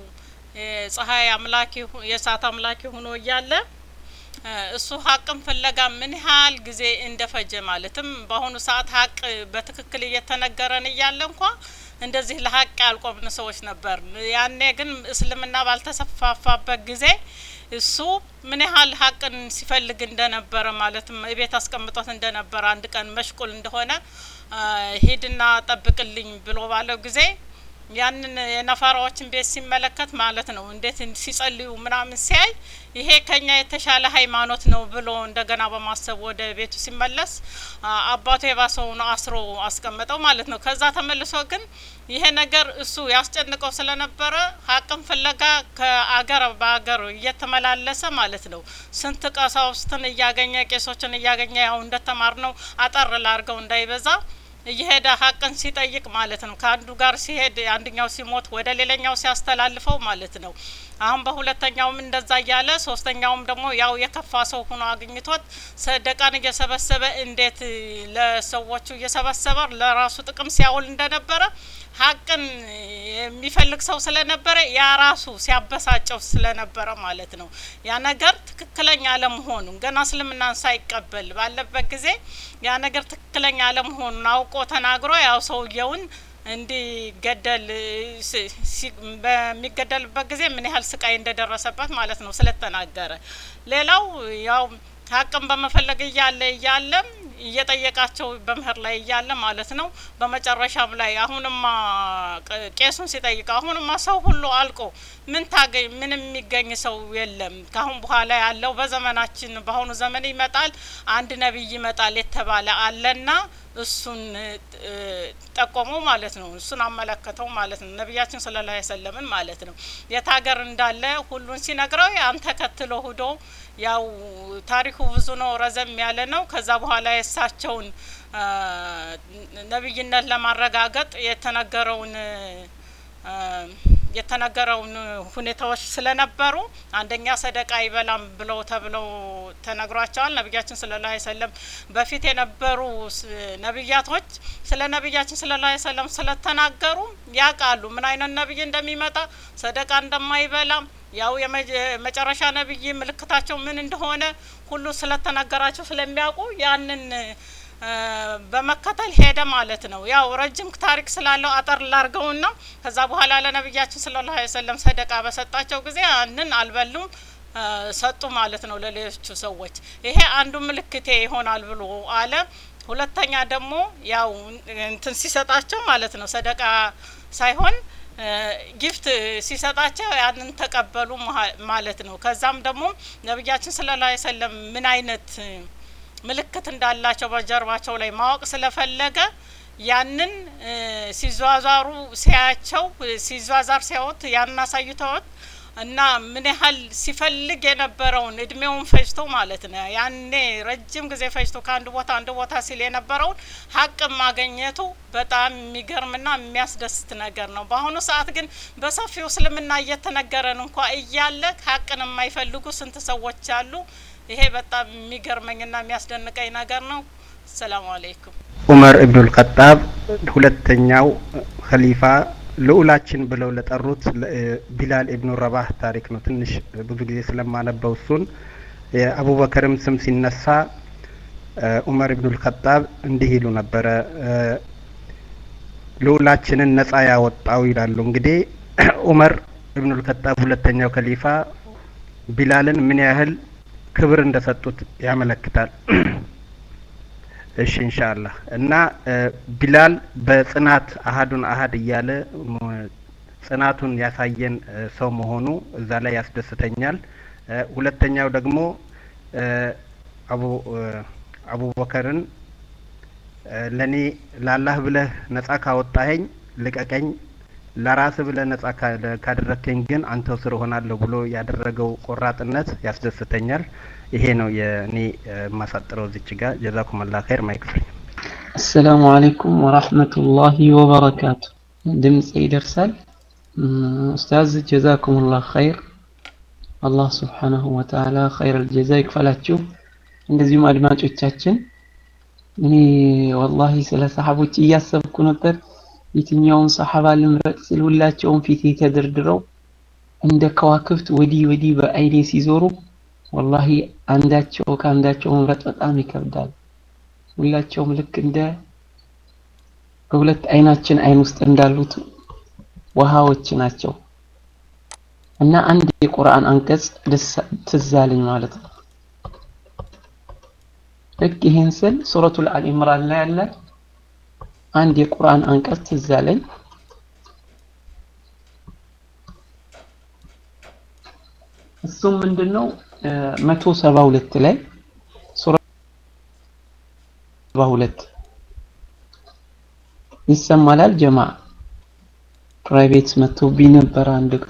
የፀሐይ አምላኪ ሁ- የእሳት አምላኪ ሆኖ እያለ አ፣ እሱ ሀቅን ፍለጋ ምን ያህል ጊዜ እንደፈጀ ማለትም በአሁኑ ሰዓት ሀቅ በትክክል እየተነገረን እያለ እንኳ እንደዚህ ለሀቅ ያልቆምን ሰዎች ነበር። ያኔ ግን እስልምና ባልተሰፋፋበት ጊዜ እሱ ምን ያህል ሀቅን ሲፈልግ እንደነበረ ማለትም ቤት አስቀምጦት እንደነበረ አንድ ቀን መሽቁል እንደሆነ አ፣ ሂድና ጠብቅልኝ ብሎ ባለው ጊዜ ያንን የነፋራዎችን ቤት ሲመለከት ማለት ነው እንዴት እንዲ- ሲጸልዩ ምናምን ሲያይ ይሄ ከኛ የተሻለ ሃይማኖት ነው ብሎ እንደገና በማሰብ ወደ ቤቱ ሲመለስ አ፣ አባቱ የባሰውን አስሮ አስቀመጠው ማለት ነው። ከዛ ተመልሶ ግን ይሄ ነገር እሱ ያስጨንቀው ስለነበረ ሀቅን ፍለጋ ከአገር በአገር እየተመላለሰ ማለት ነው ስንት ቀሳውስትን እያገኘ ቄሶችን እያገኘ ያው እንደተማር ነው አጠር ላርገው እንዳይበዛ እየሄደ ሀቅን ሲጠይቅ ማለት ነው። ከአንዱ ጋር ሲሄድ አንደኛው ሲሞት ወደ ሌላኛው ሲያስተላልፈው ማለት ነው። አሁን በሁለተኛውም እንደዛ እያለ ሶስተኛውም ደግሞ ያው የከፋ ሰው ሆኖ አግኝቶት ሰደቃን እየሰበሰበ እንዴት ለሰዎቹ እየሰበሰበ ለራሱ ጥቅም ሲያውል እንደነበረ ሀቅን የሚፈልግ ሰው ስለነበረ ያ ራሱ ሲያበሳጨው ስለነበረ ማለት ነው። ያ ነገር ትክክለኛ አለመሆኑን ገና እስልምናን ሳይቀበል ባለበት ጊዜ ያ ነገር ትክክለኛ አለመሆኑን አውቆ ተናግሮ ያው ሰውየውን እንዲገደል ሲ- ሲ- በሚገደልበት ጊዜ ምን ያህል ስቃይ እንደደረሰበት ማለት ነው ስለተናገረ። ሌላው ያው ሀቅን በመፈለግ እያለ እያለም እየጠየቃቸው በምህር ላይ እያለ ማለት ነው። በመጨረሻም ላይ አሁንማ ቅ- ቄሱን ሲጠይቅ አሁንማ ሰው ሁሉ አልቆ ምን ታገኝ ምንም የሚገኝ ሰው የለም። ካሁን በኋላ ያለው በዘመናችን በአሁኑ ዘመን ይመጣል አንድ ነቢይ ይመጣል የተባለ አለና እሱን እ፣ ጠቆመው ማለት ነው። እሱን አመለከተው ማለት ነው። ነቢያችን ሰለላሁ ዐለይሂ ወሰለምን ማለት ነው። የት ሀገር እንዳለ ሁሉን ሲነግረው ያን ተከትሎ ሁዶ ያው ታሪኩ ብዙ ነው፣ ረዘም ያለ ነው። ከዛ በኋላ የእሳቸውን አ፣ ነቢይነት ለማረጋገጥ የተነገረውን አ፣ የተነገረውን ሁኔታዎች ስለነበሩ አንደኛ ሰደቃ አይበላም ብለው ተብለው ተነግሯቸዋል። ነቢያችን ሰለላሁ ዐለይሂ ወሰለም በፊት የነበሩ ስ- ነቢያቶች ስለ ነቢያችን ሰለላሁ ዐለይሂ ወሰለም ስለተናገሩ ያውቃሉ ምን አይነት ነቢይ እንደሚመጣ ሰደቃ እንደማይበላም ያው የመጨረሻ ነቢይ ምልክታቸው ምን እንደሆነ ሁሉ ስለተነገራቸው ስለሚያውቁ ያንን እ፣ በመከተል ሄደ ማለት ነው። ያው ረጅም ታሪክ ስላለው አጠር ላርገውና ከዛ በኋላ ለነቢያችን ሰለላሁ ዐለይሂ ወሰለም ሰደቃ በሰጣቸው ጊዜ ያንን አልበሉም እ፣ ሰጡ ማለት ነው ለሌሎቹ ሰዎች። ይሄ አንዱ ምልክቴ ይሆናል ብሎ አለ። ሁለተኛ ደግሞ ያው እንትን ሲሰጣቸው ማለት ነው ሰደቃ ሳይሆን እ፣ ጊፍት ሲሰጣቸው ያንን ተቀበሉ መሀ- ማለት ነው። ከዛም ደግሞ ነቢያችን ሰለላሁ ዐለይሂ ወሰለም ምን አይነት እ፣ ምልክት እንዳላቸው በጀርባቸው ላይ ማወቅ ስለፈለገ ያንን እ፣ ሲዟዟሩ ሲያያቸው እ፣ ሲዟዟር ሲያዩት ያንን አሳይተውት እና ምን ያህል ሲፈልግ የነበረውን እድሜውን ፈጅቶ ማለት ነው ያኔ ረጅም ጊዜ ፈጅቶ ከአንድ ቦታ አንድ ቦታ ሲል የነበረውን ሀቅ ማገኘቱ በጣም የሚገርምና የሚያስደስት ነገር ነው። በአሁኑ ሰዓት ግን በሰፊው እስልምና እየተነገረን እንኳ እያለ ሀቅን የማይፈልጉ ስንት ሰዎች አሉ። ይሄ በጣም የሚገርመኝና የሚያስደንቀኝ ነገር ነው። ሰላሙ አለይኩም። ዑመር ኢብኑል ኸጣብ ሁለተኛው ኸሊፋ ልዑላችን ብለው ለጠሩት ለ- ቢላል ኢብኑ ረባህ ታሪክ ነው። ትንሽ ብዙ ጊዜ ስለማነበው እሱን የአቡበከርም ስም ሲነሳ እ፣ ዑመር ኢብኑል ኸጣብ እንዲህ ይሉ ነበረ እ፣ ልዑላችንን ነጻ ያወጣው ይላሉ። እንግዲህ ዑመር ኢብኑል ኸጣብ ሁለተኛው ኸሊፋ ቢላልን ምን ያህል ክብር እንደሰጡት ያመለክታል። እሺ ኢንሻአላህ እና እ፣ ቢላል በጽናት አሀዱን አሀድ እያለ ሞ- ጽናቱን ያሳየን እ፣ ሰው መሆኑ እዛ ላይ ያስደስተኛል። እ፣ ሁለተኛው ደግሞ እ፣ አቡ እ፣ አቡበከርን እ፣ ለኔ ላላህ ብለህ ነጻ ካወጣኸኝ ልቀቀኝ፣ ለራስ ብለህ ነጻ ካ- ካደረግከኝ ግን አንተው ስር ሆናለሁ ብሎ ያደረገው ቆራጥነት ያስደስተኛል። ይሄ ነው የእኔ እ፣ የማሳጥረው ዝች ጋር ጀዛኩም አላህ ኸይር ማይክፍል አሰላሙ አለይኩም ወራህመቱላሂ ወበረካቱ። ድምፅ ይደርሳል? እም፣ ኡስታዝ ጀዛኩሙላህ ኸይር። አላህ ስብሓነሁ ወተዓላ ኸይረል ጀዛ ይክፈላችሁ። እንደዚሁም አድማጮቻችን እኔ ወላሂ ስለ ሰሓቦች እያሰብኩ ነበር። የትኛውን ሰሓባ ልምረጥ ስል ሁላቸውም ፊቴ ተደርድረው እንደ ከዋክብት ወዲህ ወዲህ በአይኔ ሲዞሩ ወላሂ አንዳቸው ከአንዳቸው መምረጥ በጣም ይከብዳል። ሁላቸውም ልክ እንደ በሁለት አይናችን አይን ውስጥ እንዳሉት ውሃዎች ናቸው እና አንድ የቁርአን አንቀጽ ደስ ትዝ አለኝ ማለት ነው። ልክ ይሄን ስል ሱረቱል አል ኢምራን ላይ ያለ አንድ የቁርአን አንቀጽ ትዝ አለኝ። እሱም ምንድነው መቶ ሰባ ሁለት ላይ ሱረ ሰባ ሁለት ይሰማላል ጀማ ፕራይቬት መጥቶብኝ ነበር አንድ ቀን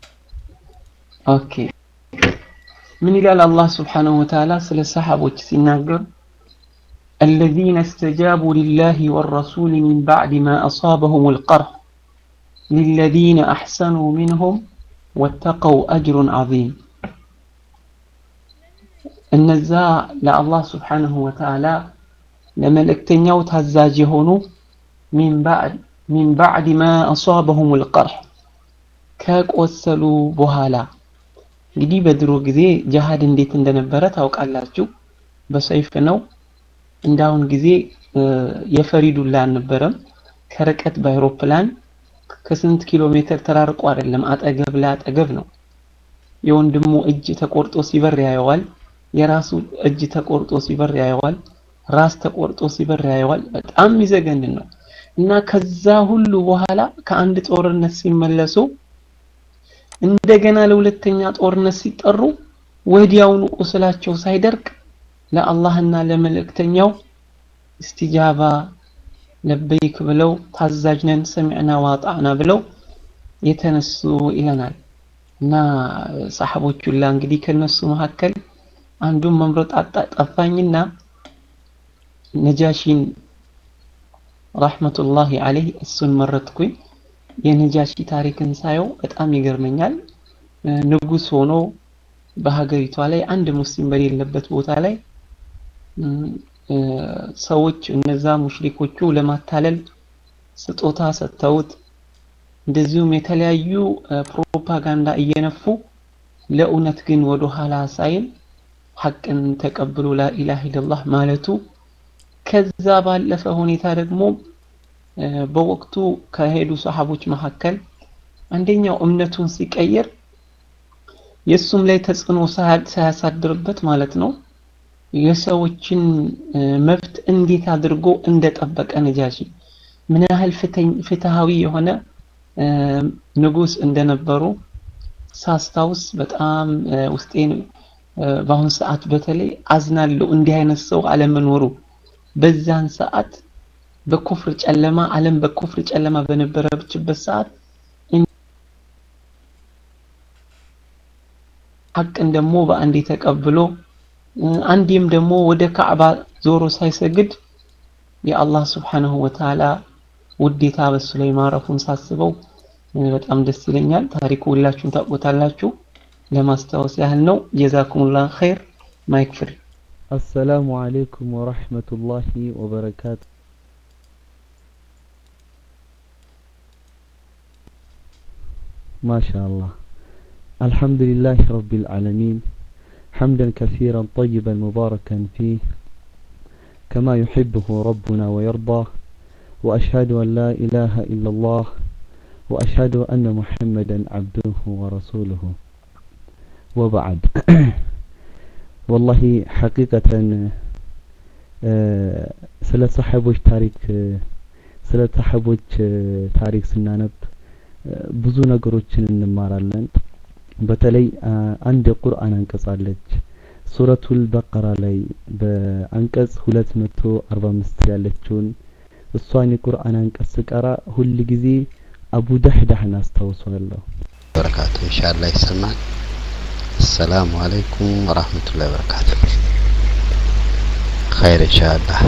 ኦኬ ምን ይላል አላህ ስብሓነሁ ወተዓላ ስለ ሰሓቦች ሲናገር الذين استجابوا لله والرسول من بعد ما أصابهم القرح للذين أحسنوا منهم واتقوا أجر عظيم እነዛ ለአላህ ስብሓንሁ ወተዓላ ለመልእክተኛው ታዛዥ የሆኑ ሚን ባዕድ ማ አሷበሁም ልቀርሕ ከቆሰሉ በኋላ እንግዲህ በድሮ ጊዜ ጅሃድ እንዴት እንደነበረ ታውቃላችሁ በሰይፍ ነው እንዳሁን ጊዜ የፈሪ ዱላ አልነበረም ከርቀት በአይሮፕላን ከስንት ኪሎ ሜትር ተራርቆ አይደለም አጠገብ ለአጠገብ ነው የወንድሙ እጅ ተቆርጦ ሲበር ያየዋል የራሱ እጅ ተቆርጦ ሲበር ያየዋል ራስ ተቆርጦ ሲበር ያየዋል በጣም የሚዘገንን ነው እና ከዛ ሁሉ በኋላ ከአንድ ጦርነት ሲመለሱ እንደገና ለሁለተኛ ጦርነት ሲጠሩ ወዲያውኑ ቁስላቸው ሳይደርቅ ለአላህና ለመልእክተኛው እስቲጃባ ለበይክ ብለው ታዛዥ ነን ሰሚዕና ዋጣዕና ብለው የተነሱ ይለናል እና ሰሓቦቹላ እንግዲህ ከነሱ መካከል አንዱን መምረጥ ጠፋኝና ነጃሺን ረሕመቱላሂ አለይህ እሱን መረጥኩኝ የነጃሺ ታሪክን ሳየው በጣም ይገርመኛል ንጉስ ሆኖ በሀገሪቷ ላይ አንድ ሙስሊም በሌለበት ቦታ ላይ ሰዎች እነዛ ሙሽሪኮቹ ለማታለል ስጦታ ሰጥተውት እንደዚሁም የተለያዩ ፕሮፓጋንዳ እየነፉ ለእውነት ግን ወደ ኋላ ሳይል ሐቅን ተቀብሎ ላኢላህ ኢለላህ ማለቱ ከዛ ባለፈ ሁኔታ ደግሞ በወቅቱ ከሄዱ ሰሃቦች መካከል አንደኛው እምነቱን ሲቀይር የእሱም ላይ ተጽዕኖ ሳያሳድርበት ማለት ነው የሰዎችን መብት እንዴት አድርጎ እንደጠበቀ ነጃሺ ምን ያህል ፍትሃዊ የሆነ ንጉስ እንደነበሩ ሳስታውስ በጣም ውስጤን በአሁን ሰዓት በተለይ አዝናለሁ እንዲህ አይነት ሰው አለመኖሩ በዛን ሰዓት በኩፍር ጨለማ ዓለም በኩፍር ጨለማ በነበረችበት ሰዓት ሐቅን ደግሞ በአንዴ ተቀብሎ አንዴም ደግሞ ወደ ካዕባ ዞሮ ሳይሰግድ የአላህ ስብሓንሁ ወተዓላ ውዴታ በሱ ላይ ማረፉን ሳስበው በጣም ደስ ይለኛል ታሪኩ ሁላችሁም ታውቁታላችሁ ለማስታወስ ያህል ነው ጀዛኩሙላህ ኸይር ማይክ ፍሪ السلام عليكم ورحمة الله وبركاته ما شاء الله الحمد لله رب العالمين حمدا كثيرا طيبا مباركا فيه كما يحبه ربنا ويرضاه وأشهد أن لا إله إلا الله وأشهد أن محمدا عبده ورسوله وبعد والله حقيقة ስለ ሰሐቦች ታሪክ ስለ ሰሐቦች ታሪክ ስናነብ ብዙ ነገሮችን እንማራለን በተለይ አንድ የቁርአን አንቀጽ አለች ሱረቱል በቀራ ላይ በአንቀጽ 245 ያለችውን እሷን የቁርአን አንቀጽ ስቀራ ሁል ጊዜ አቡ ዳህዳህን አስታውሰዋለሁ። በረካቱ ኢንሻአላህ ይሰማል። አሰላሙ አለይኩም ወራህመቱላሂ ወበረካቱ። ኸይር ኢንሻአላህ።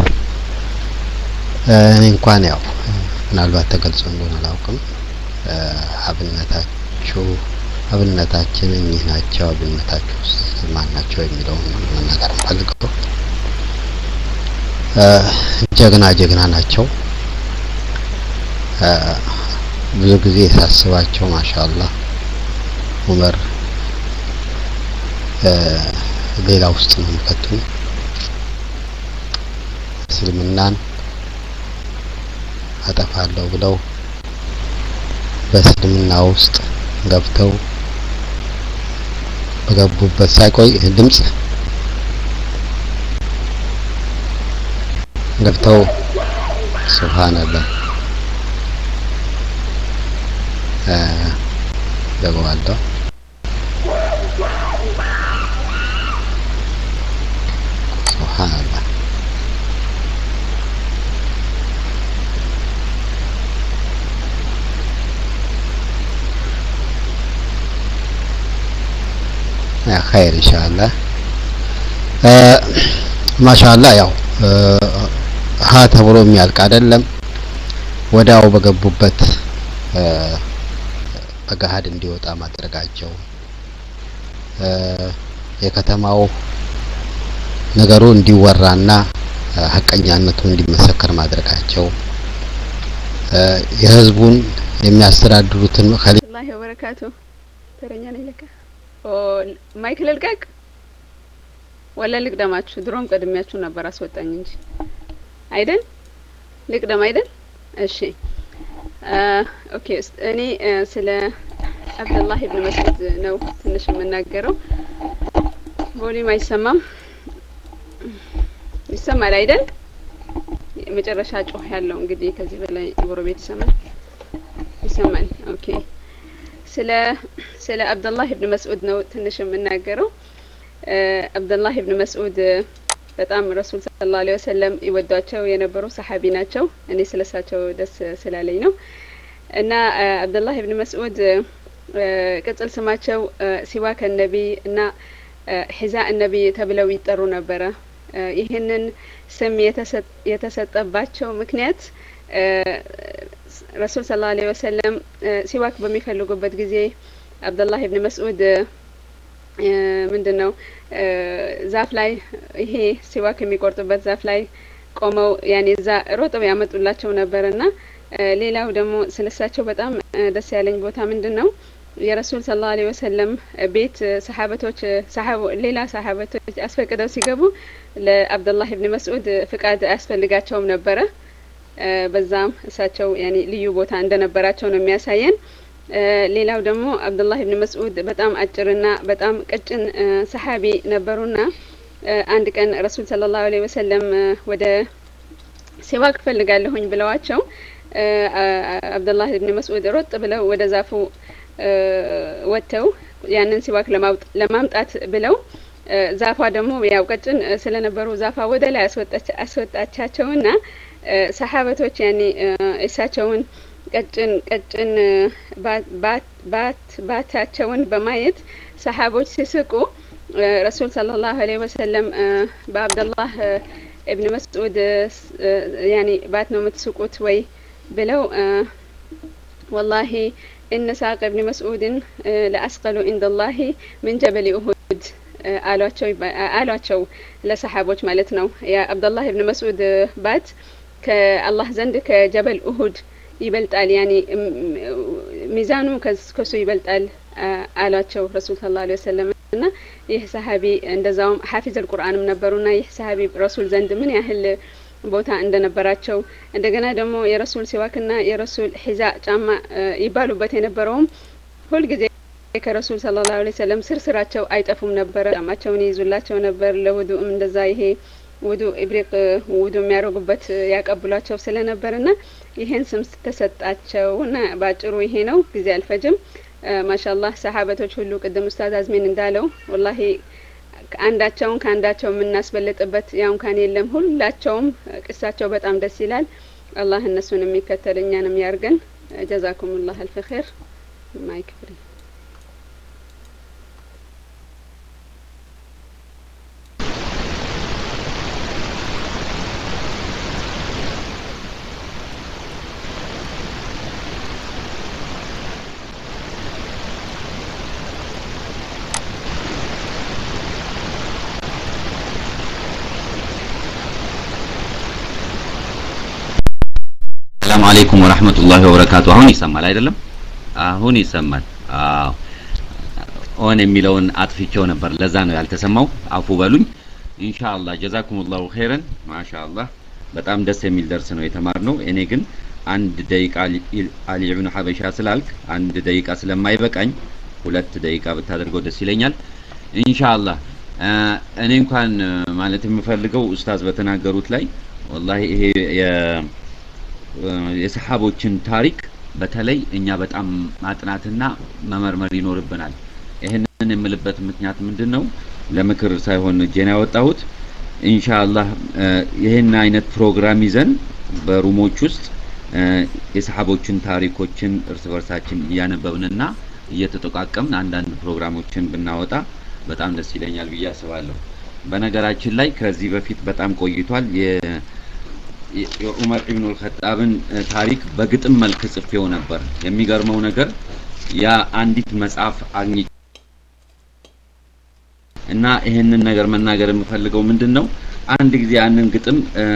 እኔ እንኳን ያው ምናልባት ተገልጾ እንደሆነ አላውቅም። አብነታችሁ አብነታችን እኚህ ናቸው፣ አብነታችሁ ማን ናቸው የሚለውን መናገር ፈልገው ጀግና ጀግና ናቸው። ብዙ ጊዜ ሳስባቸው ማሻአላህ ኡመር ሌላ ውስጥ ነው የሚከቱኝ። እስልምናን አጠፋለሁ ብለው በእስልምና ውስጥ ገብተው በገቡበት ሳይቆይ ድምጽ ገብተው ሱብሃንአላህ ገባዋለሁ ሱብሃንአላህ ኸይር ኢንሻአላህ ማሻአላህ ያው ሀ ተብሎ የሚያልቅ አይደለም። ወዲያው በገቡበት በገሀድ እንዲወጣ ማድረጋቸው የከተማው ነገሩ እንዲወራና ሀቀኛነቱ እንዲመሰከር ማድረጋቸው የህዝቡን የሚያስተዳድሩትን ከሊ ላሂ ወበረካቱ ተረኛ ነኝ ለካ ማይክ ልልቀቅ ወላ ልቅደማችሁ? ድሮም ቀድሚያችሁ ነበር አስወጣኝ እንጂ አይደል? ልቅደም አይደል? እሺ ኦኬ። እኔ ስለ አብደላህ ኢብን መስዑድ ነው ትንሽ የምናገረው። ቮሊዩም አይሰማም? ይሰማል አይደል? መጨረሻ ጮህ ያለው እንግዲህ ከዚህ በላይ ጎረቤት ይሰማል ይሰማል። ኦኬ ስለ ስለ አብደላህ ኢብን መስዑድ ነው ትንሽ የምናገረው። አብደላህ ኢብን መስዑድ በጣም ረሱል ሰለላሁ ዐለይሂ ወሰለም ይወዷቸው የነበሩ ሰሐቢ ናቸው። እኔ ስለሳቸው ደስ ስላለኝ ነው። እና አብደላህ ኢብን መስዑድ ቅጽል ስማቸው ሲዋክ ነቢ እና ሒዛ ነቢ ተብለው ይጠሩ ነበረ። ይህንን ስም የተሰጠባቸው ምክንያት ረሱል ሰለላሁ ዐለይሂ ወሰለም ሲዋክ በሚፈልጉበት ጊዜ አብደላህ ኢብን መስዑድ ምንድን ነው ዛፍ ላይ ይሄ ሲዋክ የሚቆርጡበት ዛፍ ላይ ቆመው ያኔ እዛ ሮጠው ያመጡላቸው ነበር እና ሌላው ደግሞ ስለሳቸው በጣም ደስ ያለኝ ቦታ ምንድን ነው የረሱል ሰለላሁ ዐለይሂ ወሰለም ቤት ሰሓበቶች ሌላ ሰሓበቶች አስፈቅደው ሲገቡ ለአብደላህ ኢብን መስዑድ ፍቃድ አያስፈልጋቸውም ነበረ። በዛም እሳቸው ያኔ ልዩ ቦታ እንደነበራቸው ነው የሚያሳየን። ሌላው ደግሞ አብዱላህ ኢብን መስዑድ በጣም አጭርና በጣም ቀጭን ሰሓቢ ነበሩና አንድ ቀን ረሱል ሰለላሁ ዐለይሂ ወሰለም ወደ ሲዋክ ፈልጋለሁኝ ብለዋቸው አብዱላህ ኢብን መስዑድ ሮጥ ብለው ወደ ዛፉ ወጥተው ያንን ሲዋክ ለማምጣት ብለው ዛፏ ደግሞ ያው ቀጭን ስለነበሩ ዛፏ ወደ ላይ አስወጣቻቸውና ሰሓበቶች ያኔ እሳቸውን ቀጭን ቀጭን ባት ባታቸውን በማየት ሰሓቦች ሲስቁ ረሱል ሰለላሁ ዐለይሂ ወሰለም በአብደላህ ኢብን መስዑድ ያኔ ባት ነው የምትስቁት ወይ ብለው ወላሂ እነ ሳቅ ኢብን መስዑድን ለአስቀሉ ኢንደላሂ ምን ጀበል ኡሁድ አሏቸው አሏቸው ለሰሓቦች ማለት ነው። የአብደላህ ኢብን መስዑድ ባት ከአላህ ዘንድ ከጀበል ኡሁድ ይበልጣል ያኔ ሚዛኑ ከሱ ይበልጣል አሏቸው ረሱል ሰለላሁ ዐለይሂ ወሰለም እና ይህ ሰሃቢ እንደዛውም ሐፊዝ አልቁርአንም ነበሩና ይህ ሰሃቢ ረሱል ዘንድ ምን ያህል ቦታ እንደነበራቸው እንደገና ደግሞ የረሱል ሲዋክና የረሱል ሒዛ ጫማ ይባሉበት የነበረውም ሁልጊዜ ከረሱል ሰለላሁ ዐለይሂ ወሰለም ስር ስራቸው አይጠፉም ነበረ። ጫማቸውን ይይዙላቸው ነበር። ለውዱእም እንደዛ ይሄ ውዱ ኢብሪቅ ውዱ የሚያደርጉበት ያቀብሏቸው ስለነበርና ይሄን ስም ተሰጣቸው እና በአጭሩ ይሄ ነው። ጊዜ አልፈጅም። ማሻአላህ ሰሓበቶች ሁሉ ቅድም ኡስታዝ አዝሜን እንዳለው ወላሂ አንዳቸውን ከአንዳቸው የምናስበልጥበት ያው እንኳን የለም። ሁላቸውም ቅሳቸው በጣም ደስ ይላል። አላህ እነሱን የሚከተል እኛንም ያርገን። ጀዛኩም ላህ አልፍ ኸይር ማይክ ፍሪ ሰላም አለይኩም ወራህመቱላሂ ወበረካቱ። አሁን ይሰማል አይደለም? አሁን ይሰማል። አዎ ኦን የሚለውን አጥፍቼው ነበር፣ ለዛ ነው ያልተሰማው። አፉ በሉኝ። ኢንሻአላህ ጀዛኩሙላሁ ኸይረን። ማሻአላህ በጣም ደስ የሚል ደርስ ነው የተማርነው። እኔ ግን አንድ ደቂቃ አሊ ኢብኑ ሐበሻ ስላልክ አንድ ደቂቃ ስለማይበቃኝ ሁለት ደቂቃ ብታደርገው ደስ ይለኛል። ኢንሻአላህ እኔ እንኳን ማለት የምፈልገው ኡስታዝ በተናገሩት ላይ ወላሂ ይሄ የሰሓቦችን ታሪክ በተለይ እኛ በጣም ማጥናትና መመርመር ይኖርብናል። ይህንን የምልበት ምክንያት ምንድን ነው? ለምክር ሳይሆን እጄን ያወጣሁት ኢንሻአላህ ይህን አይነት ፕሮግራም ይዘን በሩሞች ውስጥ የሰሓቦችን ታሪኮችን እርስ በርሳችን እያነበብንና እየተጠቃቀምን አንዳንድ ፕሮግራሞችን ብናወጣ በጣም ደስ ይለኛል ብዬ አስባለሁ። በነገራችን ላይ ከዚህ በፊት በጣም ቆይቷል የዑመር ኢብኑ አልኸጣብን ታሪክ በግጥም መልክ ጽፌው ነበር። የሚገርመው ነገር ያ አንዲት መጽሐፍ አግኝ እና ይህንን ነገር መናገር የምፈልገው ምንድን ነው፣ አንድ ጊዜ ያንን ግጥም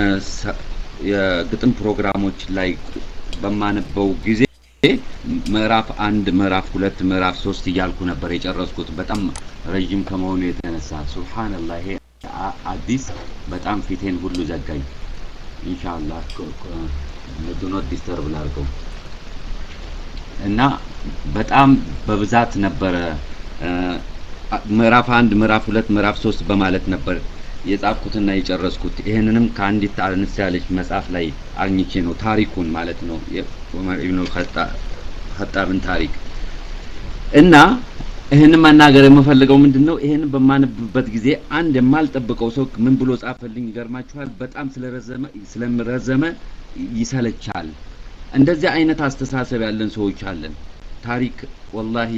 የግጥም ፕሮግራሞች ላይ በማነበው ጊዜ ምዕራፍ አንድ፣ ምዕራፍ ሁለት፣ ምዕራፍ ሶስት እያልኩ ነበር የጨረስኩት በጣም ረዥም ከመሆኑ የተነሳ ሱብሃንአላህ። ይሄ አዲስ በጣም ፊቴን ሁሉ ዘጋኝ። ኢንሻአላህ ዱ ኖት ዲስተርብ ላድርገው እና በጣም በብዛት ነበረ ምዕራፍ አንድ ምዕራፍ ሁለት ምዕራፍ ሶስት በማለት ነበር የጻፍኩትና የጨረስኩት። ይህንንም ከአንዲት አነስ ያለች መጽሐፍ ላይ አግኝቼ ነው ታሪኩን ማለት ነው የዑመር ኢብኑ ኸጣብን ታሪክ እና ይህን መናገር የምፈልገው ምንድን ነው? ይህን በማነብበት ጊዜ አንድ የማልጠብቀው ሰው ምን ብሎ ጻፈልኝ? ይገርማችኋል። በጣም ስለረዘመ ስለረዘመ ይሰለቻል። እንደዚህ አይነት አስተሳሰብ ያለን ሰዎች አለን። ታሪክ ወላሂ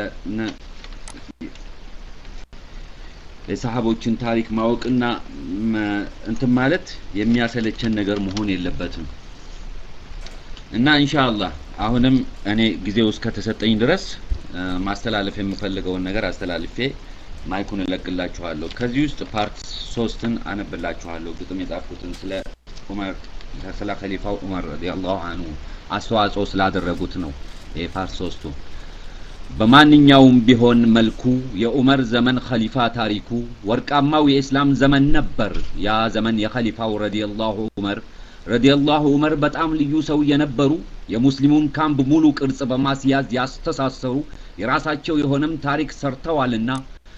የሰሃቦችን ታሪክ ማወቅና እንትን ማለት የሚያሰለቸን ነገር መሆን የለበትም እና ኢንሻአላህ አሁንም እኔ ጊዜው እስከተሰጠኝ ድረስ ማስተላለፍ የምፈልገውን ነገር አስተላልፌ ማይኩን እለቅላችኋለሁ። ከዚህ ውስጥ ፓርት ሶስትን አነብላችኋለሁ። ግጥም የጻፍኩትን ስለ ዑመር ስለ ኸሊፋው ዑመር ረዲየላሁ አንሁ አስተዋጽኦ ስላደረጉት ነው። ይሄ ፓርት ሶስቱ በማንኛውም ቢሆን መልኩ የዑመር ዘመን ኸሊፋ ታሪኩ ወርቃማው የኢስላም ዘመን ነበር። ያ ዘመን የኸሊፋው ረዲየላሁ ዑመር ረዲየላሁ ዑመር በጣም ልዩ ሰው የነበሩ የሙስሊሙን ካምፕ ሙሉ ቅርጽ በማስያዝ ያስተሳሰሩ የራሳቸው የሆነም ታሪክ ሰርተዋልና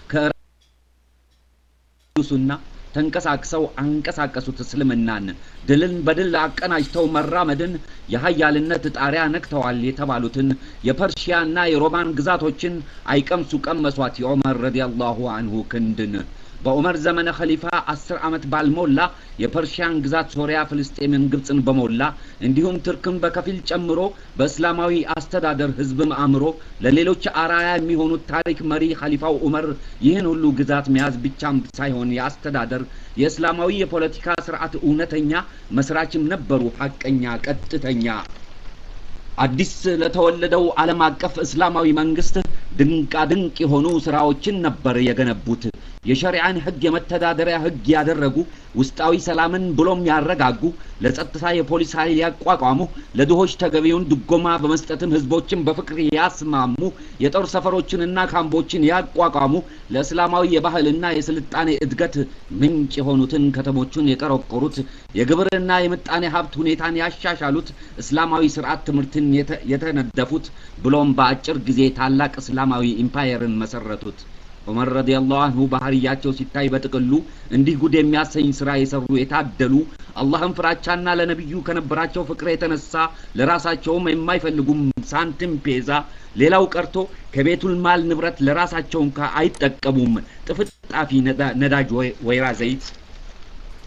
ከሱና ተንቀሳቅሰው አንቀሳቀሱት እስልምናን ድልን በድል አቀናጅተው መራመድን የሀያልነት ጣሪያ ነክተዋል የተባሉትን የፐርሺያና የሮማን ግዛቶችን አይቀምሱ ቀመሷት የዑመር ረዲየላሁ አንሁ ክንድን በዑመር ዘመነ ኸሊፋ አስር ዓመት ባልሞላ የፐርሺያን ግዛት ሶሪያ፣ ፍልስጤምን፣ ግብፅን በሞላ እንዲሁም ትርክን በከፊል ጨምሮ በእስላማዊ አስተዳደር ህዝብም አእምሮ ለሌሎች አራያ የሚሆኑት ታሪክ መሪ ኸሊፋው ዑመር ይህን ሁሉ ግዛት መያዝ ብቻም ሳይሆን የአስተዳደር የእስላማዊ የፖለቲካ ስርዓት እውነተኛ መስራችም ነበሩ። ሐቀኛ፣ ቀጥተኛ አዲስ ለተወለደው ዓለም አቀፍ እስላማዊ መንግስት ድንቃ ድንቅ የሆኑ ስራዎችን ነበር የገነቡት። የሸሪዓን ህግ የመተዳደሪያ ህግ ያደረጉ፣ ውስጣዊ ሰላምን ብሎም ያረጋጉ፣ ለጸጥታ የፖሊስ ኃይል ያቋቋሙ፣ ለድሆች ተገቢውን ድጎማ በመስጠትም ህዝቦችን በፍቅር ያስማሙ፣ የጦር ሰፈሮችንና ካምፖችን ያቋቋሙ፣ ለእስላማዊ የባህልና የስልጣኔ እድገት ምንጭ የሆኑትን ከተሞችን የቀረቆሩት፣ የግብርና የምጣኔ ሀብት ሁኔታን ያሻሻሉት፣ እስላማዊ ስርዓት ትምህርትን የተነደፉት፣ ብሎም በአጭር ጊዜ ታላቅ እስላማዊ ኢምፓየርን መሰረቱት። ዑመር ረዲየላሁ አንሁ ባህርያቸው ሲታይ በጥቅሉ እንዲህ ጉድ የሚያሰኝ ስራ የሰሩ የታደሉ አላህን ፍራቻና ለነቢዩ ከነበራቸው ፍቅር የተነሳ ለራሳቸውም የማይፈልጉም ሳንቲም ፔዛ ሌላው ቀርቶ ከቤቱል ማል ንብረት ለራሳቸው እንኳ አይጠቀሙም ጥፍጣፊ ነዳጅ ወይራ ዘይት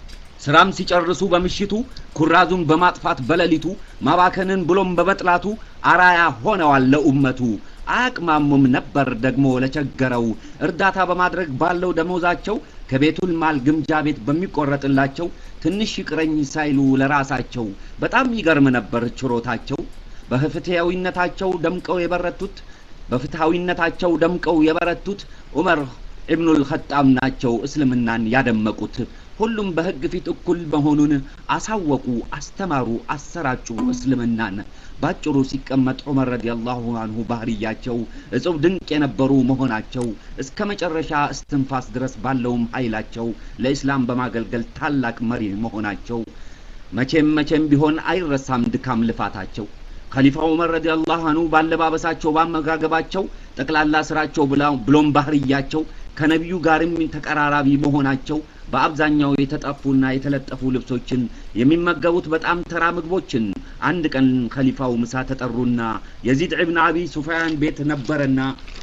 ስራም ሲጨርሱ በምሽቱ ኩራዙን በማጥፋት በሌሊቱ ማባከንን ብሎም በመጥላቱ አራያ ሆነዋል ለኡመቱ። አያቅማሙም ነበር ደግሞ ለቸገረው እርዳታ በማድረግ ባለው ደሞዛቸው ከቤቱል ማል ግምጃ ቤት በሚቆረጥላቸው ትንሽ ይቅረኝ ሳይሉ ለራሳቸው በጣም ይገርም ነበር ችሮታቸው። በፍትሐዊነታቸው ደምቀው የበረቱት በፍትሐዊነታቸው ደምቀው የበረቱት ዑመር ኢብኑል ኸጣብ ናቸው እስልምናን ያደመቁት። ሁሉም በሕግ ፊት እኩል መሆኑን አሳወቁ፣ አስተማሩ፣ አሰራጩ እስልምናን። ባጭሩ ሲቀመጥ ዑመር ረዲየላሁ አንሁ ባህርያቸው እጹብ ድንቅ የነበሩ መሆናቸው እስከ መጨረሻ እስትንፋስ ድረስ ባለውም ኃይላቸው ለኢስላም በማገልገል ታላቅ መሪ መሆናቸው መቼም መቼም ቢሆን አይረሳም ድካም ልፋታቸው። ከሊፋው ዑመር ረዲየላሁ አንሁ ባለባበሳቸው፣ ባመጋገባቸው፣ ጠቅላላ ስራቸው ብሎም ባህርያቸው ከነቢዩ ጋርም ተቀራራቢ መሆናቸው በአብዛኛው የተጠፉና የተለጠፉ ልብሶችን የሚመገቡት በጣም ተራ ምግቦችን። አንድ ቀን ከሊፋው ምሳ ተጠሩና የዚድ ኢብን አቢ ሱፊያን ቤት ነበረና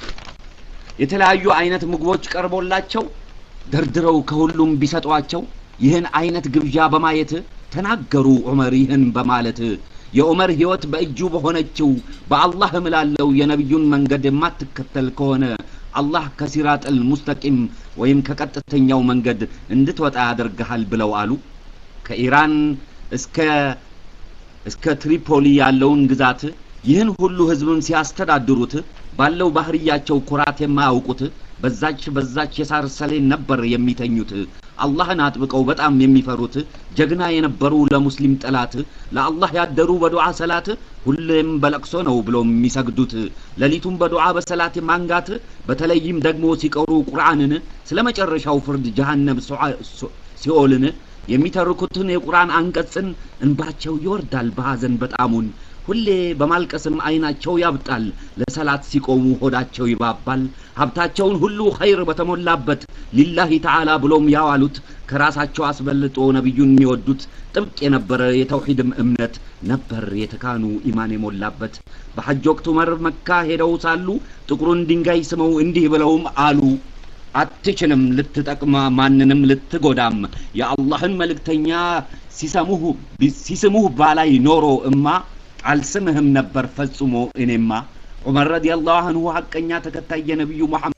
የተለያዩ አይነት ምግቦች ቀርቦላቸው ደርድረው ከሁሉም ቢሰጧቸው ይህን አይነት ግብዣ በማየት ተናገሩ ዑመር ይህን በማለት የዑመር ሕይወት በእጁ በሆነችው በአላህ እምላለው የነቢዩን መንገድ የማትከተል ከሆነ አላህ ከሲራጥል ሙስተቂም ወይም ከቀጥተኛው መንገድ እንድትወጣ ያደርግሃል ብለው አሉ። ከኢራን እስከ እስከ ትሪፖሊ ያለውን ግዛት ይህን ሁሉ ህዝብም ሲያስተዳድሩት ባለው ባህርያቸው ኩራት የማያውቁት በዛች በዛች የሳር ሰሌን ነበር የሚተኙት። አላህን አጥብቀው በጣም የሚፈሩት ጀግና የነበሩ ለሙስሊም ጠላት ለአላህ ያደሩ በዱዓ ሰላት ሁሌም በለቅሶ ነው ብለው የሚሰግዱት። ሌሊቱም በዱዓ በሰላት ማንጋት በተለይም ደግሞ ሲቀሩ ቁርአንን ስለ መጨረሻው ፍርድ ጀሃነም ሲኦልን የሚተርኩትን የቁርአን አንቀጽን እንባቸው ይወርዳል በሐዘን በጣሙን ሁሌ በማልቀስም አይናቸው ያብጣል። ለሰላት ሲቆሙ ሆዳቸው ይባባል። ሀብታቸውን ሁሉ ኸይር በተሞላበት ሊላሂ ተዓላ ብሎም ያዋሉት ከራሳቸው አስበልጦ ነቢዩን የሚወዱት ጥብቅ የነበረ የተውሂድም እምነት ነበር የተካኑ ኢማን የሞላበት። በሐጅ ወቅት ዑመር መካ ሄደው ሳሉ ጥቁሩን ድንጋይ ስመው እንዲህ ብለውም አሉ አትችልም ልትጠቅማ ማንንም ልትጎዳም የአላህን መልእክተኛ ሲሰሙህ ሲስሙህ ባላይ ኖሮ እማ አልስምህም ነበር ፈጽሞ እኔማ። ዑመር ረዲየላሁ አንሁ ሐቀኛ ተከታይ የነቢዩ መሐመድ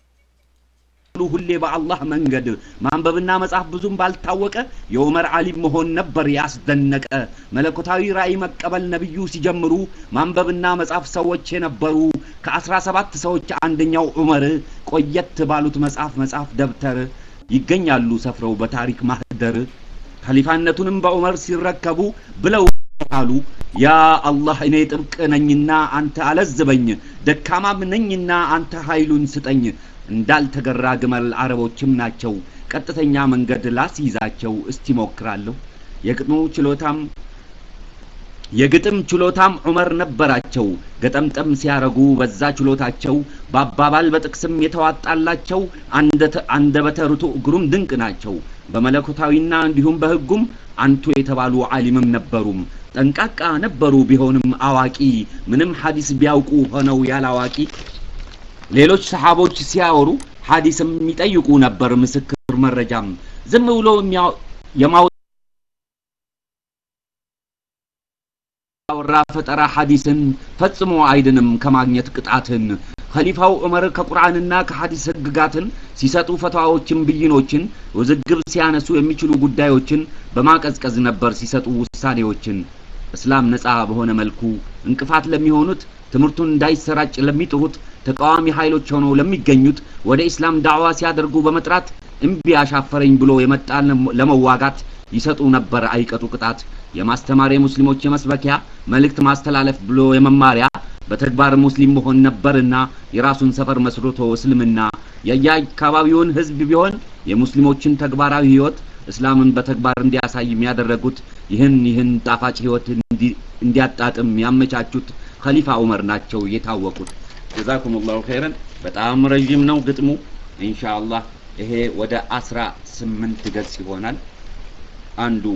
ሁሌ በአላህ መንገድ ማንበብና መጻፍ ብዙም ባልታወቀ የዑመር ዓሊም መሆን ነበር ያስደነቀ። መለኮታዊ ራእይ መቀበል ነቢዩ ሲጀምሩ ማንበብና መጻፍ ሰዎች የነበሩ ከአስራ ሰባት ሰዎች አንደኛው ዑመር ቆየት ባሉት መጽሐፍ መጽሐፍ ደብተር ይገኛሉ ሰፍረው በታሪክ ማህደር። ኸሊፋነቱንም በዑመር ሲረከቡ ብለው አሉ ያ አላህ እኔ ጥብቅ ነኝና አንተ አለዝበኝ፣ ደካማም ነኝና አንተ ኃይሉን ስጠኝ። እንዳልተገራ ግመል አረቦችም ናቸው፣ ቀጥተኛ መንገድ ላስይዛቸው እስቲ ሞክራለሁ። የግጥሙ ችሎታም የግጥም ችሎታም ዑመር ነበራቸው። ገጠምጠም ሲያረጉ በዛ ችሎታቸው በአባባል በጥቅስም የተዋጣላቸው አንደበተ ርቱዕ ግሩም ድንቅ ናቸው። በመለኮታዊና እንዲሁም በሕጉም አንቱ የተባሉ ዓሊምም ነበሩም። ጠንቃቃ ነበሩ ቢሆንም አዋቂ ምንም ሐዲስ ቢያውቁ ሆነው ያላዋቂ ሌሎች ሰሓቦች ሲያወሩ ሐዲስም ይጠይቁ ነበር ምስክር መረጃም ዝም ብሎ የማው ወራ ፈጠራ ሐዲስን ፈጽሞ አይድንም ከማግኘት ቅጣትን። ኸሊፋው ዑመር ከቁርአንና ከሐዲስ ህግጋትን ሲሰጡ ፈትዋዎችን፣ ብይኖችን፣ ውዝግብ ሲያነሱ የሚችሉ ጉዳዮችን በማቀዝቀዝ ነበር ሲሰጡ ውሳኔዎችን። እስላም ነፃ በሆነ መልኩ እንቅፋት ለሚሆኑት ትምህርቱን እንዳይሰራጭ ለሚጥሩት ተቃዋሚ ኃይሎች ሆነው ለሚገኙት ወደ ኢስላም ዳዕዋ ሲያደርጉ በመጥራት እምቢ አሻፈረኝ ብሎ የመጣ ለመዋጋት ይሰጡ ነበር አይቀጡ ቅጣት። የማስተማር የሙስሊሞች የመስበኪያ መልእክት ማስተላለፍ ብሎ የመማሪያ በተግባር ሙስሊም መሆን ነበርና የራሱን ሰፈር መስርቶ እስልምና የየአካባቢውን ህዝብ ቢሆን የሙስሊሞችን ተግባራዊ ህይወት እስላምን በተግባር እንዲያሳይ የሚያደረጉት ይህን ይህን ጣፋጭ ህይወት እንዲያጣጥም ያመቻቹት ኸሊፋ ዑመር ናቸው የታወቁት። ጀዛኩም ላሁ ኸይረን። በጣም ረዥም ነው ግጥሙ። ኢንሻአላህ ይሄ ወደ አስራ ስምንት ገጽ ይሆናል። አንዱ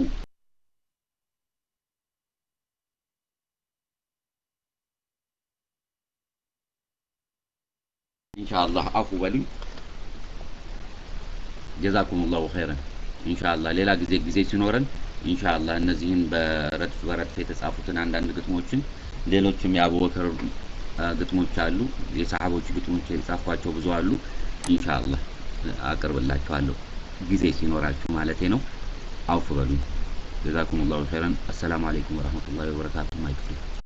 ኢንሻአላህ አፉ በሉኝ። ጀዛኩም ላሁ ኸይረን። ኢንሻአላህ ሌላ ጊዜ ጊዜ ሲኖረን ኢንሻአላህ እነዚህን በረድፍ በረድፍ የተጻፉትን አንዳንድ ግጥሞችን ሌሎችም የአቡበከር አ፣ ግጥሞች አሉ የሰሃቦች ግጥሞች የጻፏቸው ብዙ አሉ ኢንሻአላህ አቅርብላችኋለሁ ጊዜ ሲኖራችሁ ማለቴ ነው አውፍ በሉኝ ጀዛኩም ላሁ ኸይረን አሰላሙ አለይኩም ወረህመቱላሂ ወበረካቱ ማይክፍል